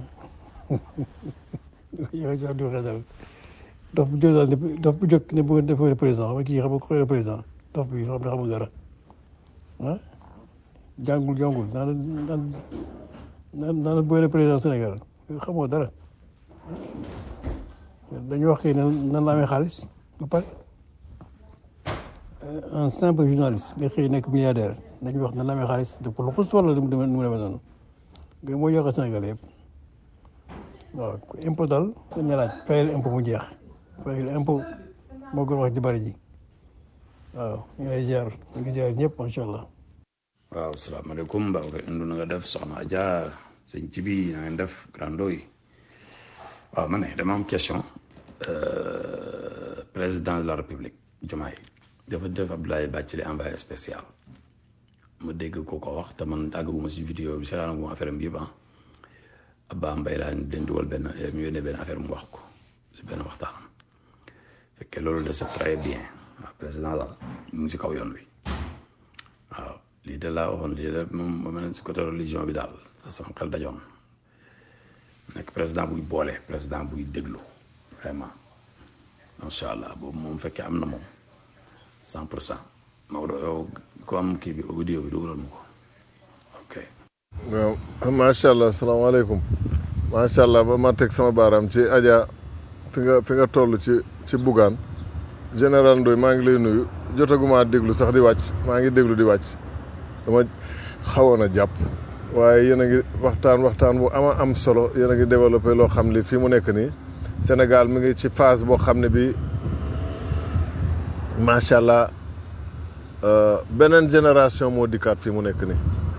yow ci am di waxee daal dof bu jóg daal ne dof bu jóg ne bu defee président xam nga kii xam nga ko président dof bi xam ne xamul dara ah jàngul jàngul naan naan naan naan booy président Sénégal xamoo dara dañu wax kii nan la amee xaalis ba pare un simple journaliste nga xëy nekk milliardaire dañu wax nan la amee xaalis de pour lu xus wala mu demee mu demee noonu nga moo yokk Sénégal yëpp waaw impôt daal dañu laaj fayal impôt mu jeex fayal impôt moo gën wax ji bari ji waaw ñu ngi lay ziar ñu ngi ziar ñëpp macha allah. waaw salaamaaleykum Baodo Indou na nga def Soxna Adja sëñ ci bi na ngeen def grando yi waaw ma ne dama am question président de la république Diomaye dafa def Abdoulaye Bathily envoyé spécial ma dégg ko ko wax te man àggaguma si vidéo bi seetaanaguma affaire bi yëpp ah Abba Mbaye laa leen dugal benn mu yónnee benn affaire mu wax ko si benn waxtaanam fekkee loolu de c'est très bien waaw président daal mu ngi si kaw yoon wi waaw lii de laa waxoon lii de moom ma mel si côté religion bi daal sa sama xel dajoon nekk président buy boole président buy déglu vraiment macha allah boobu moom fekkee am na moom cent pour cent Maodo yow ko am kii bi audio bi dugalal ma ko ok waaw macha allah salaamaaleykum macha allah ba ma teg sama baaraam ci Adja fi nga fi nga toll ci ci Bougane général Ndoye maa ngi lay nuyu jotaguma déglu sax di wàcc maa ngi déglu di wàcc dama xawoon a jàpp waaye yéen a ngi waxtaan waxtaan bu ama am solo yéen a ngi développé loo xam ne fii mu nekk nii Sénégal mi ngi ci phase boo xam ne bi macha allah beneen génération moo dikkaat fii mu nekk nii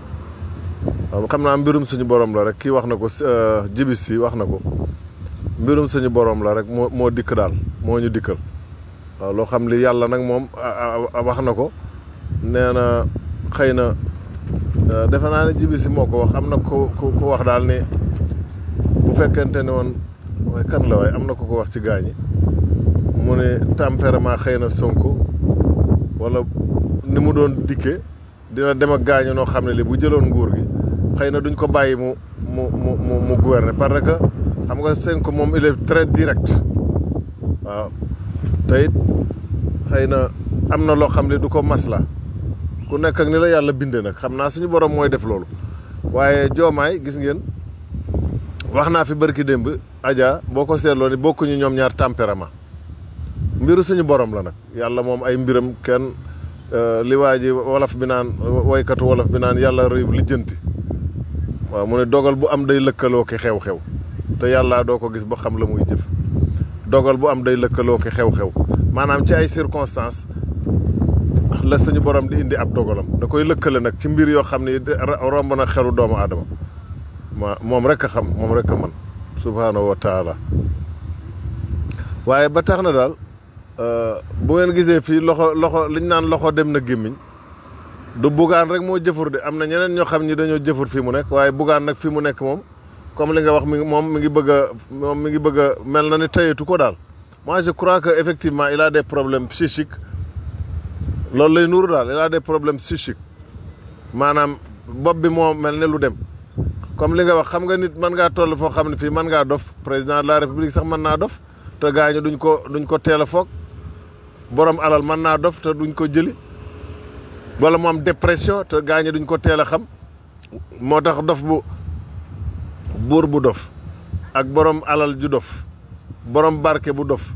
waaw xam naa mbirum suñu borom la rek kii wax na ko jibis si wax na ko mbirum suñu borom la rek moo moo dikk daal moo ñu dikkal waaw loo xam li yàlla nag moom wax na ko nee na xëy na defe naa ne jibis si moo ko wax am na ko ko wax daal ni bu fekkente ne woon waaye kan la waaye am na ko ko wax ci gaañi mu ne tempérament xëy na Sonko wala ni mu doon dikke dina dem ak gaañu noo xam ne li bu jëloon nguur gi xëy na duñ ko bàyyi mu mu mu mu mu gouverner parce que xam nga Sonko moom il est très direct waaw te it xëy na am na loo xam ne du ko masla ku nekk ak ni la yàlla bindee nag xam naa suñu borom mooy def loolu waaye joomaay gis ngeen wax naa fi barki démb Adja boo ko seetloo ni bokkuñu ñoom ñaar tempérament mbiru suñu borom la nag yàlla moom ay mbiram kenn li waa ji wolof bi naan woykatu wolof bi naan yàlla rëy lijjanti waaw mu ne dogal bu am day lëkkaloo ki xew-xew te yàlla doo ko gis ba xam la muy jëf dogal bu am day lëkkaloo ki xew-xew maanaam ci ay circonstances la suñu borom di indi ab dogalam da koy lëkkale nag ci mbir yoo xam ne romb na xelu doomu aadama ma moom rek a xam moom rek a man subhaanahu wa taala waaye ba tax na daal bu ngeen gisee fii loxo loxo liñ naan loxo dem na gémmiñ du bugaan rek moo jëfur de am na ñeneen ñoo xam ni dañoo jëfur fii mu nekk waaye bugaan nag fii mu nekk moom comme li nga wax mi moom mi ngi bëgg a moom mi ngi bëgg a mel na ni tayatu ko daal moi je crois que effectivement il a des problèmes psychiques loolu lay nuuru daal il a des problèmes psychiques maanaam bopp bi moo mel ne lu dem comme li nga wax xam nga nit mën ngaa toll foo xam ne fii mën ngaa dof président de la république sax mën naa dof te gaañu duñ ko duñ ko teel a foog borom alal mën naa dof te duñ ko jëli wala mu am dépression te gaañu duñ ko teel a xam moo tax dof bu buur bu dof ak borom alal ju dof borom barke bu dof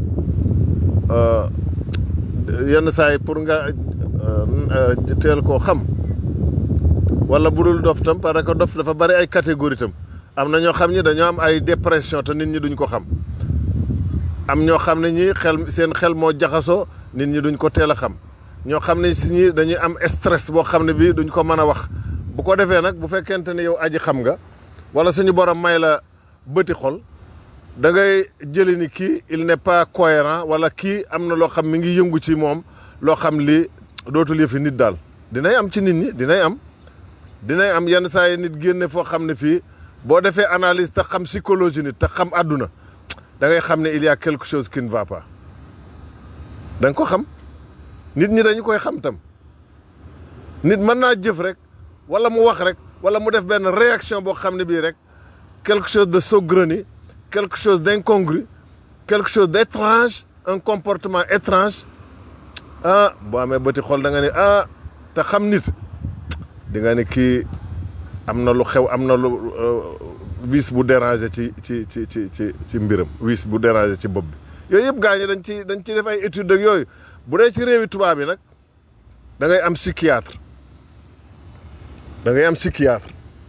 yenn saa yi pour nga teel koo xam wala bu dul dof tam parce que dof dafa bari ay catégorie tam am na ñoo xam ni dañoo am ay dépression te nit ñi duñ ko xam am ñoo xam ne ñi xel seen xel moo jaxasoo nit ñi duñ ko teel a xam ñoo xam ne si ñi dañuy am stress boo xam ne bii duñ ko mën a wax bu ko defee nag bu fekkente ne yow aji xam nga wala suñu borom may la bëti xol da ngay jëli ni kii il n'est pas cohérent wala kii am na loo xam mi ngi yëngu ci moom loo xam li dootul yëfi nit daal dinay am ci nit ñi dinay am dinay am yenn saa yi nit génne foo xam ne fii boo defee analyse te xam psychologie nit te xam àdduna da ngay xam ne il y a quelque chose qui ne va pas da nga ko xam nit ñi dañu koy xam tam nit mën naa jëf rek wala mu wax rek wala mu def benn réaction boo xam ne bii rek quelque chose de saugrenu quelque chose d'incongru quelque chose d'étrange un comportement étrange ah boo amee bëti xol da nga ne ah te xam nit di nga ne kii am na lu xew am na lu wiis bu déranger ci ci ci ci ci ci mbiram wiis bu déranger ci bopp bi yooyu yëpp gaañu dañ ci dañ ci def ay études ak yooyu bu dee ci réewi tubaab yi nag da ngay am psychiatre da ngay am psychiatre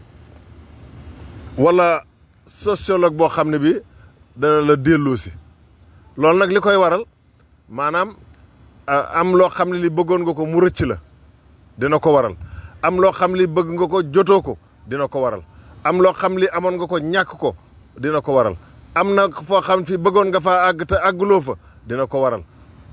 wala sociologue boo xam ne bi dana la delloo si loolu nag li koy waral maanaam am loo xam ne li bëggoon nga ko mu rëcc la dina ko waral am loo xam li bëgg nga ko jotoo ko dina ko waral am loo xam li amoon nga ko ñàkk ko dina ko waral am na foo xam fi bëggoon nga faa àgg te àgguloo fa dina ko waral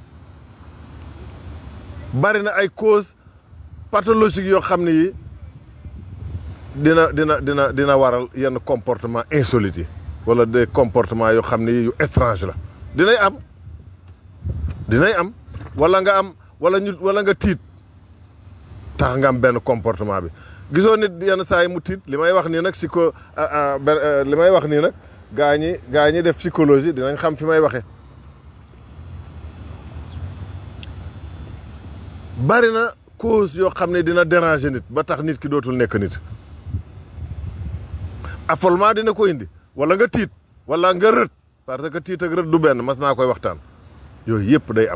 bari na ay cause pathologique yoo xam ne yi dina dina dina dina waral yenn comportement insolite yi wala des comportements yoo xam ne yi yu étrange la dinay am dinay am wala nga am wala ñu wala nga tiit tax nga am benn comportement bi gisoo nit yenn saa yi mu tiit li may wax nii nag psycho li may wax nii nag gaa ñi gaa ñi def psychologie dinañ xam fi may waxee bari na cause yoo xam ne dina déranger nit ba tax nit ki dootul nekk nit affolement dina ko indi wala nga tiit wala nga rët parce que tiit ak rët du benn mas naa koy waxtaan yooyu yëpp day am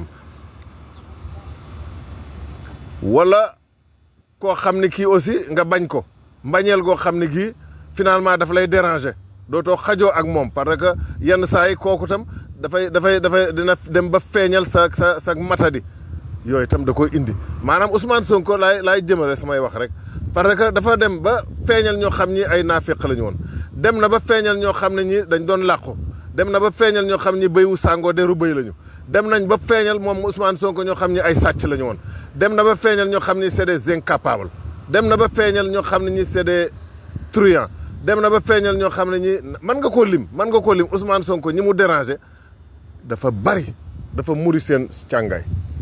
wala koo xam ne kii aussi nga bañ ko mbañeel goo xam ne kii finalement daf lay déranger dootoo xajoo ak moom parce que yenn saa yi kooku tam dafay dafay dafay dina dem ba feeñal sa sa sa matadi yooyu itam da koy indi maanaam Ousmane Sonko laay laay jëmale samay wax rek parce que dafa dem ba feeñal ñoo xam ñi ay naafiq la ñu woon dem na ba feeñal ñoo xam ne ñi dañ doon làqu dem na ba feeñal ñoo xam ñi béy wu sàngoo deru béy la ñu dem nañ ba feeñal moom Ousmane Sonko ñoo xam ñi ay sàcc la ñu woon dem na ba feeñal ñoo xam ni c'est des incapables dem na ba feeñal ñoo xam ne ñi c'est des truands dem na ba feeñal ñoo xam ne ñi mën nga koo lim mën nga koo lim Ousmane Sonko ñi mu déranger dafa bari dafa muri seen càngaay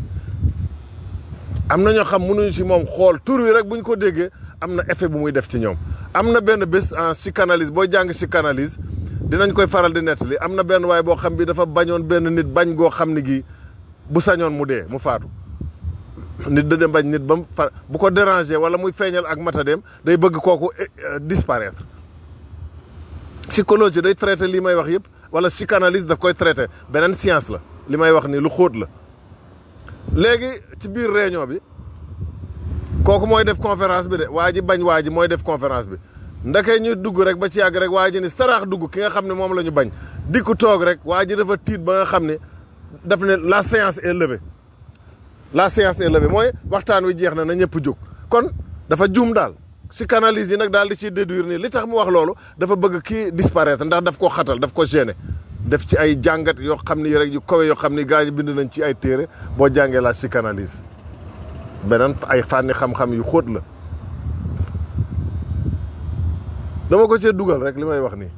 am na ñoo xam mënuñu ci moom xool tur wi rek bu ñu ko déggee am na effet bu muy def ci ñoom am na benn bés en psychanalyse booy jàng psychanalyse dinañ koy faral di nettali am na benn waay boo xam bi dafa bañoon benn nit bañ goo xam ne gi bu sañoon mu dee mu faatu nit da dem bañ nit ba mu fa bu ko déranger wala muy feeñal ak matadeem day bëgg kooku disparaître psychologie day traité lii may wax yëpp wala psychanalyse daf koy traité beneen science la li may wax ni lu xóot la léegi ci biir réunion bi kooku mooy def conférence bi de waa ji bañ waa ji mooy def conférence bi ndake ñu dugg rek ba ci yàgg rek waa ji ni saraax dugg ki nga xam ne moom la ñu bañ dikku toog rek waa ji dafa tiit ba nga xam ne daf ne la séance est levée la séance est levée mooy waxtaan wi jeex na na ñëpp jóg kon dafa juum daal psychanalyse yi nag daal di ciy déduire nii li tax mu wax loolu dafa bëgg kii disparaître ndax daf ko xatal daf ko gêner def ci ay jàngat yoo xam ni rek yu kawe yoo xam ni gars yi bind nañ ci ay téere boo jàngee la psychanalyse beneen ay fànni xam-xam yu xóot la dama ko cee dugal rek li may wax nii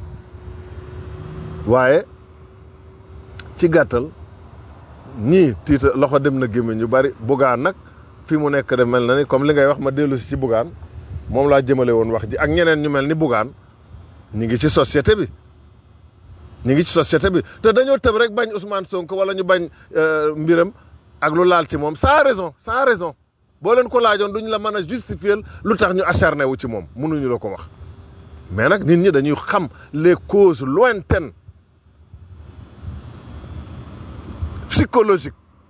waaye ci gàttal ñii tiita loxo dem na gémmiñ ñu bari bugaan nag fi mu nekk de mel na ni comme li ngay wax ma dellu si ci bugaan moom laa jëmale woon wax ji ak ñeneen ñu mel ni bugaan ñi ngi ci société bi ñu ngi ci société bi te dañoo tëb rek bañ Ousmane Sonko wala ñu bañ mbiram ak lu laal ci moom sans raison sans raison boo leen ko laajoon duñ la mën a justifier lu tax ñu acharné wu ci moom mënuñu la ko wax mais nag nit ñi dañuy xam les causes lointaines psychologiques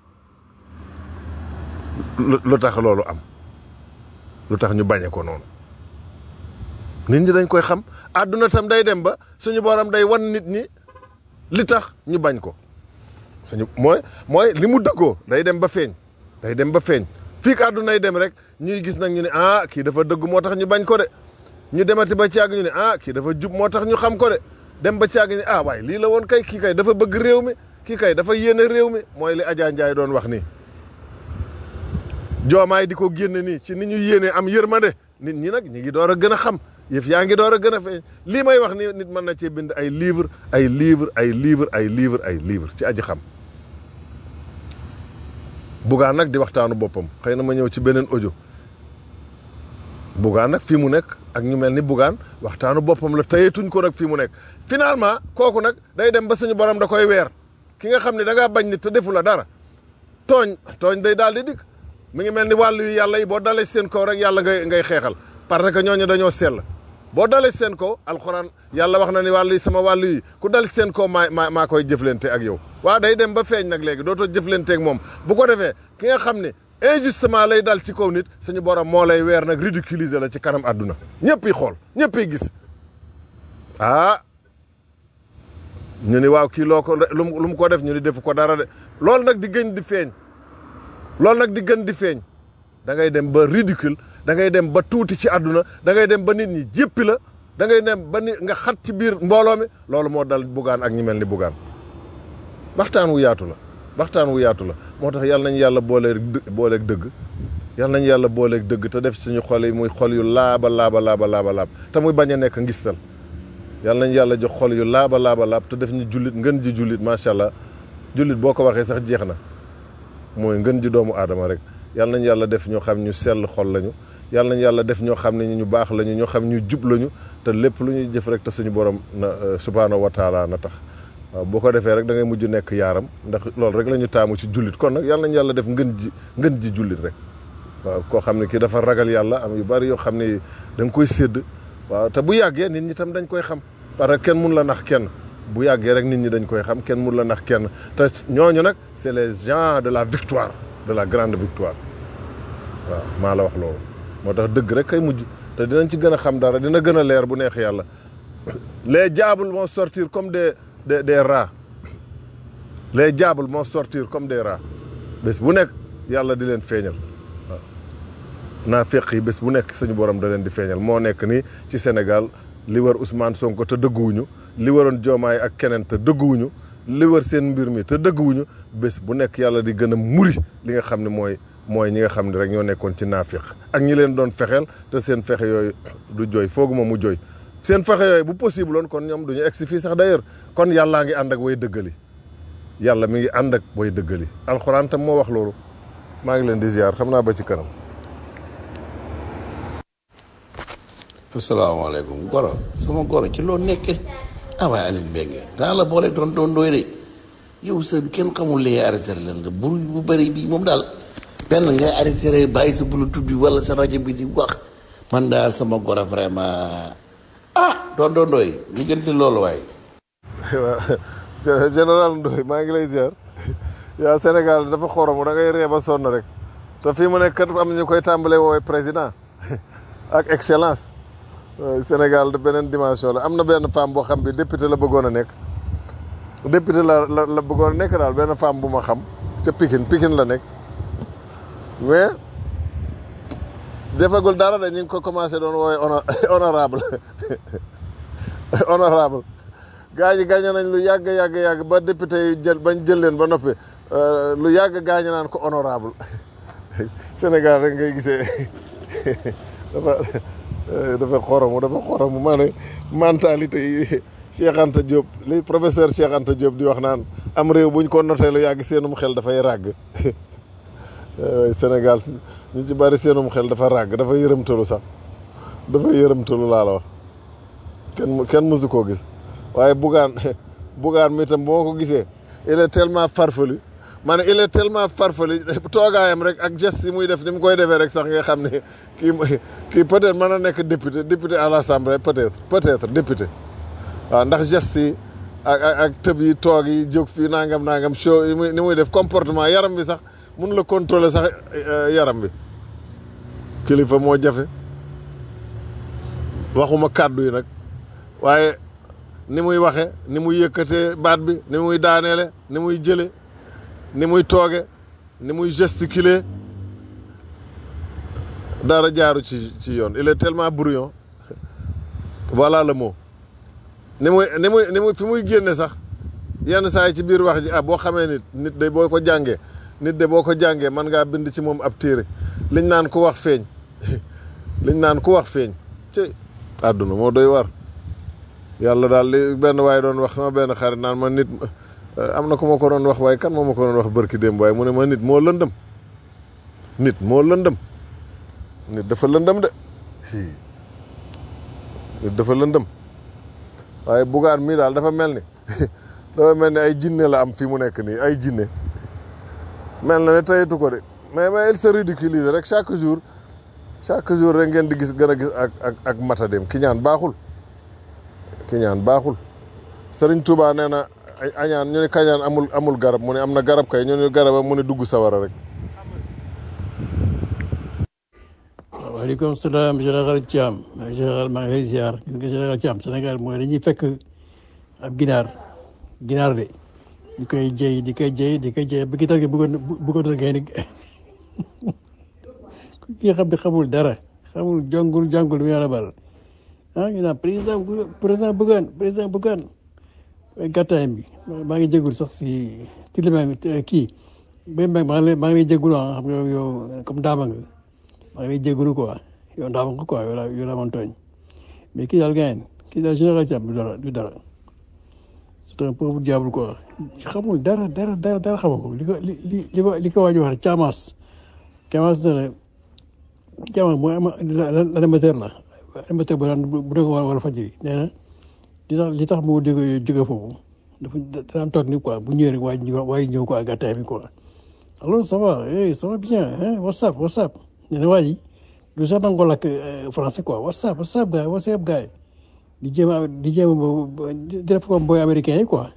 lu tax loolu am lu tax ñu bañe ko noonu nit ñi dañ koy xam àdduna tam day dem ba suñu borom day wan nit ñi li tax ñu bañ ko suñu mooy mooy li mu dëggoo day dem ba feeñ day dem ba feeñ fii ka àddunay dem rek ñuy gis nag ñu ne ah kii dafa dëgg moo tax ñu bañ ko de ñu demati ba caag ñu ne ah kii dafa jub moo tax ñu xam ko de dem ba caag ñu ne ah waaye lii la woon kay kii kay dafa bëgg réew mi kii kay dafa yéene réew mi mooy li Adja Ndiaye doon wax nii joomaay di ko génne nii ci ni ñu yéene am yërmande nit ñi nag ñi ngi door a gën a xam yëf yaa ngi door a gën a feeñ lii may wax ni nit mën na cee bind ay livre ay livre ay livre ay livre ay livre ci aji xam bugaan nag di waxtaanu boppam xëy na ma ñëw ci beneen audio bugaan nag fii mu nekk ak ñu mel ni bugaan waxtaanu boppam la tayetuñ ko nag fii mu nekk finalement kooku nag day dem ba suñu borom da koy weer ki nga xam ne da ngaa bañ nit te defu la dara tooñ tooñ day daal di dikk mi ngi mel ni wàllu yu yàlla yi boo dalee seen kaw rek yàlla ngay ngay xeexal parce que ñooñu dañoo sell boo dalee seen kaw alxuraan yàlla wax na ni wàllu yi sama wàllu yi ku dal seen kaw maa maa maa koy jëflante ak yow waaw day dem ba feeñ nag léegi dootoo jëflante ak moom bu ko defee ki nga xam ne injustement lay dal ci kaw nit suñu borom moo lay weer nag ridiculiser la ci kanam àdduna ñëpp yi xool ñëpp yi gis ah ñu ni waaw kii loo ko lu mu ko def ñu ni defu ko dara de loolu nag di gën di feeñ loolu nag di gën di feeñ da ngay dem ba ridicule da ngay dem ba tuuti ci àdduna da ngay dem ba nit ñi jéppi la da ngay dem ba nit nga xat ci biir mbooloo mi loolu moo dal bugaan ak ñi mel ni bugaan waxtaan wu yaatu la waxtaan wu yaatu la moo tax yàlla nañu yàlla booleeg booleeg dëgg yàlla nañu yàlla booleeg dëgg te def suñu xol yi muy xol yu laaba laaba laaba laaba laab te muy bañ a nekk ngistal yàlla nañu yàlla jox xol yu laaba laaba laab te def ñu jullit ngën ji jullit macha allah jullit boo ko waxee sax jeex na mooy ngën ji doomu aadama rek yàlla nañu yàlla def ñoo xam ñu sell xol lañu yàlla nañu yàlla def ñoo xam ne ñu baax lañu ñoo xam ñu jub lañu te lépp lu ñuy jëf rek te suñu borom na subhaanahu wa taala na tax waaw boo ko defee rek da ngay mujj nekk yaaram ndax loolu rek la ñu taamu ci jullit kon nag yàlla nañu yàlla def ngën ji ngën ji jullit rek waaw koo xam ne kii dafa ragal yàlla am yu bari yoo xam ne da nga koy sédd waaw te bu yàggee nit ñi tam dañ koy xam parce que kenn mun la nax kenn bu yàggee rek nit ñi dañ koy xam kenn mun la nax kenn te ñooñu nag c'est les gens de la victoire de la grande victoire waaw maa la wax loolu moo tax dëgg rek kay mujj te dinañ ci gën a xam dara dina gën a leer bu neex yàlla les diables vont sortir comme des des des rats les diables vont sortir comme des rats bés bu nekk yàlla di leen feeñal waaw naa feq yi bés bu nekk suñu borom da leen di feeñal moo nekk nii ci Sénégal li war Ousmane Sonko te dëgguwuñu li waroon Diomaye ak keneen te dëgguwuñu li war seen mbir mi te dëgguwuñu bés bu nekk yàlla di gën a muri li nga xam ne mooy mooy ñi nga xam ne rek ñoo nekkoon ci naafiq ak ñi leen doon fexeel te seen fexe yooyu du jooy fooguma mu jooy seen fexe yooyu bu possible woon kon ñoom duñu egsi fii sax d'ailleurs kon yàllaa ngi ànd ak way dëggali yàlla mi ngi ànd ak way dëggali alxuraan tam moo wax loolu maa ngi leen di ziar xam naa ba ci kanam asalaamaaleykum goro sama goro ci loo nekke ah waaye Alioune Mbengue daa la boole doon doon doy de yow sa kenn xamul li arrêté leen la buru bu bëri bi moom daal benn ngay arrêté bàyyi sa bluetooth bi wala sa rajo bi di wax man daal sama goro vraiment ah doon doon doy ñu gënti loolu waaye waaw général Ndoye maa ngi lay ziar yaa Sénégal dafa xoromu da ngay ree ba sonn rek te fii mu nekk kat am na ñu koy tàmbalee woowee président ak excellence Sénégal de beneen dimension la am na benn femme boo xam bi député la bëggoon a nekk député la la la bëggoon a nekk daal benn femme bu ma xam ca Pikine Pikine la nekk mais defagul dara de ñu ngi ko commencé doon woowe honorable honorable gaa ñi gaañ nañ lu yàgg yàgg yàgg ba député yi jël bañ jël leen ba noppi lu yàgg gaañ naan ko honorable Sénégal rek ngay gisee dafa dafa xoromu dafa xoromu maa ne mentalité yi Cheikh Anta Diop li professeur Cheikh Anta Diop di wax naan am réew buñ ko notee lu yàgg seenum xel dafay ràgg Sénégal ñu ci bari seenum xel dafa ràgg dafa yërëmtalu sax dafa yërëmtalu laa la wax kenn kenn mësu koo gis waaye bugaan bugaan mi tam boo ko gisee il est tellement farfelu ma ne il est tellement farfelu toogaayam rek ak geste yi muy def ni mu koy defee rek sax nga xam ne kii kii peut-être mën na nekk député député à l'Assemblée peut-être peut-être député waaw ndax geste yi ak ak ak tëb yi toog yi jóg fii nangam nangam show yi muy ni muy def comportement yaram bi sax mun la contrôler sax yaram bi kilifa moo jafe waxuma kàddu yi nag waaye ni muy waxe ni muy yëkkatee baat bi ni muy daaneele ni muy jële ni muy tooge ni muy gesticuler dara jaaru ci ci yoon il est tellement brouillon voilà le mot ni muy ni muy ni muy fi muy génne sax yenn saa yi ci biir wax ji ah boo xamee nit nit de boo ko jàngee nit de boo ko jàngee mën ngaa bind ci moom ab téere liñ naan ku wax feeñ liñ naan ku wax feeñ ci àdduna moo doy war yàlla daal li benn waaye doon wax sama benn xarit naan ma nit am na ku ma ko doon wax waaye kan moo ma ko doon wax bërki démb waaye mu ne ma nit moo lëndëm nit moo lëndëm nit dafa lëndëm de nit dafa lëndëm waaye bugaan mii daal dafa mel ni dafa mel ni ay jinne la am fii mu nekk nii ay jinne mel na ne tayitu ko de mais mais il se ridiculise rek chaque jour chaque jour rek ngeen di gis gën a gis ak ak ak matadem ki ñaan baaxul ki ñaan baaxul Sëriñ Tuubaa nee na añaan ñu ne kañaan amul amul garab mu ne am na garab kay ñu ne garaba mu ne dugg sawara rek waaleykum salaam général Thiam général maa ngi lay ziar gis nga général Thiam Sénégal mooy dañuy fekk ab ginaar ginaar de ñu koy jëy di koy jëy di koy jëy ba gitar gi bëggoon bëggoon na ngay ni ki nga xam ne xamul dara xamul jongul jàngul mi yàlla bal ah ñu naan président président Bougane président Bougane waaye gàttaayam bi maa ngi jégul sax si tilima kii ba maa ngi lay maa ngi lay jégul ah xam nga yow comme daama nga maa ngi lay jégalu quoi yow daama nga quoi yow la yow la man tooñ mais kii daal gayen kii daal général Thiam du dara du dara c'est un pauvre diable quoi xamul dara dara dara dara xamu ko li ko li li li ko li ko waaj wax rek caamaas Kemas ne jamono mooy ama l'animateur la animateur bu daan bu dee wala wala fajiri nee na li tax li tax mu jóge jóge foofu dafa daan toog ni quoi bu ñëwee rek waaye ñëw waaye ñëw quoi gàttaay bi quoi alors ça va eh ça va bien hein whatsapp whatsapp nee na waa ji du sax nangu lakk français quoi whatsapp whatsapp gars whatsapp gars di jéem a di jéem a di def comme boy américain yi quoi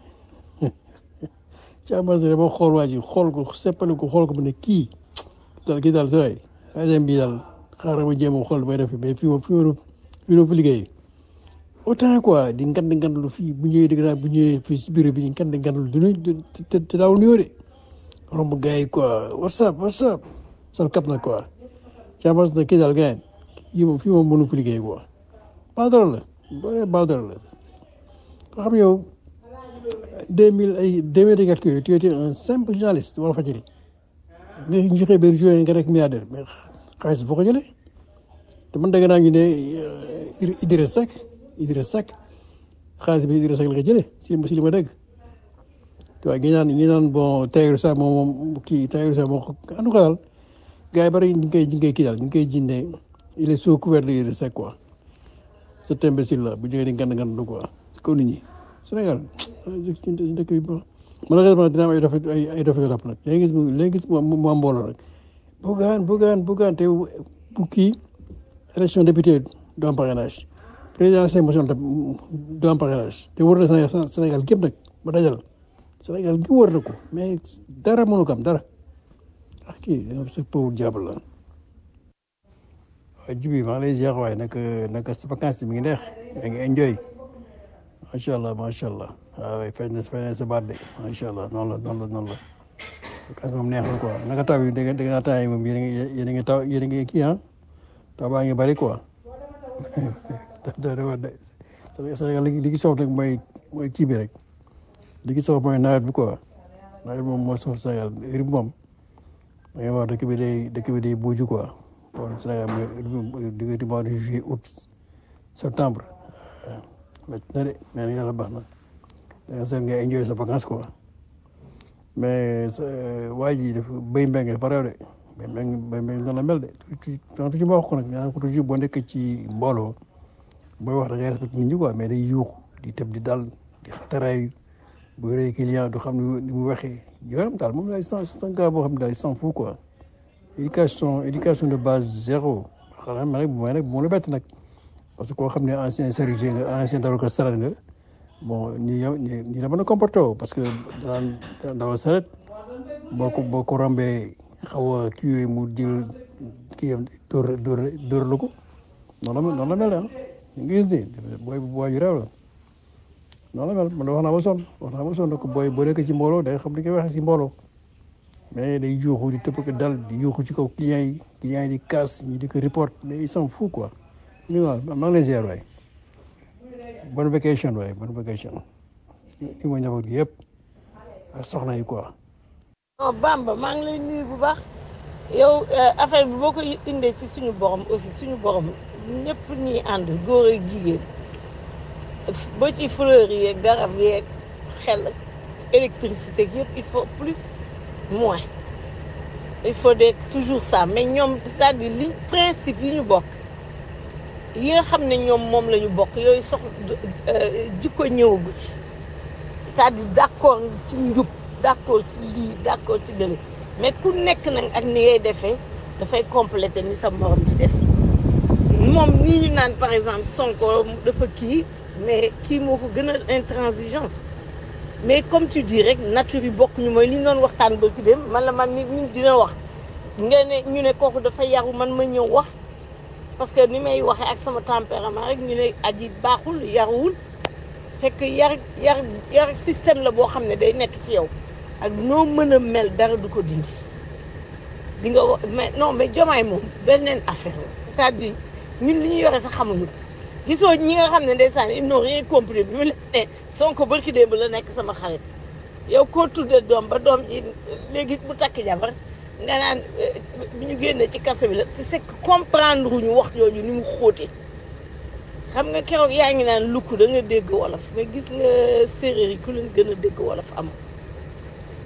ci ambassadeur boo xool waa ji xool ko seppali ko xool ko mu ne kii daal kii daal sooy agent bi daal xaaral ma jéem a xool may def mais fii moom fii moom fii moom fi liggéey autant quoi di ngand ngandlu fii bu ñëwee dëgg naa bu ñëwee fii si bureau bi di ngand ngandlu du ñu te te daawul nuyoo de romb gars yi quoi whatsapp whatsapp sol kap na quoi ci ambassadeur kii daal gars yi moom fii moom mënu fi liggéey quoi baadara la boo nee baadara la nga xam yow deux mille ay deux mille et quelques yooyu tu étais un simple journaliste wala fajiri nga ñu xëy benn journée nga rek milliardaire mais xaalis boo ko jëlee te man dégg naa ñu ne Idriss Seck Idriss Seck xaalis bi Idriss Seck la ko jëlee si si li ma dégg tu vois ñi naan ñi naan bon Tahirou Sarr moom moom kii Tahirou Sarr moo ko en tout cas daal gars yi bari ñu ngi koy ñu ngi koy kii daal ñu ngi koy jinde il est sous couvert de Idriss Seck quoi cet imbécile là bu jógee di ngan ngan du quoi kaw nit ñi Sénégal dëkk bi malheureusement dina am ay dofe ay ay dofe rap nag léegi gis mu léegi gis mu mu am mbooloo nag bugaan bugaan bugaan te bu kii élection député du am parrainage président seen motion du am parrainage te wër na Sénégal gépp nag ba dajal Sénégal gi wër na ko mais dara mënu ko am dara ah kii sa pauvre diable la waaye jibi maa ngi lay ziar waaye nag nag sa vacances mi ngi neex yaa ngi enjoy macha allah macha allah waaw fay na fay na sa baat de macha allah noonu la noonu la noonu la vacances moom neex na quoi naka taw bi dégg dégg naa temps yi moom yéen a ngi yéen a ngi taw yéen a ngi kii ah taw baa ngi bëri quoi da da da Sénégal li li soxla nag mooy mooy kii bi rek li gi soxla mooy nawet bi quoi nawet moom moo soxla Sénégal heure bi moom da ngay wax dëkk bi day dëkk bi day buuju quoi bon Sénégal mooy diggante mois de juillet août septembre métti na de mais nag yàlla baax na da nga seet nga enjoy sa vacance quoi mais waa ji dafa béy mbeng dafa réew de béy mbeng béy mbeng noonu la mel de toujours ma wax ko nag nee naa ko toujours boo nekk ci mbooloo booy wax da ngay respecté nit ñi quoi mais day yuux di tëb di dal di xataraayu bu yoree client du xam ni mu waxee yoram daal moom daal sans sans gars boo xam ne daal sans fou quoi éducation éducation de base zéro xanaa ma nag bu may nag bu ma la bett nag parce que koo xam ne ancien service nga ancien dawal ko saret nga bon nii yow nii la mën a comporté woo parce que daan dawal saret boo ko boo ko rombee xaw a kii yooyu mu jël kii yam dóor dóor dóor la ko noonu la noonu la mel ah ñu ngi gis ni booy booy yu réew la noonu la mel man wax naa ma sonn wax naa ma sonn ko booy boo nekk ci mbooloo day xam li koy waxee ci mbooloo mais day yuuxu di tëpp ko dal di yuuxu ci kaw client yi client yi di kaas ñi di ko report mais ils sont fous quoi ñu naan maa ngi lay ziar waay bonne vacation waay bonne vacation li ma njaboot gi yëpp ak soxna yi quoi. non Bamba maa ngi lay nuyu bu baax yow affaire bi boo ko indee ci suñu borom aussi suñu borom ñëpp ñuy ànd góor ak jigéen ba ci fleur yi garab yeeg xel ak électricité yëpp il faut plus moins il faut de toujours ça mais ñoom c'est-à-dire li principe yi ñu bokk yi nga xam ne ñoom moom la ñu bokk yooyu sox jikko ñëwagu ci c'est-à-dire d'accord ci njub d'accord ci lii d'accord ci lële mais ku nekk nag ak ni ngay defee dafay compléter ni sa morom di def moom nii ñu naan par exemple Sonko dafa kii mais kii moo ko gën a intransigeant mais comme tu dis rek nature yi bokk ñu mooy li ñu doon waxtaan ba ki dem man la man nit ñi dina wax nga ne ñu ne kooku dafa yaru man ma ñëw wax parce que ni may waxee ak sama tempérament rek ñu ne aji baaxul yaruwul fekk yar yar yar système la boo xam ne day nekk ci yow ak noo mën a mel dara du ko dindi di nga wax mais non mais jomaay moom beneen affaire la c'est-à-dire ñun li ñu yore sax xamuñu ko gisoo ñi nga xam ne ndeysaan ils n'ont rien compris bi mu la ne Sonko barki démb la nekk sama xarit yow koo tuddee doom ba doom ji léegi bu takk jabar nga naan bi ñu génnee ci kaso bi la tu sais comprendre ñu wax jooju ni mu xóotee xam nga keroog yaa ngi naan lukk da nga dégg wolof mais gis nga séeréer yi ku leen gën a dégg wolof am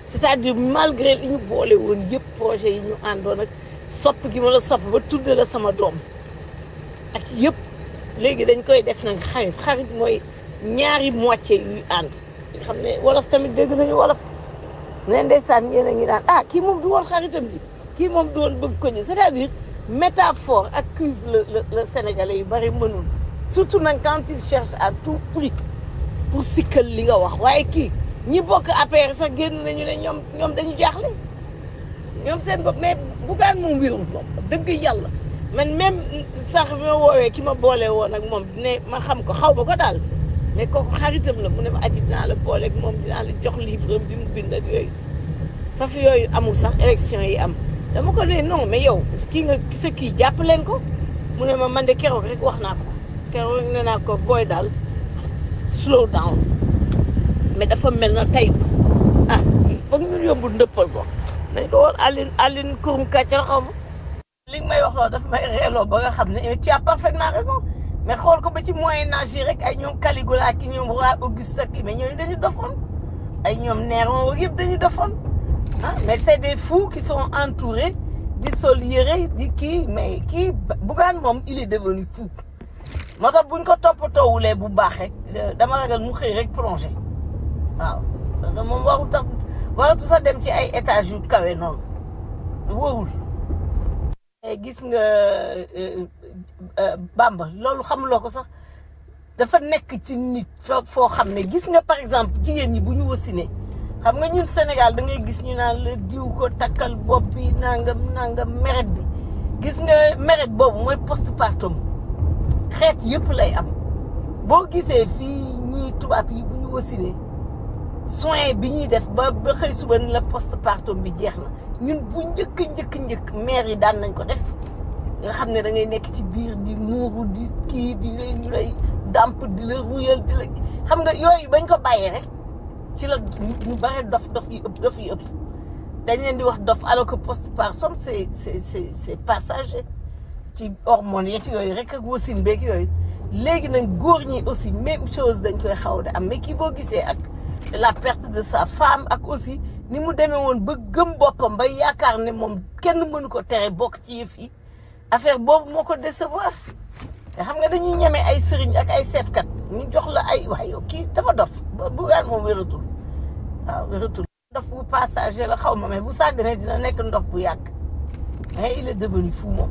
c'est-à-dire malgré li ñu boole woon yëpp projet yi ñu àndoon ak sopp gi ma la sopp ba tudde la sama doom ak yëpp léegi dañ koy def nag xarit xarit mooy ñaari moitié yuy ànd nga xam ne wolof tamit dégg nañu wolof ne ndeysaan yéen a ngi naan ah kii moom du woon xaritam di kii moom du woon bëgg ko ji c'est-à-dire métaphore accuse le le le sénégalais yu bari mënul surtout nag quand il cherche à tout prix pour sikkal li nga wax waaye kii ñi bokk APR sax génn nañu ne ñoom ñoom dañu jaaxle ñoom seen bopp mais bugaan moom wérul moom dëgg yàlla man même sax bi ma woowee ki ma boole woon ak moom ne ma xam ko xaw ma ko daal mais kooku xaritam la mu ne ma aji dinaa la booleeg moom dinaa la jox livre bi mu bind ak yooyu faf yooyu amul sax élection yi am dama ko ne non mais yow kii nga sa kii jàpp leen ko mu ne ma man de keroog rek wax naa ko keroog rek nee naa ko booy daal slow down mais dafa mel na tey ko ah foog ñu yóbbu ndëppal ko nañ ko woon Aline Aline kurum kàccal xaw ma li nga may wax loolu dafa may reeloo ba nga xam ne tu as parfaitement raison mais xool ko ba ci moyen âge yi rek ay ñoom Caligula ki ñoom roi Auguste ak mais ñooñu dañu dofoon ay ñoom Néron yëpp dañu dofoon ah mais c'est des fous qui sont entourés di sol yëre di kii mais kii Bougane moom il est devenu fou moo tax buñ ko toppatoowulee bu baax rek dama ragal mu xëy rek plongé waaw moom waru tax waratu sax dem ci ay étages yu kawe noonu wóorul gis nga Bamba loolu xamuloo ko sax dafa nekk ci nit foo xam ne gis nga par exemple jigéen ñi bu ñu wasinee xam nga ñun Sénégal da ngay gis ñu naan la diw ko takkal bopp bi nangam nangam meret bi gis nga meret boobu mooy postpartum xeet yëpp lay am boo gisee fii ñii tubaab yi bu ñu wasinee soin bi ñuy def ba ba xëy suba ni la postpartum bi jeex na ñun bu njëkk njëkk njëkk mère yi daan nañ ko def nga xam ne da ngay nekk ci biir di muuru di kii di lay ñu lay dàmp di la ruyal di la xam nga yooyu bañ ko bàyyee rek ci la ñu bare dof dof yi ëpp dof yi ëpp dañ leen di wax dof alors que postpartum c'est c'est c'est c'est passager ci hormones yeeg yooyu rek ak wasin beeg yooyu léegi nag góor ñi aussi même chose dañ koy xaw de am mais kii boo gisee ak la perte de sa femme ak aussi ni mu demee woon ba gëm boppam ba yaakaar ne moom kenn mënu ko tere bokk ci yëf yi affaire boobu moo ko décevoir te xam nga dañuy ñeme ay sëriñ ak ay seetkat ñu jox la ay wax yow kii dafa dof Bougane moom wératul waaw wératul ndof bu passager la xaw ma mais bu sàgganee dina nekk ndof bu yàgg mais il est devenu fou moom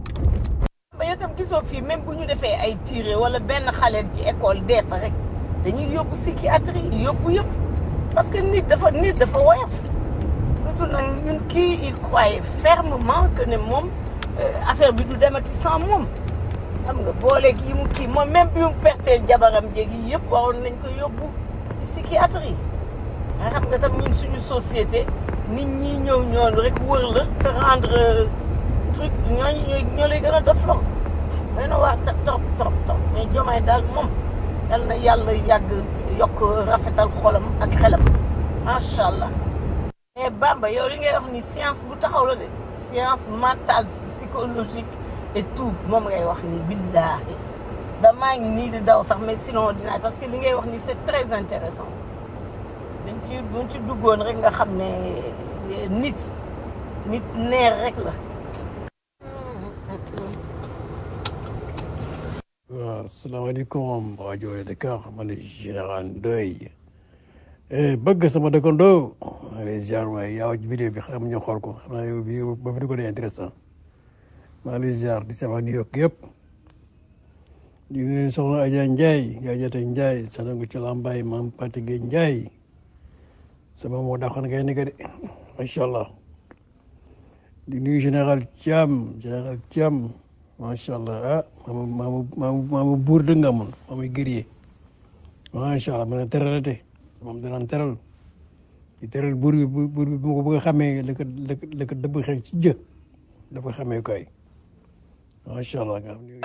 ba yow tam gisoo fii même bu ñu defee ay tiré wala benn xale ci école dee fa rek dañuy yóbbu psychiatrie yóbbu yëpp parce que nit dafa nit dafa woyof surtout nag ñun kii il croyait fermement que ne moom affaire bi du demati sans moom xam nga booleeg yi mu kii moom même bi mu pertee jabaram jéegi yëpp waroon nañ ko yóbbu ci psychiatrie nga xam nga tam ñun suñu société nit ñi ñëw ñoonu rek wër la te rendre truc ñooñu ñooy ñoo lay gën a def lo day na waa trop trop trop mais jomaay daal moom yal na yàlla yàgg yokk rafetal xolam ak xelam macha allah. mais Bamba yow li ngay wax ni science bu taxaw la de science mentale psychologique et tout moom ngay wax ni billaahi damaa ngi nii di daw sax mais sinon dinaa parce que li ngay wax ni c'est très intéressant dañ ci buñ ci duggoon rek nga xam ne nit nit neer rek la. waaw asalaamaaleykum waa Jooy Dakar man la général Ndoye bëgg sama dëkkandoo maa ngi lay ziar waaye yaa ci vidéo bi xam ñu xool ko xam naa yow vidéo ba vidéo day intéressant maa ngi lay ziar di sama New York yëpp di nuyu soxna Adja Ndiaye yaa jate Ndiaye sanangu ci Lambaay maam Patige Ndiaye sama moo dàqoon ngay nekk de macha allah di nuyu général Thiam général Thiam macha allah ah maamu maamu maamu maamu buur dëgg nga amoon maamu guerrier macha allah mën a teralate moom danaan teral di teral buur bi buur bi bu ma ko bëgg a xamee la ko la ko la ko dëbb xeex ci jë dafa xamee koy macha allah nga xam ne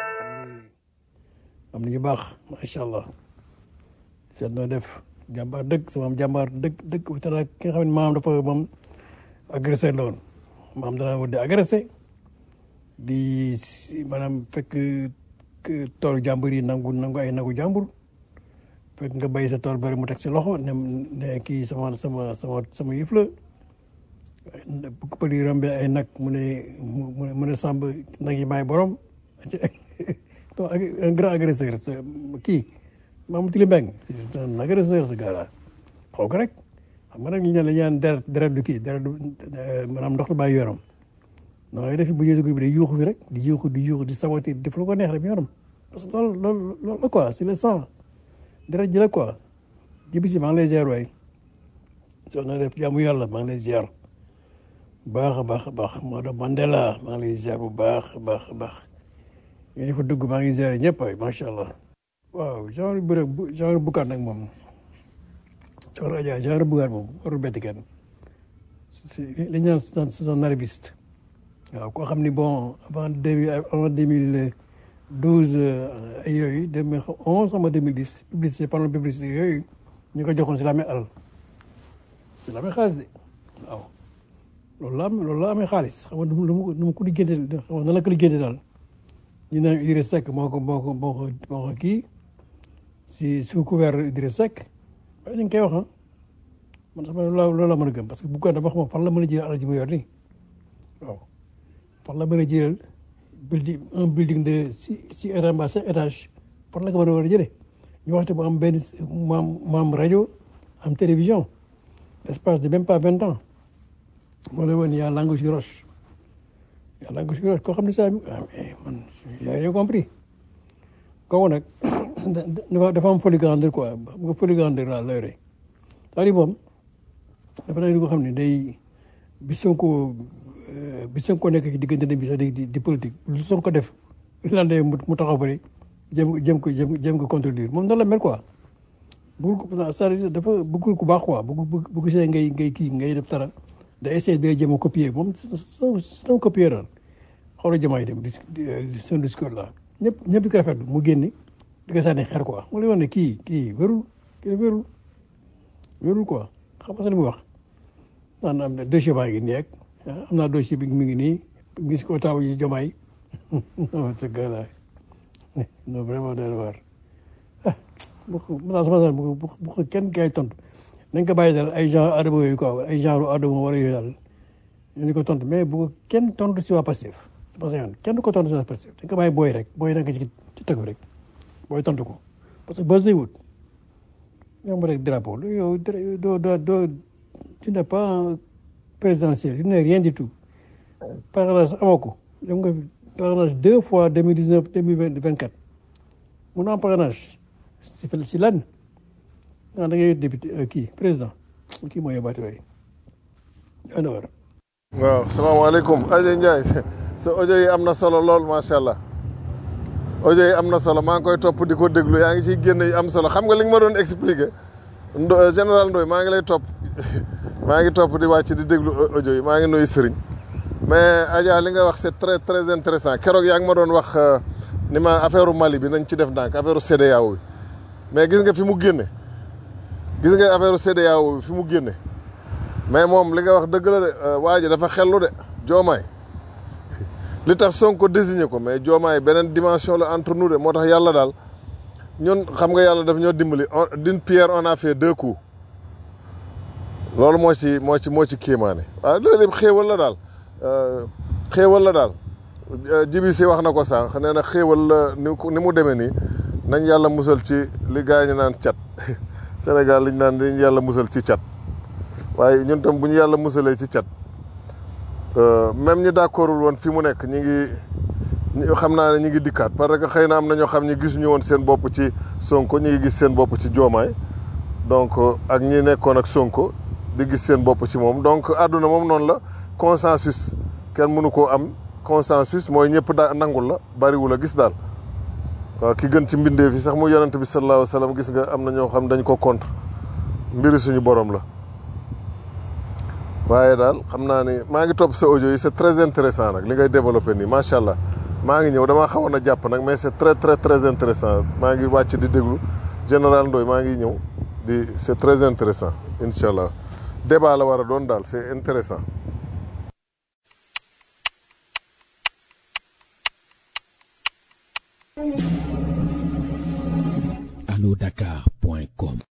am nañu baax macha allah seet noo def jàmbaar dëgg sama am jàmbaar dëgg dëgg tala ki nga xam ne maam dafa moom agressé la woon maam danaa wut di agressé di maanaam fekk toolu jàmbur yi nangu nangu ay nagu jàmbur fekk nga bay sa tool bari mu teg si loxo ne ne kii sama sama sama sama yëf la bu ko pël yi rombee ay nag mu ne mu ne mu ne sàmb nag yi maay borom donc un grand agresseur sa kii Mamadou Tili Mbeng c'est un agresseur ce gars là xool ko rek xam nga nag ñu ne la ñaan deret deret du kii deret du maanaam ndox du bàyyi yoram non lay def bu ñëwee dugub bi day yuuxu fi rek di yuuxu di yuuxu di saboter def lu ko neex rek yoram parce que loolu loolu loolu la quoi c'est le sang deret ji la quoi jibi si maa ngi lay ziar waay soo na def jaamu yàlla maa ngi lay ziar baax a baax a baax Maodo Mandela maa ngi lay ziar bu baax a baax a baax yéen fa dugg maa ngi ziar ñëpp waay macha allah. waaw genre bu bu genre bukaat nag moom genre Adja genre bukaat moom warul bett kenn si li ñu naan c'est un arriviste waaw koo xam ni bon avant deux mille avant deux mille douze ay yooyu deux mille onze sama deux mille dix publicité pendant publicité yooyu ñu ko joxoon si la amee alal si la amee xaalis de waaw loolu la am loolu la amee xaalis xam nga nu mu nu mu ko liggéeyante xam nga nan la ko liggéeyante daal ñu naan Idriss Seck moo ko moo ko moo ko moo ko kii si sous couvert Idriss Seck waaye ñu ngi koy wax ah man sax loolu la loolu la mën a gëm parce que bu ko dafa xam fan la mën a jëlee alal ji mu yor nii waaw fan la mën a jëlal building un building de six six étages mbaa cinq étages fan la ko mën a war a jëlee ñu waxte mu am benn mu am mu am rajo am télévision l'espace de même pas vingt ans moo lay woon yaa langue si roche yaa langue si roche koo xam ne saa man j'ai rien compris kooku nag dafa am folie grandeur quoi xam nga folie grandeur laa la yore c'est-à-dire moom dafa nekk li nga xam ne day bi Sonko bi Sonko nekk ci diggante bi sax di di politique lu Sonko def lan de mu taxaw fële jëm jëm ko jëm jëm ko contredire moom noonu la mel quoi bëggul ko c'est-à-dire dafa bëggul ku baax quoi bëgg bëgg bu gisee ngay ngay kii ngay def dara da essayer day jëm a copier moom c'est un copieur daal xoolal jamaay dem di son discours là ñëpp ñëpp di ko rafetlu mu génne di ko sànni xer quoi mu lay wax ne kii kii wérul kii wérul wérul quoi xam nga li muy wax naan am na dossier baa ngi nii rek am naa dossier bi mi ngi nii gis ko taw yi jamaay non ce gars là non vraiment doy na waar ah bu ko mën naa sama sax bu ko bu ko kenn kay tontu nañ ko bàyyi daal ay genre adama yooyu quoi ay genre adama wala yooyu daal ñu ko tontu mais bu ko kenn tontu si waa Pastef c'est pas ça kenn du ko tontu si waa Pastef dañ ko bàyyi booy rek booy nekk ci ci tegu rek booy tontu ko parce que boo wut ñoom rek drapeau yow doo doo doo tu n'es pas présidentiel tu n'es rien du tout parrainage amoo ko dem nga parrainage deux fois deux mille dix neuf deux mille vingt quatre mun naa am parrainage si si lan ah da ngay député kii président kii mooy yóbbaate waay ana war waaw salaamaaleykum Aja Ndiaye sa audio yi am na solo lool macha allah audio yi am na solo maa ngi koy topp di ko déglu yaa ngi ciy génn yi am solo xam nga li nga ma doon expliqué Ndo général Ndoye maa ngi lay topp maa ngi topp di wàcc di déglu audio yi maa ngi nuyu Sëriñ mais Adja li nga wax c'est très très intéressant keroog yaa ngi ma doon wax ni ma affaire Mali bi nañ ci def ndànk affaire CEDEAO bi mais gis nga fi mu génne gis nga affaire CEDEAO bi fi mu génne mais moom li nga wax dëgg la de waa ji dafa xellu de joomaay li tax Sonko désigné ko mais joomaay beneen dimension la entre nous de moo tax yàlla daal ñun xam nga yàlla daf ñoo dimbali d'une pierre on a fait deux coups loolu moo ci moo ci moo ci kéemaane waaw loolu yëpp xéewal la daal xéewal la daal jibi si wax na ko sànq nee na xéewal la ni ni mu demee nii nañ yàlla musal ci li gars yi naan cat Sénégal liñ naan dañ yàlla musal ci cat waaye ñun tam bu ñu yàlla musalee ci cat même ñi d'accordul woon fi mu nekk ñi ngi xam naa ne ñi ngi dikkaat parce que xëy na am na ñoo xam ñi gisuñu woon seen bopp ci Sonko ñi ngi gis seen bopp ci Diomaye donc ak ñi nekkoon ak Sonko di gis seen bopp ci moom donc àdduna moom noonu la consensus kenn mënu koo am consensus mooy ñëpp daa nangul la bariwul a gis daal waaw ki gën ci mbindee fi sax mu yonent bi sallallahu alayhi wa sallam gis nga am na ñoo xam dañ ko contre mbiri suñu borom la waaye daal xam naa ni maa ngi topp sa audio yi c'est très intéressant nag li ngay développé nii macha allah maa ngi ñëw damaa xawoon a jàpp nag mais c'est très très très intéressant maa ngi wàcc di déglu général Ndoye maa ngi ñëw di c'est très intéressant incha allah débat la war a doon daal c'est intéressant Allô Dakar